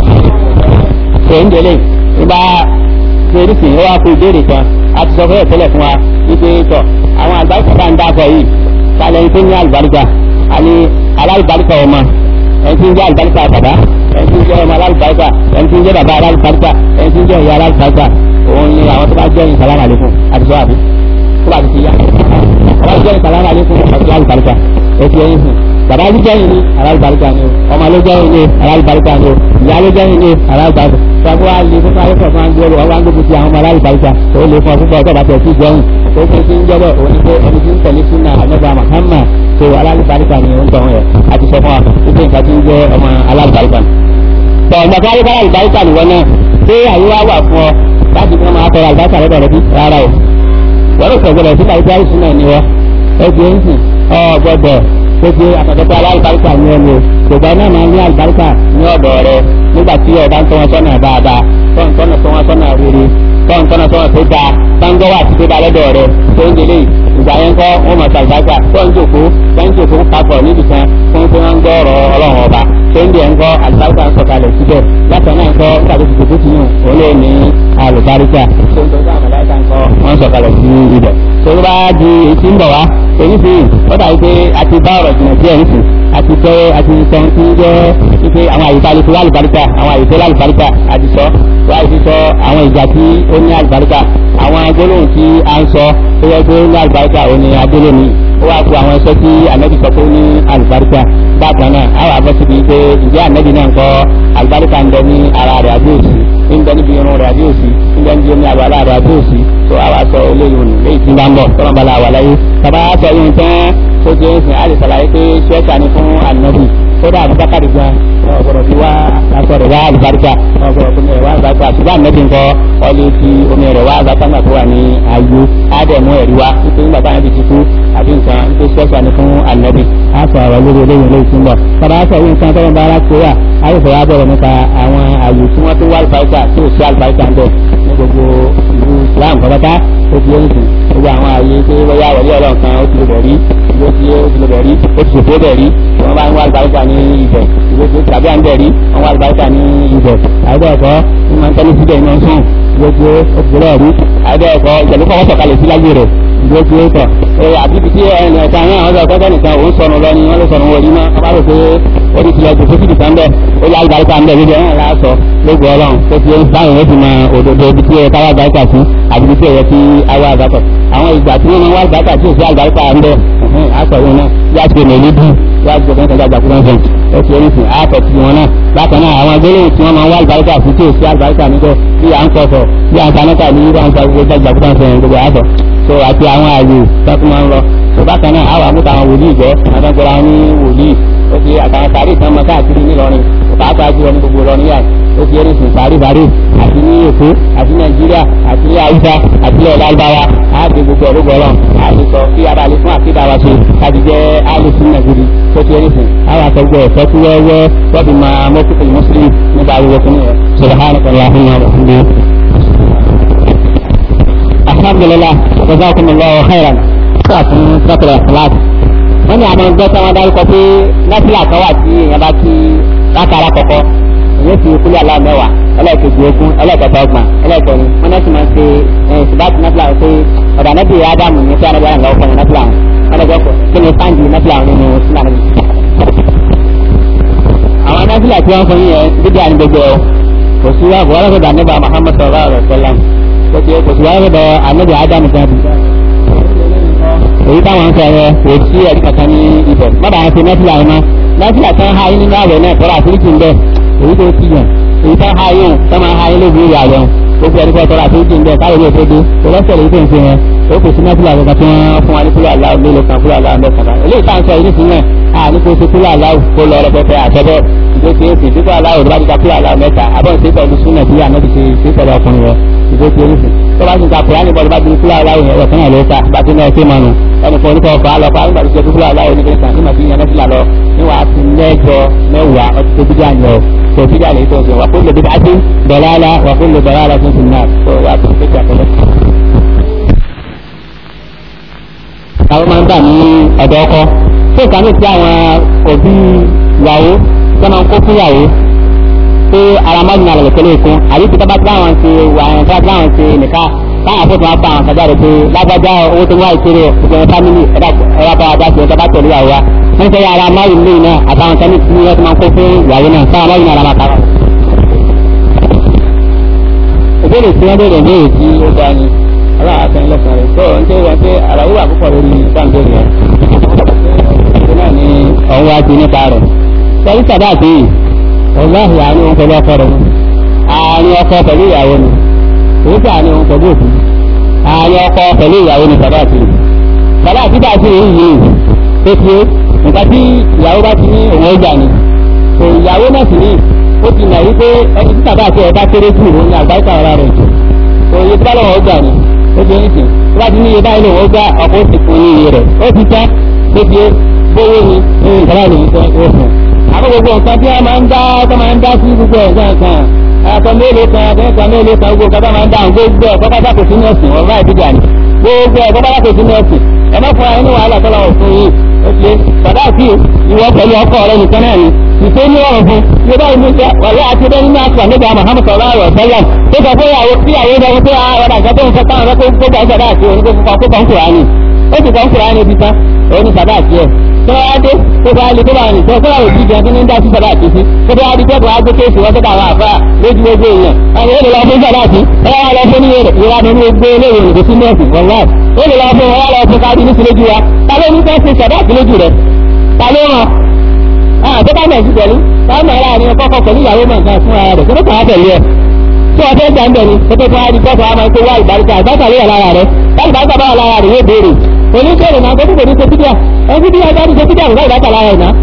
ọ̀sẹ̀ ń gbélé nígbà torí sì ó wá kó ìbéèrè kan a ti sọ fún ẹ̀tẹ́lẹ̀ fún wa wípé tọ̀ àwọn àlùbáríkà bá ń dákọ̀ yìí kálẹ̀ ní tó ní àlùbáríkà àní alálùbáríkà ọmọ ẹni tí ń jẹ́ àlùbáríkà bàbá ẹni tí ń jẹ́ ọmọ alálùbáríkà ẹni tí ń jẹ́ bàbá alálùbáríkà ẹni tí ń jẹ́ ìyá alálùbáríkà òun ni àwọn tó bá jẹ́ ìsàlámà lẹ́kùn àti sọ àbí tó bá ti ti yá ọba jẹ́ ìsàlámà lẹ́kùn ọ̀sẹ̀ alálùbáríkà ètò ẹ̀yìn sùn bàbá ló jẹ́ ìní alálùbáríkà ni o ọmọ ló jẹ́ ìní alálùbáríkà ni o ìyá ló jẹ́ ìní alálùbáríkà sọ́kọ́ wa lè fún ayé kọ̀ọ̀kan ń gbọ́dọ̀ ọwọ́ àgbègbè ti àwọn ọmọ alálùbáríkà tó lè fún ọdún bọ́ọ̀ bàtẹ̀ sí jẹun tó ṣe ti ń jẹ́bọ̀ òní pé ẹni tí ń tẹ̀lé súnà àmẹ́bà Muhammad tó alálùbáríkà ni ó ń tọ̀ ẹ̀ àti sọ fún wa wípé nǹkan tí ń jẹ́ ọmọ alálùbáríkà. tọ̀ ọ̀gbà káyé kára alùbáríkà nìwọ náà ṣé àyè wá wà fún ọ láti fi máa tọrọ alùbáríkà lọ́dọ̀ rẹ bí rárá o. wọ́n rò sọ̀gbọ́dọ̀ sí àyíká ìsúná ni wọ́n ẹ ti ń sìn ọ gbọ́dọ̀ tó ti àtọ̀tọ̀ alálùbáríkà ni ẹni o ṣùgbọ́n náà máa ní alùbáríkà ní ọ̀dọ̀ rẹ nígbà tí ọba ń tọ́ wọn sọ́nà dáadáa tọ́ ń tọ́nà tọ́ wọn sọ́nà rere tọ́ ń tọ́nà tọ́ wọn tó dáa táńgọ́ wà tí tó dáa lọ́dọ̀ rẹ tó ń délé ìgbà yẹn kọ́ wọn mọ̀ sàlùbáríkà tó ń jòkó tó ń jòkó papọ̀ níbi kan fún tí wọ́n ń gbọ́ ọ̀rọ̀ ọlọ́run ọba tó ń dẹ̀ ń kọ́ àlùbáríkà ń sọ̀kalẹ̀ síbẹ̀ látọ̀ náà ń kọ́ nígbà tó ti jòkó ti yàn òun lè ní àlùbáríkà tó ń tọ́jú àmàlàkà ń kọ́ wọ́n sọ̀kalẹ̀ sí ibẹ̀ tó bá di èyí ń bọ̀ wá èyí sì ó dàbí pé a ti bá ọ̀rọ̀ jìnnà díẹ̀ nísìn àti tẹ́ àti sọ tí ń jẹ́ wípé àwọn àyíká lè fi wá àlùbáríkà àwọn àyíká lè àlùbáríkà àti sọ wá ìfi sọ àwọn ìjà tí ó ní àlùbáríkà àwọn agbólóhùn tí a ń sọ tó yẹ pé ó ní àlùbáríkà ó ní agbólóhùn ó wá kó àwọn ẹsẹ tí ànábì sọ pé ó ní àlùbáríkà bákan náà àwọn àbọ̀ síbi pé ìjẹ́ ànábì náà ń kọ́ àlùbáríkà ń bẹ ní ara rẹ̀ àbí òsì ń bẹ níbi irun rẹ̀ àbí òsì ń bẹ níbi omi àbálá rẹ̀ àbí òsì tó àwa sọ eléyìí òní léyìí tí ń bá ń bọ̀ tọ́lọ́ bá la wà láyé bàbá sọ yín tán tó jẹ́ ìsìn àti sàlàyé pé ṣẹ́ẹ̀kà ni fún ànábì kódà àbúbákàrí gan ọ̀gbọ̀dọ̀ fi wá aṣọ rẹ̀ wá àlùbáríkà ọ̀gbọ̀dọ̀ fi omi rẹ̀ wá àlùbáríkà ṣùgbọ́n ànábì ńkọ́ ọlẹ́ fi omi rẹ̀ wá àlùbáríkà tó wà ní ayé ádẹ̀mú ẹ̀rí wá nítorí nígbà táwọn ibi ti kú àbí nǹkan tó ṣẹ́ṣà ní fún ànábì. a sọ ọ̀rọ̀ lórí eléyìí lórí ìtumọ̀ tọ́ba sọ yìí nǹkan tọ́ba bá ara kó wà á yóò fẹ́ wá bọ̀rọ̀ nípa àwọn àyè tí wọ́n tó wá àlùbáríkà tí ò sí àlùbáríkà ń bẹ̀ ní gbogbo ìlú Islam kọ́bátá ó ti yé nìsín gbogbo àwọn àyè tí wọ́n yá wọlé ọlọ́run kan ó ti lè bẹ̀ rí ìlú ti ó ti lè bẹ̀ rí ó ti ṣòfò bẹ̀ rí wọ́n bá ń wá àlùbáríkà ní ibẹ̀ ìlú ti tàbí à ń bẹ̀ rí wọ́n wá àlùbáríkà ní ibẹ̀ àìbẹ̀ẹ̀kọ́ ní máa ń tẹ́lẹ̀ síbẹ̀ ní ọ̀sán ìlú ti ó ti lè rí àìbẹ̀ẹ̀kọ́ ìjẹ̀lú kọ́ wọ́n sọ̀kalẹ̀ sí láyé rẹ̀ ìlú ti ó tọ̀ àbíbi tí ẹnì ẹ̀ka náà wọ́n sọ pé kẹ́nìkan òun sọnù lọ ni wọ́n lè sọnù wọlé náà wọ́n bá rò pé ó ti tilẹ̀ jòkó síbi kan bẹ́ẹ̀ ó yá àlùbáríkà ń bẹ̀ lóde ẹ̀rọ láàṣọ lógo ọlọ́run tó ti ń báyìí ó ti mọ òdodo ibi tí ẹ káwá àgbáríkà sí àbí ibi tí ẹ yẹ kí awá àgbákọ̀ àwọn ìgbà tí wọ́n máa wá àgbáríkà tí ò sí àgbáríkà ń bẹ̀ àpẹẹrẹ náà yá ti mẹ̀ níbí yá ti gbẹ̀gbẹ̀ nígbà gbàgbọ́ náà fẹ̀yìn ó ti orísun àpẹ̀ tí wọn náà bákan náà àwọn agbélé tí wọ́n máa wá àgbáríkà sí tí ò sí àgbáríkà níbẹ̀ bí à ń kọ̀sọ̀ bí à ń sanẹ́kà ní bí à ń gbàgbọ́ gbàgbọ́ náà fẹ̀yìn gbogbo àbọ̀ so àti àwọn ààyè tó máa ń lọ so bákan náà àwọn àmúta àwọn wòlíì jẹ́ àtàgbọ́ra ní wòlíì ó ti àtàwọn sáré ìtàn mọ́ káàkiri nílọrin pàápàá jùlọ ní gbogbo lọ́ní yà ó ti ẹni sùn sáré sáré àti ní èkó àti nàìjíríà àti ní haúsá àti ní ọ̀làlùbáwá àti gbogbo ọ̀rọ̀gbọ̀ ọlọ́run àti sọ kí abalẹ̀ fún àkídà wa ṣe kájí jẹ́ alùsùn nàìjírí tó ti ẹni sùn àwọn àtọ́gbọ̀ ẹ̀fọ́ tí wẹ́wẹ́ wọ́n máa mọ́kùtù mùsùlùmí nípa ariwo fún yẹn subhanakallahumma wa bihamdika alhamdulilah jazakumullahu khairan fún sọ́kùnrin ẹ̀fọ́láàtì wọ́n ní àwọn ọgbẹ́ tí wọ́n dárúkọ pé nọ́fìlà kan wà tí èèyàn bá ti látara kọ̀kọ́ èyí fi kúlẹ̀ aláwọ̀ mẹ́wàá ẹlẹ́ẹ̀kejì ogún ẹlẹ́ẹ̀kẹta ọgbọ̀n ẹlẹ́ẹ̀kẹrin wọ́n náà ti máa ń ṣe ṣùgbọ́n nọ́fìlà pé ọ̀dà nẹ́bí ádámù ní fẹ́ràn bẹ́ẹ̀ lọ́wọ́ fún nọ́fìlà wọn lọ́jọ́ kọ kí ni sáǹdì nọ́fìlà nínú sílà níbi. àwọn nọ́fìlà tí wọ́n fún yẹn dídí àní gbogbo ẹ̀ kò sí wá bọ́ọ̀rọ̀ fún dàníbà Muhammad sallallahu alaihi wasallam kò sí kò sí wá fún ànábì ádámù kan èyí táwọn ń sọ̀rọ̀ kò sí ẹ̀rí kankan ní ibẹ̀ má bàa ṣe nọ́fìlà ẹ̀ mọ́ nọ́fìlà tán ha yín nínú àwẹ̀ náà tọ́ra àforíjì ń bẹ̀ èyí tó ti yàn èyí tán ha yín tó máa ha yín lóbi ìrìn àwẹ̀ gbogbo ẹ̀rí kọ́ tọ́ra àforíjì ń bẹ̀ káyọ̀ ní òfódé tó lọ́sẹ̀ lè tó ń ṣe yẹn ó kò sí nọ́fìlà kankan tí wọ́n fún wa ní kúlọ̀ aláwọ̀ mélòó kan kúlọ̀ aláwọ̀ mẹ́ta kan eléyìí tá à ń sọ yìí nìyẹn a ní kó ṣe kúlọ̀ aláwọ̀ kó lọ rẹpẹtẹ àtẹ́bẹ́ ìdókè èsì dípò aláwọ̀ tó bá ti ka kúlọ̀ aláwọ̀ mẹ́ta abọ́ ìṣe pẹ̀lú súnà tí àná ti ṣe pẹ̀lú ọkùnrin rẹ̀ ìdókè èsì tó bá ti ka kúránì bọ́ọ̀lù bá ti kúlọ̀ aláwọ̀ yẹn ẹ̀fọn náà ló ta bá ti náà ṣe mọ́nu ẹnì kan oníkọ̀ ọ̀fà lọ fún àgbàdo jẹ kúkúrú aláwọ̀ ní kẹsàn-án ní màtí yẹn mẹ́fìlá lọ níwà á ti mẹ́jọ mẹ́wàá ọtí tó bíjà yẹn o tó bíjà lè tó ṣe wà fún lèbi dájú dọ̀lára wà fún lè dọ̀lára tó ti nà tó wà fún lè jà pẹ̀lẹ́. àwọn máa ń bà ní ọ̀dọ̀ ọkọ tó ìkànnì tí àwọn òbí ìyàwó tó máa ń kó fún ìyàwó pé ara máa ń nà lẹ̀kẹ́ lẹ́ẹ̀kún àbí tí tábà tí láwọn ṣe wà ẹ̀ tí láwọn ṣe nìka táwọn àpótò wọn bá àwọn kan jáde pé lágbájá owó tó ń wá ìkéré ìgbẹ̀rún fámìlì ẹ̀dá bá wa dá sí ẹ̀dá bá tẹ̀lé ìyàwó wa wọ́n ṣe ara máa ń lé iná àtàwọn kan ní wọ́n ti máa ń kó fún ìyàwó náà táwọn máa ń nà ara máa kàrà. ìbéèrè tí wọ́n béèrè ní èyí tí ó dá ní aláàfin lẹ́sàn rẹ̀ tó ń tẹ́ wọn pé àlàyé wà púpọ̀ lórí sáǹdé rẹ̀ ṣe náà ní ọ̀hún wá ti nípa rẹ̀ sọ́rí sàdáàtì ọ̀láhì àárín òun pẹ̀lú ọkọ rẹ̀ àárín ọkọ pẹ̀lú ìyàwó ni èyí tí àárín òun pẹ̀lú òbí àárín ọkọ pẹ̀lú ìyàwó ni sàdáàtì sàdáàtì bá ti rí yìí tó ti nǹkan tí ìyàwó bá ti ní òun ọjà ni ìyàwó náà sì ní ó ti nà wípé ẹni tí sàdáàtì ẹ̀ bá kéré jù òun ni àgbáríkà ọ̀rá rẹ̀ jù òye tí bá lọ́wọ́ ọjà ni ó ti ní sìn tí wọ́n ti ní iye báyìí lòun ó gbá ọkọ̀ ó ti fún ní iye rẹ̀ ó ti tán tó ti gbówó ni ní ìtàlá ìlú ìtàn ó fún àwọn gbogbo nǹkan tí wọ́n máa ń dá tó máa ń dá sí gbogbo ẹ̀gbọ́n kan àtọ mélòó kan àtẹnìkan mélòó kan gbogbo nǹkan tó máa ń dá gbogbo ẹ̀ kọ́kọ́ dákò sí nọ́ọ̀sìn ọ̀rọ̀ àìdíjà ni gbogbo ẹ̀ kọ́kọ́ dákò sí nọ́ọ̀sìn ẹ má fún wa ní wàhálà tó lọ́wọ́ fún yìí ó ti bàbá àti ìwọ pẹ̀lú ọkọ rẹ nìkan náà ni ìfẹ́ ní ọ̀rọ̀ fún bí bá ìlú ṣe wàlẹ́ àti bẹ́ẹ̀ nínú àṣà nígbà Muhammad sallallahu alaihi wasallam tó sọ pé ìyàwó tí ìyàwó ìjọba pé àwọn àgbà tó ń fẹ́ káwọn rẹ kó gbà ìṣẹ̀dá àti òun kó kọ́ kó kọ́ ń kúránì ó sì kọ́ ń kúránì ibi tán òun ní sàdá àti ẹ̀ tó bá dé tó bá lè tó bá rìn tó kó láwọn òbí jẹun tó ní ń dá sí sàdá àti sí tó bá dé tẹ́kọ̀ọ́ á gbé kéèsì wọ́n sọ́dọ̀ àwọn àfáà lójú gbogbo èèyàn àwọn èèyàn lọ fún sàdá àti ẹ wá lọ fún níyẹn ìwádìí ní gbé léèrè òdò sí nọ́ọ̀sì wọ́n ó lè lọ fún wọn lọ fún káàdì ní sílójú wa ta ló ní fẹ́ ṣe sàdá àti lójú rẹ̀ ta ló ràn án tó bá mẹ̀ sí pẹ̀lú táwọn ará ni kọ́kọ́ pẹ̀lú ìyàwó mọ̀ nǹkan fún ara rẹ̀ kí ló kàn á pẹ̀lú ẹ̀ tí wọ́n fẹ́ gbà ń bẹ̀ ni tó tó fún adi gbọ́dọ̀ àmọ́ ẹ̀kọ́ wá ìbáríkà ìbáríkà ló wà lára rẹ̀ láti bá gbàgbọ́ lára rẹ̀ yóò béèrè oníṣẹ́rẹ̀ náà gbọ́dọ̀ ní sẹ́kídíà ẹni tí wọ́n bá ní sẹ́kídíà nígbà ìbáríkà lára rẹ̀ náà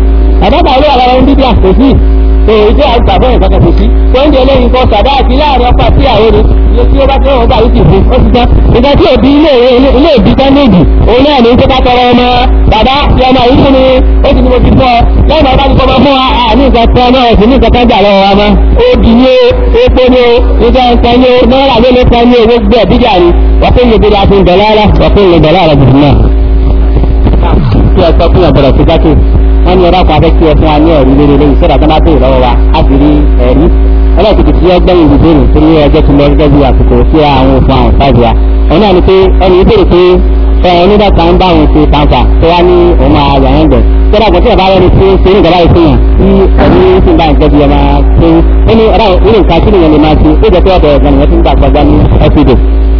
àbábà olówó àlọ́ ọ̀run bíbí àkòsí tó ìdí àgbà fún ìkankan kò sí tó ń di eléyìí kan sàdá àti láàrin ọkọ àti àwọn ni iye tí ó bá tẹ́wọ̀n ọgbà yìí sì fún ó ti tán ìgbà tí òbí ilé ilé ìbí tán méjì òun náà ní kó bá tọrọ ọmọ bàbá ti ọmọ yìí fún mi ó ti ní mo ti fọ lẹ́yìn bàbá ti kọ́ ọmọ fún wa àní nǹkan tán náà sì ní nǹkan kan jà lọ́wọ́ wa mọ́ ó di ní o epo ní o nígbà nǹkan ní o náírà ló ló kan ní owó gbẹ bíjà ni wọ́n fún mi bíjà fún dọ̀lá wọ́n fún mi dọ̀lá rẹ̀ jù náà. kí ẹ sọ fún ọ̀bọ̀dọ̀ sí jákè wọ́n ní ọ̀rọ̀ kan afẹ́ kí ẹ fún wa ní ẹ̀rí lórí lórí sọ́dọ̀ tó bá bèèrè lọ́wọ́ wa á fi rí ẹ̀rí ọlọ́ọ̀kìtì tí ẹ gbẹ́yìn ìbéèrè torí ẹjọ́ ti lọ gẹ́gẹ́ bí àsìkò sí àwọn òfin àwọn ìfàdí wa òun náà ni pé ẹni ìbéèrè pé ẹ onídà kan ń bá òun ṣe kàńtà tó wá ní òun máa yà yẹn gbẹ sọ́dọ̀ àgbẹ̀ tí ẹ bá rẹ́ni tí ṣe ní ìjọba ìfihàn tí ẹni sì ń bá ìjọba ìjọba máa ṣe ó ní ọ̀rọ̀ ìrìn nǹkan kí nìyẹn lè máa ṣe ó jẹ́ pé ọ̀dọ̀ ẹ̀gbọ́n nìyẹn ti ń gbà kọjá ní ẹ́fídò.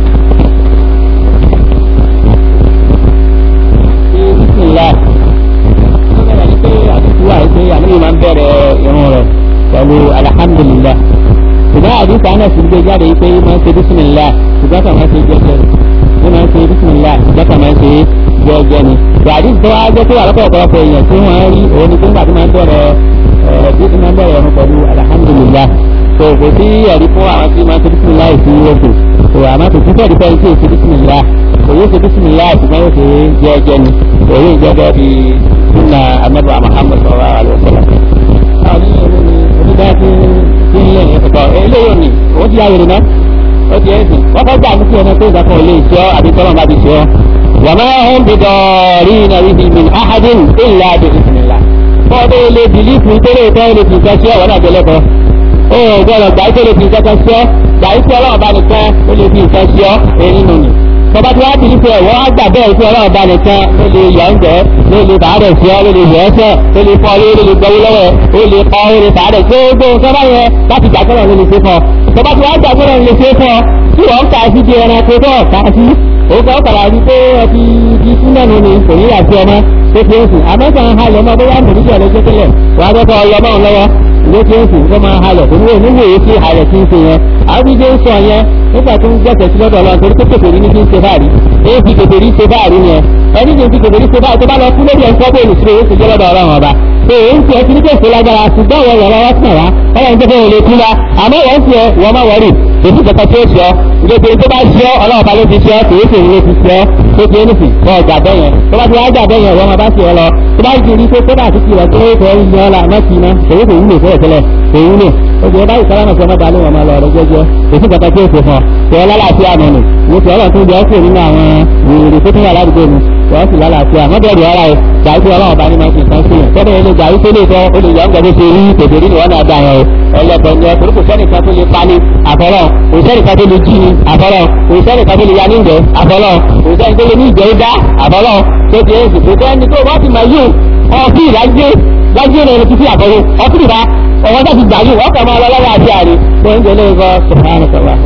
àníbi máa ń bẹ̀rẹ̀ irun rẹ̀ pẹ̀lú alhamdulilah ṣùgbọ́n àdúgbò àná sì gbé jáde yìí pé máa ń ṣe bísímìlá ṣùgbọ́n kàn máa ń ṣe jẹ́jẹ́ ní máa ń ṣe bísímìlá ṣùgbọ́n kàn máa ń ṣe jẹ́jẹ́ ni. ìwádìí tó wá jẹ́ pé àlọ́pọ̀ ọ̀pọ̀lọpọ̀ èèyàn tí wọ́n rí òun ni nígbà tí máa ń bẹ̀rẹ̀ bí máa ń bẹ̀rẹ̀ irun pẹ̀lú alhamdulilah tó kò sí ẹ̀rí fún àwọn tí máa ń ṣe bísímìlá ìsí oṣù tó àmọ́ kò sí fẹ́ẹ̀rí fẹ́ẹ́ tí ò ṣe bísímìlá òye ṣe bísímìlá ṣùgbọ́n yóò ṣe jẹ́jẹ́ ni òye ìjẹ́jẹ́ bíi sunna anabi muhammad sallallahu alaihi wa sallam. àwọn oníyẹ̀wò ni onídàá ti ti ń lé ẹ̀kọ́ eléyìí ni òun ti yáwèrè náà ó ti ẹ̀sìn wọ́n fẹ́ gbà ní kí ẹni pé ìgbàkan ilé ìṣọ́ àbí tọ́lọ́ bá ti ṣọ́. wàmọ́ ọ̀hún bí dọ̀ọ̀rí iná rí bí min ahadin illa bí ìsìnlá. fọ́ọ̀dé ilé bìlífù ìtẹ́lẹ̀ ìtọ́ ilé fi nǹkan ṣe ọ̀wọ́n náà jẹlẹ́kọ̀ọ́. ó gbọ́dọ̀ gbà ìtẹ́lẹ̀ fi nǹkan ṣe gbà ìtẹ́ ọlọ́run bá nìkan ó lè fi nǹkan ṣe ọ́ èyí nù ni tọba tí wàá bìlí pé ẹ̀wọ́ á gbà bẹ́ẹ̀ fún ọlọ́run bá nìkan ló lè yọ̀ ń jẹ́ ló lè bàárẹ̀ sí ọ ló lè yọ̀ ẹ́sẹ̀ ló lè fọ́ ló lè gbọ́wó lọ́wọ́ ó lè kọ́ ó lè bàárẹ̀ gbogbo nǹkan bá yẹ láti gbà gbọ́dọ̀ ló lè ṣe fọ́ tọba tí wàá gbà gbọ́dọ̀ lè ṣe fọ́ tí wọ́n ń kà sí di ẹranko tó kà sí ó kọ́ kàrà rí pé ọtí di súnmọ́nù ni kò ní yà sí ọmọ tó fi ń sùn àmọ́sàn halẹ̀ ọmọ bóyá mòníjà ló jẹ́ tẹ́lẹ̀ wàá dọ́kọ̀ ọlọ́mọ lọ́wọ́ ló ti ń sùn kó máa halẹ̀ kò ní wò níwò yìí sí halẹ̀ tí ń ṣe yẹn àwùjọ ń sọ yẹn nígbà tó ń gbẹ̀sẹ̀ sí lọ́dọ̀ ọlọ́run torí pé kòkòrò ní kí ń ṣe báàrí èyí fi kòkòrò ṣe báàrí yẹn ẹni tí ń fi kòkòrò ṣe báàrí tó bá lọ kú lórí ẹ̀ńkọ́ bóòlù sí èyí ṣe jẹ́ lọ́dọ̀ ọlọ́run ọba tó èyí ń tiẹ̀ ti ní kèsè lágbára ṣùgbọ́n wọn lọ́wọ́ wá sàn wá ọlọ́run tó fẹ́ lè kú la àmọ́ wọ́n tiẹ̀ wọ́n má wọ́rì èyí kẹta tó ṣe ọ́ ìgbésẹ̀ tó bá ṣe ọ́ ọlọ́run ọba ló ti ṣe ọ́ kò yé sèyí ló ti ṣe ọ́ tó ti ẹni sì kọ́ ọjà bẹ́yẹn tó bá ti wá jà bẹ́yẹn wọ́n máa bá ṣe ọ lọ tó bá ti rí pé kó bá ti ti rẹ̀ tó fẹ́ yan ọ́ la má ti iná èyí kò wúlò fẹ́rẹ̀ tẹ́lẹ̀ kò wúlò ojú ẹ báyìí sálámà sí ọmọdé alẹ́ wọn máa lọ ọ̀rọ̀ jẹ́jẹ́ èsì kẹta tí ó ṣe fún ọ tẹ ọ lálàáfíà nù nù mo ti ọlọ́run tó jẹ́ ọ́sẹ̀ nínú àwọn wèrè tó tún wà ládùúgbò mi tẹ ọ́ sì lálàáfíà wọ́n bẹ̀rù ọ̀rá ẹ̀ gbàgbé pé ọlọ́run bá ní máa ń fi nǹkan sílẹ̀ tọ́lẹ̀ ilé gbàgbé pé lè tọ́ ó lè yọ ọ́n gbàgbé ṣe rí tètè rí ìwọ́n náà dà yẹn o ẹlẹ́bọ̀ ni ọkùnrin kò sẹ́nìkan tó lè pani àfọlọ́ kò sẹ́nìkan tó lè jí ni àfọlọ́ kò sẹ́nìkan tó lè ya ní ìjẹ́ àfọlọ́ kò sẹ́nìkan tó lè ní ìjẹ́ ìdá àfọlọ́ tó ti èsì kò sẹ́ni tó wọ́n ti máa yún ọkì ìdájé dájé rẹ̀ ní títí àfọlọ́ ọkì ìdá ọwọ́ tó ti gbà yún ọkọ̀ máa lọ lọ́wọ́ àti àrí tó ń jẹ́ lé